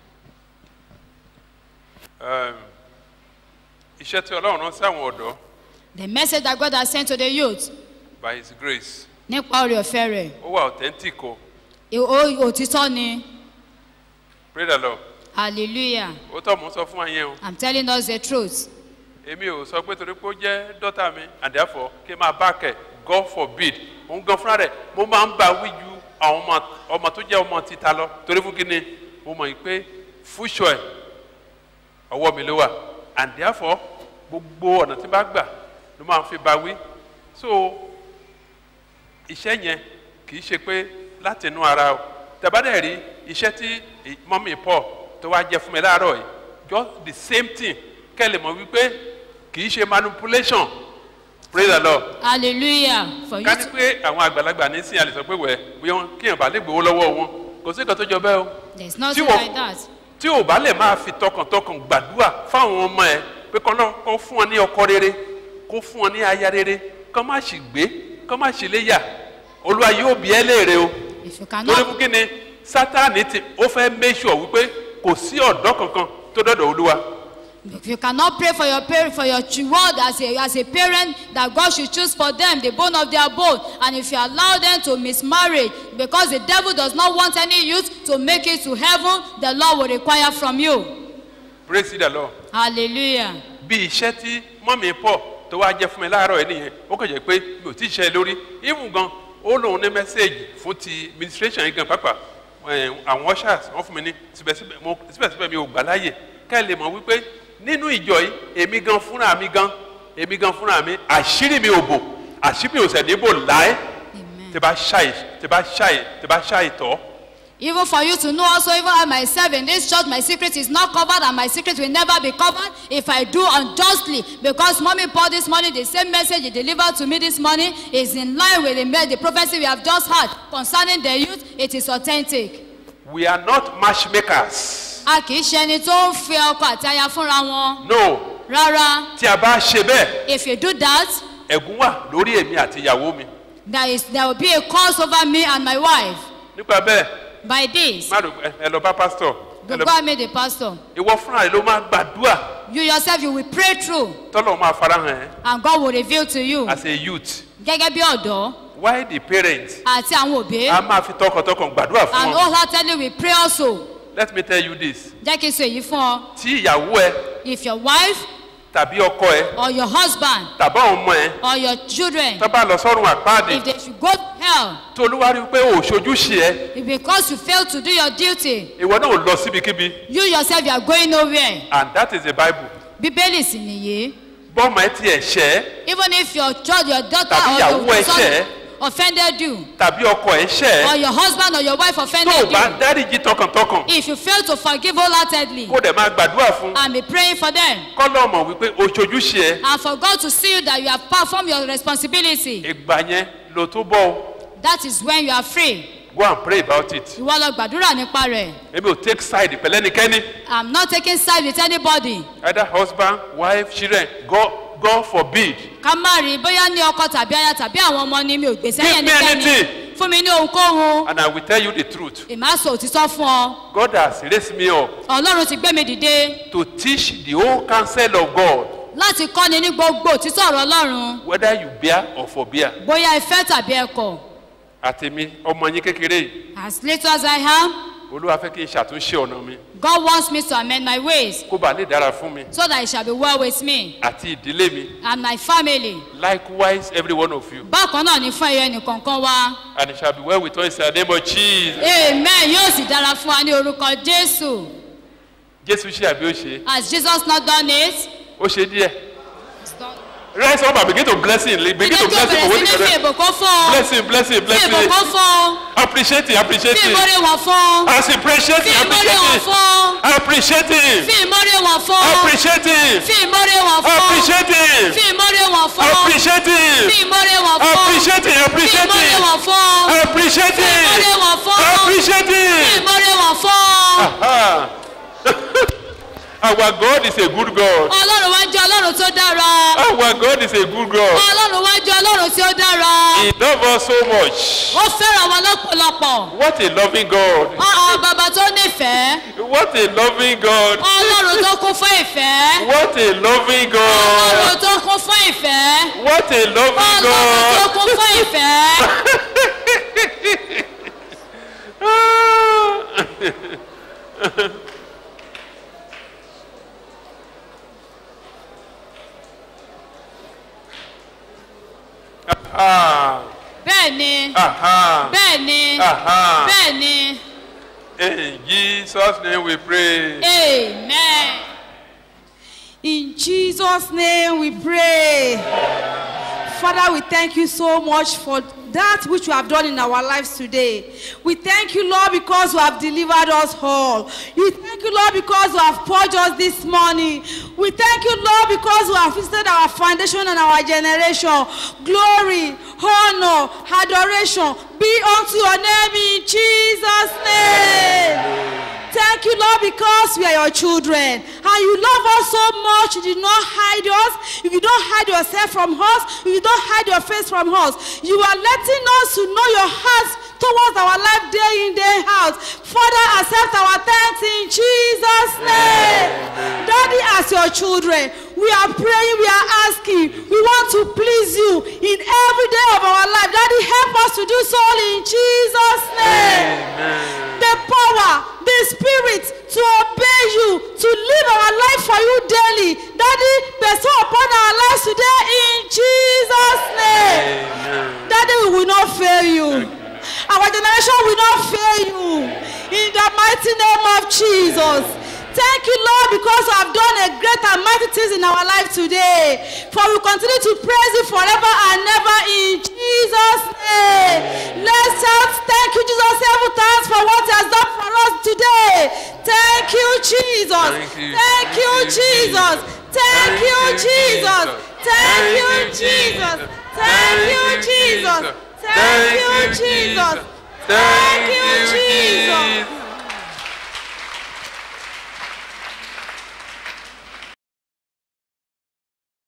Um, iṣẹ́ tí ọlọ́run rán sí àwọn ọ̀dọ́ the message that God has sent to the youth by his grace nípa oore ọ̀fẹ́ rẹ̀ ó wà authentic o ì- ó- òtítọ́ ni pray the lord hallelujah ó tọ́ mò ń sọ fún wa yẹn o i'm telling us the truth èmi ò sọ pé torí pé ó jẹ́ dọ́tà mi and therefore kí n máa bá kẹ̀ god forbid òun gan fúnra rẹ̀ mo máa ń bá wí ju àwọn ọmọ ọmọ tó jẹ́ ọmọ títa lọ torí fún kí ni mo mọ̀ yìí pé fúṣọ ẹ̀ ọwọ́ mi ló wà and therefore gbogbo ọ̀nà tí n bá gbà ló máa ń fi bá wí so iṣẹ́ yẹn kì í ṣe pé láti inú ara o tẹ̀bádẹ́ rí iṣẹ́ tí mọ́mí paul tó wá jẹ́ fún mi láàárọ̀ yìí just the same thing kẹ́ lè mọ̀ wípé kì í ṣe manipulation praise the lord hallelujah for you ká ní to pé àwọn àgbàlagbà ní sìn àlè sọ pé wẹ̀ bí wọ́n kíyàn bá lè gbowó lọ́wọ́ wọn kò sí nǹkan tó jọ bẹ́ẹ̀ o there is tí nothing wọ́n- like that tí ò bá lè máa fi tọkàntọkàn gbàdúrà fáwọn ọmọ ẹ pé kọ́ náà kọ́ fún ọ ní ọkọ rere kó fún ọ ní aya rere kọ́ má sì gbé kọ́ má sì léyà olúwa yóò bí ẹ léèrè o if you torí cannot fún kí ni sátani ti ó fẹ́ make sure wípé kò sí ọ̀dọ́ kankan tó dọ̀dọ̀ olúwa if you cannot pray for your parent for your child as a as a parent that God should choose for them the bone of their bone and if you allow them to mismarry because the devil does not want any youth to make it to heaven the Lord will require from you praise the lord hallelujah bí iṣẹ́ tí mọ́mí pọ̀ tó wá jẹ́ fún mi láàárọ̀ ẹ̀ nìyẹn ó kàn jẹ́ pé mi ò tí ì ṣe lórí even gan ó lóun ní mẹ́sẹ̀gì fún ti administration yìí gan pàápàá ẹ̀, àwọn ushers wọ́n fún mi ní síbẹ̀síbẹ̀ mo- síbẹ̀síbẹ̀ mi ò gbà láàyè ká ẹ lè mọ̀ wípé nínú ìjọ yìí èmi gan fúnra mi gan èmi gan fúnra mi àṣírí mi ò bò àṣírí mi ò sẹ̀ ní bò láé tí bá ṣàì tí bá ṣàì tí bá ṣàì tọ́ Even for you to know also, even I myself in this church, my secret is not covered and my secret will never be covered if I do unjustly. Because mommy Paul this morning, the same message he delivered to me this morning is in line with the, me- the prophecy we have just had concerning the youth. It is authentic. we are not matchmakers A kì í ṣe ẹni tó ń fi ọkọ àti aya fúnra wọn. no Rárá, tí a bá ṣe bẹ́ẹ̀ if you do that, ẹ̀gún wà lórí èmi àti ìyàwó mi there, is, there will be a curse over me and my wife. nípa bẹ́ẹ̀ By this, má rò ẹ ẹ lọ bá pásítọ̀ ẹ lọ God made the pastor. ìwọ fúnra rẹ ló máa gbàdúrà You yourself, you will pray through tọ́lọ̀ máa farahàn ẹ́ and God will reveal to you. as a youth Gẹ́gẹ́ bí ọ̀dọ́. why the parents àti àwọn òbí a máa fi tọkàntọkàn gbàdúrà fún and wọn wholeheartedly we pray also let me tell you this jẹ́ kí n sọ èyí fún ọ tí ìyàwó ẹ if your wife tàbí ọkọ ẹ or your husband tàbí àwọn ọmọ ẹ or your children tó bá lọ sọ́run àpáàdì if they should go to hell tó olúwa rí i pé ò ṣojúṣe ẹ if because you fail to do your duty ìwọ náà ò lọ síbikíbi you yourself you are going nowhere and that is the bible bíbélì sì nìyí bọ́ọ̀mù ẹ tiẹ̀ ṣẹ́ even if your child your daughter Tàbí or ìyàwó your ẹ son ṣẹ̀. offended you tàbí ọkọ ẹ ṣẹ́ or your husband or your wife tó o offended bá you dáríjì tọkàntọkàn if you fail to forgive wholeheartedly kó dẹ̀ máa gbàdúrà fún and be praying for them kọ́lọ́ mọ̀ wípé o ṣojúṣe ẹ and for God to see you that you have performed your responsibility ìgbà yẹn ló tó bọ́ o that is when you are free go and pray about it ìwọ lọ gbàdúrà nípa rẹ̀ èmi ò take side pẹ̀lẹ́nikẹ́ni i'm not taking side with anybody either husband wife children god god forbid ká má rí bóyá ní ọkọ tàbí aya tàbí àwọn ọmọ ni mi ò gbèsè Give me ẹnikẹ́ni anything. fún mi ní ohunkóhun and i will tell you the truth èmi á sọ òtítọ́ fún ọ god has raised me up ọlọ́run ti gbé mi dìde to teach the whole counsel of god láti kọ́ni ní gbogbo òtítọ́ ọ̀rọ̀ ọlọ́run whether you bear or forbear bóyá ẹ fẹ́ tàbí ẹ kọ̀ àtẹ̀mí ọmọ yín kékeré yìí as little as i am olúwa fẹ́ kí n ṣàtúnṣe ọ̀nà mi god wants me to amend my ways kó bàa lè dára fún mi so that it shall be well with me àti ìdílé mi and my family likewise every one of you bákan náà ní fún ẹyọ ẹnìkọ̀ọ̀kan wa and it shall be well with us in the name of jesus amen yóò sì dára fún wa ní orúkọ jésù jésù ṣe àbí ó ṣe has jesus not done it. ó ṣe díẹ̀ rise up and begin to bless him begin to Ilé tó bless him bẹ̀rẹ̀ for sí wetin ní you fi do ìbùkún fún un. bless him bless him Fi bless him ìbùkún fún un. appreciate him appreciate Fi him ìmọ̀re wọ̀n fún un. as he appreciate Fi him ìmọ̀re wọ̀n appreciate him fún un. appreciate him Fi ìmọ̀re wọ̀n fún un. appreciate him Fi ìmọ̀re wọ̀n fún un. appreciate him Fi ìmọ̀re wọ̀n fún un. appreciate him Fi ìmọ̀re wọ̀n fún un. appreciate him Fi appreciate ìmọ̀re him wọ̀n fún un. appreciate Fi ìmọ̀re him wọ̀n fún un. appreciate Fi him ìmọ̀re wọ̀n fún un. Aha. Our God is a good God. ọlọ́run wa jẹ́ ọlọ́run tó dára Our God is a good God. ọlọ́run wa jẹ́ ọlọ́run tí ó dára He loves us so much. ó fẹ́ràn wọn lọ́pọ̀lọpọ̀ What a loving God. ọ̀ọ́ bàbá tó nífẹ̀ẹ́ What a loving God. ọlọ́run tó kún fún ìfẹ́ What a loving ọlọ́run God. tó kún fún ìfẹ́ What a loving ọlọ́run tó God. kún fún ìfẹ́ Ah, bẹ́ẹ̀ ni aha, bẹ́ẹ̀ ni aha. bẹ́ẹ̀ ni In Jesus' name we pray. amen. In Jesus' name we pray. Father, we thank you so much for that which you have done in our lives today. We thank you, Lord, because you have delivered us all. We thank you, Lord, because you have purged us this morning. We thank you, Lord, because you have visited our foundation and our generation. Glory, honor, adoration be unto your name in Jesus' name. Thank you, Lord, because we are your children. And you love us so much. You did not hide us. You did not hide yourself from us. You did not hide your face from us. You are letting us to know your heart towards our life day in, day out. Father, accept our thanks in Jesus' name. Daddy, as your children, we are praying, we are asking, we want to please you in every day of our life. Daddy, help us to do so in Jesus' name the power, the spirit to obey you, to live our life for you daily. Daddy, bestow upon our lives today in Jesus' name. Daddy, we will not fail you. Our generation will not fail you. In the mighty name of Jesus. Thank you, Lord, because you have done a great and mighty things in our life today. For we continue to praise you forever and ever in Jesus' name. Let's shout, thank you, Jesus, several times for what he has done for us today. Thank you, Jesus. Thank you. Thank you, Jesus. Thank you, Jesus. Thank you, Jesus. Thank you, Jesus. Thank you, Jesus. Thank you, Jesus.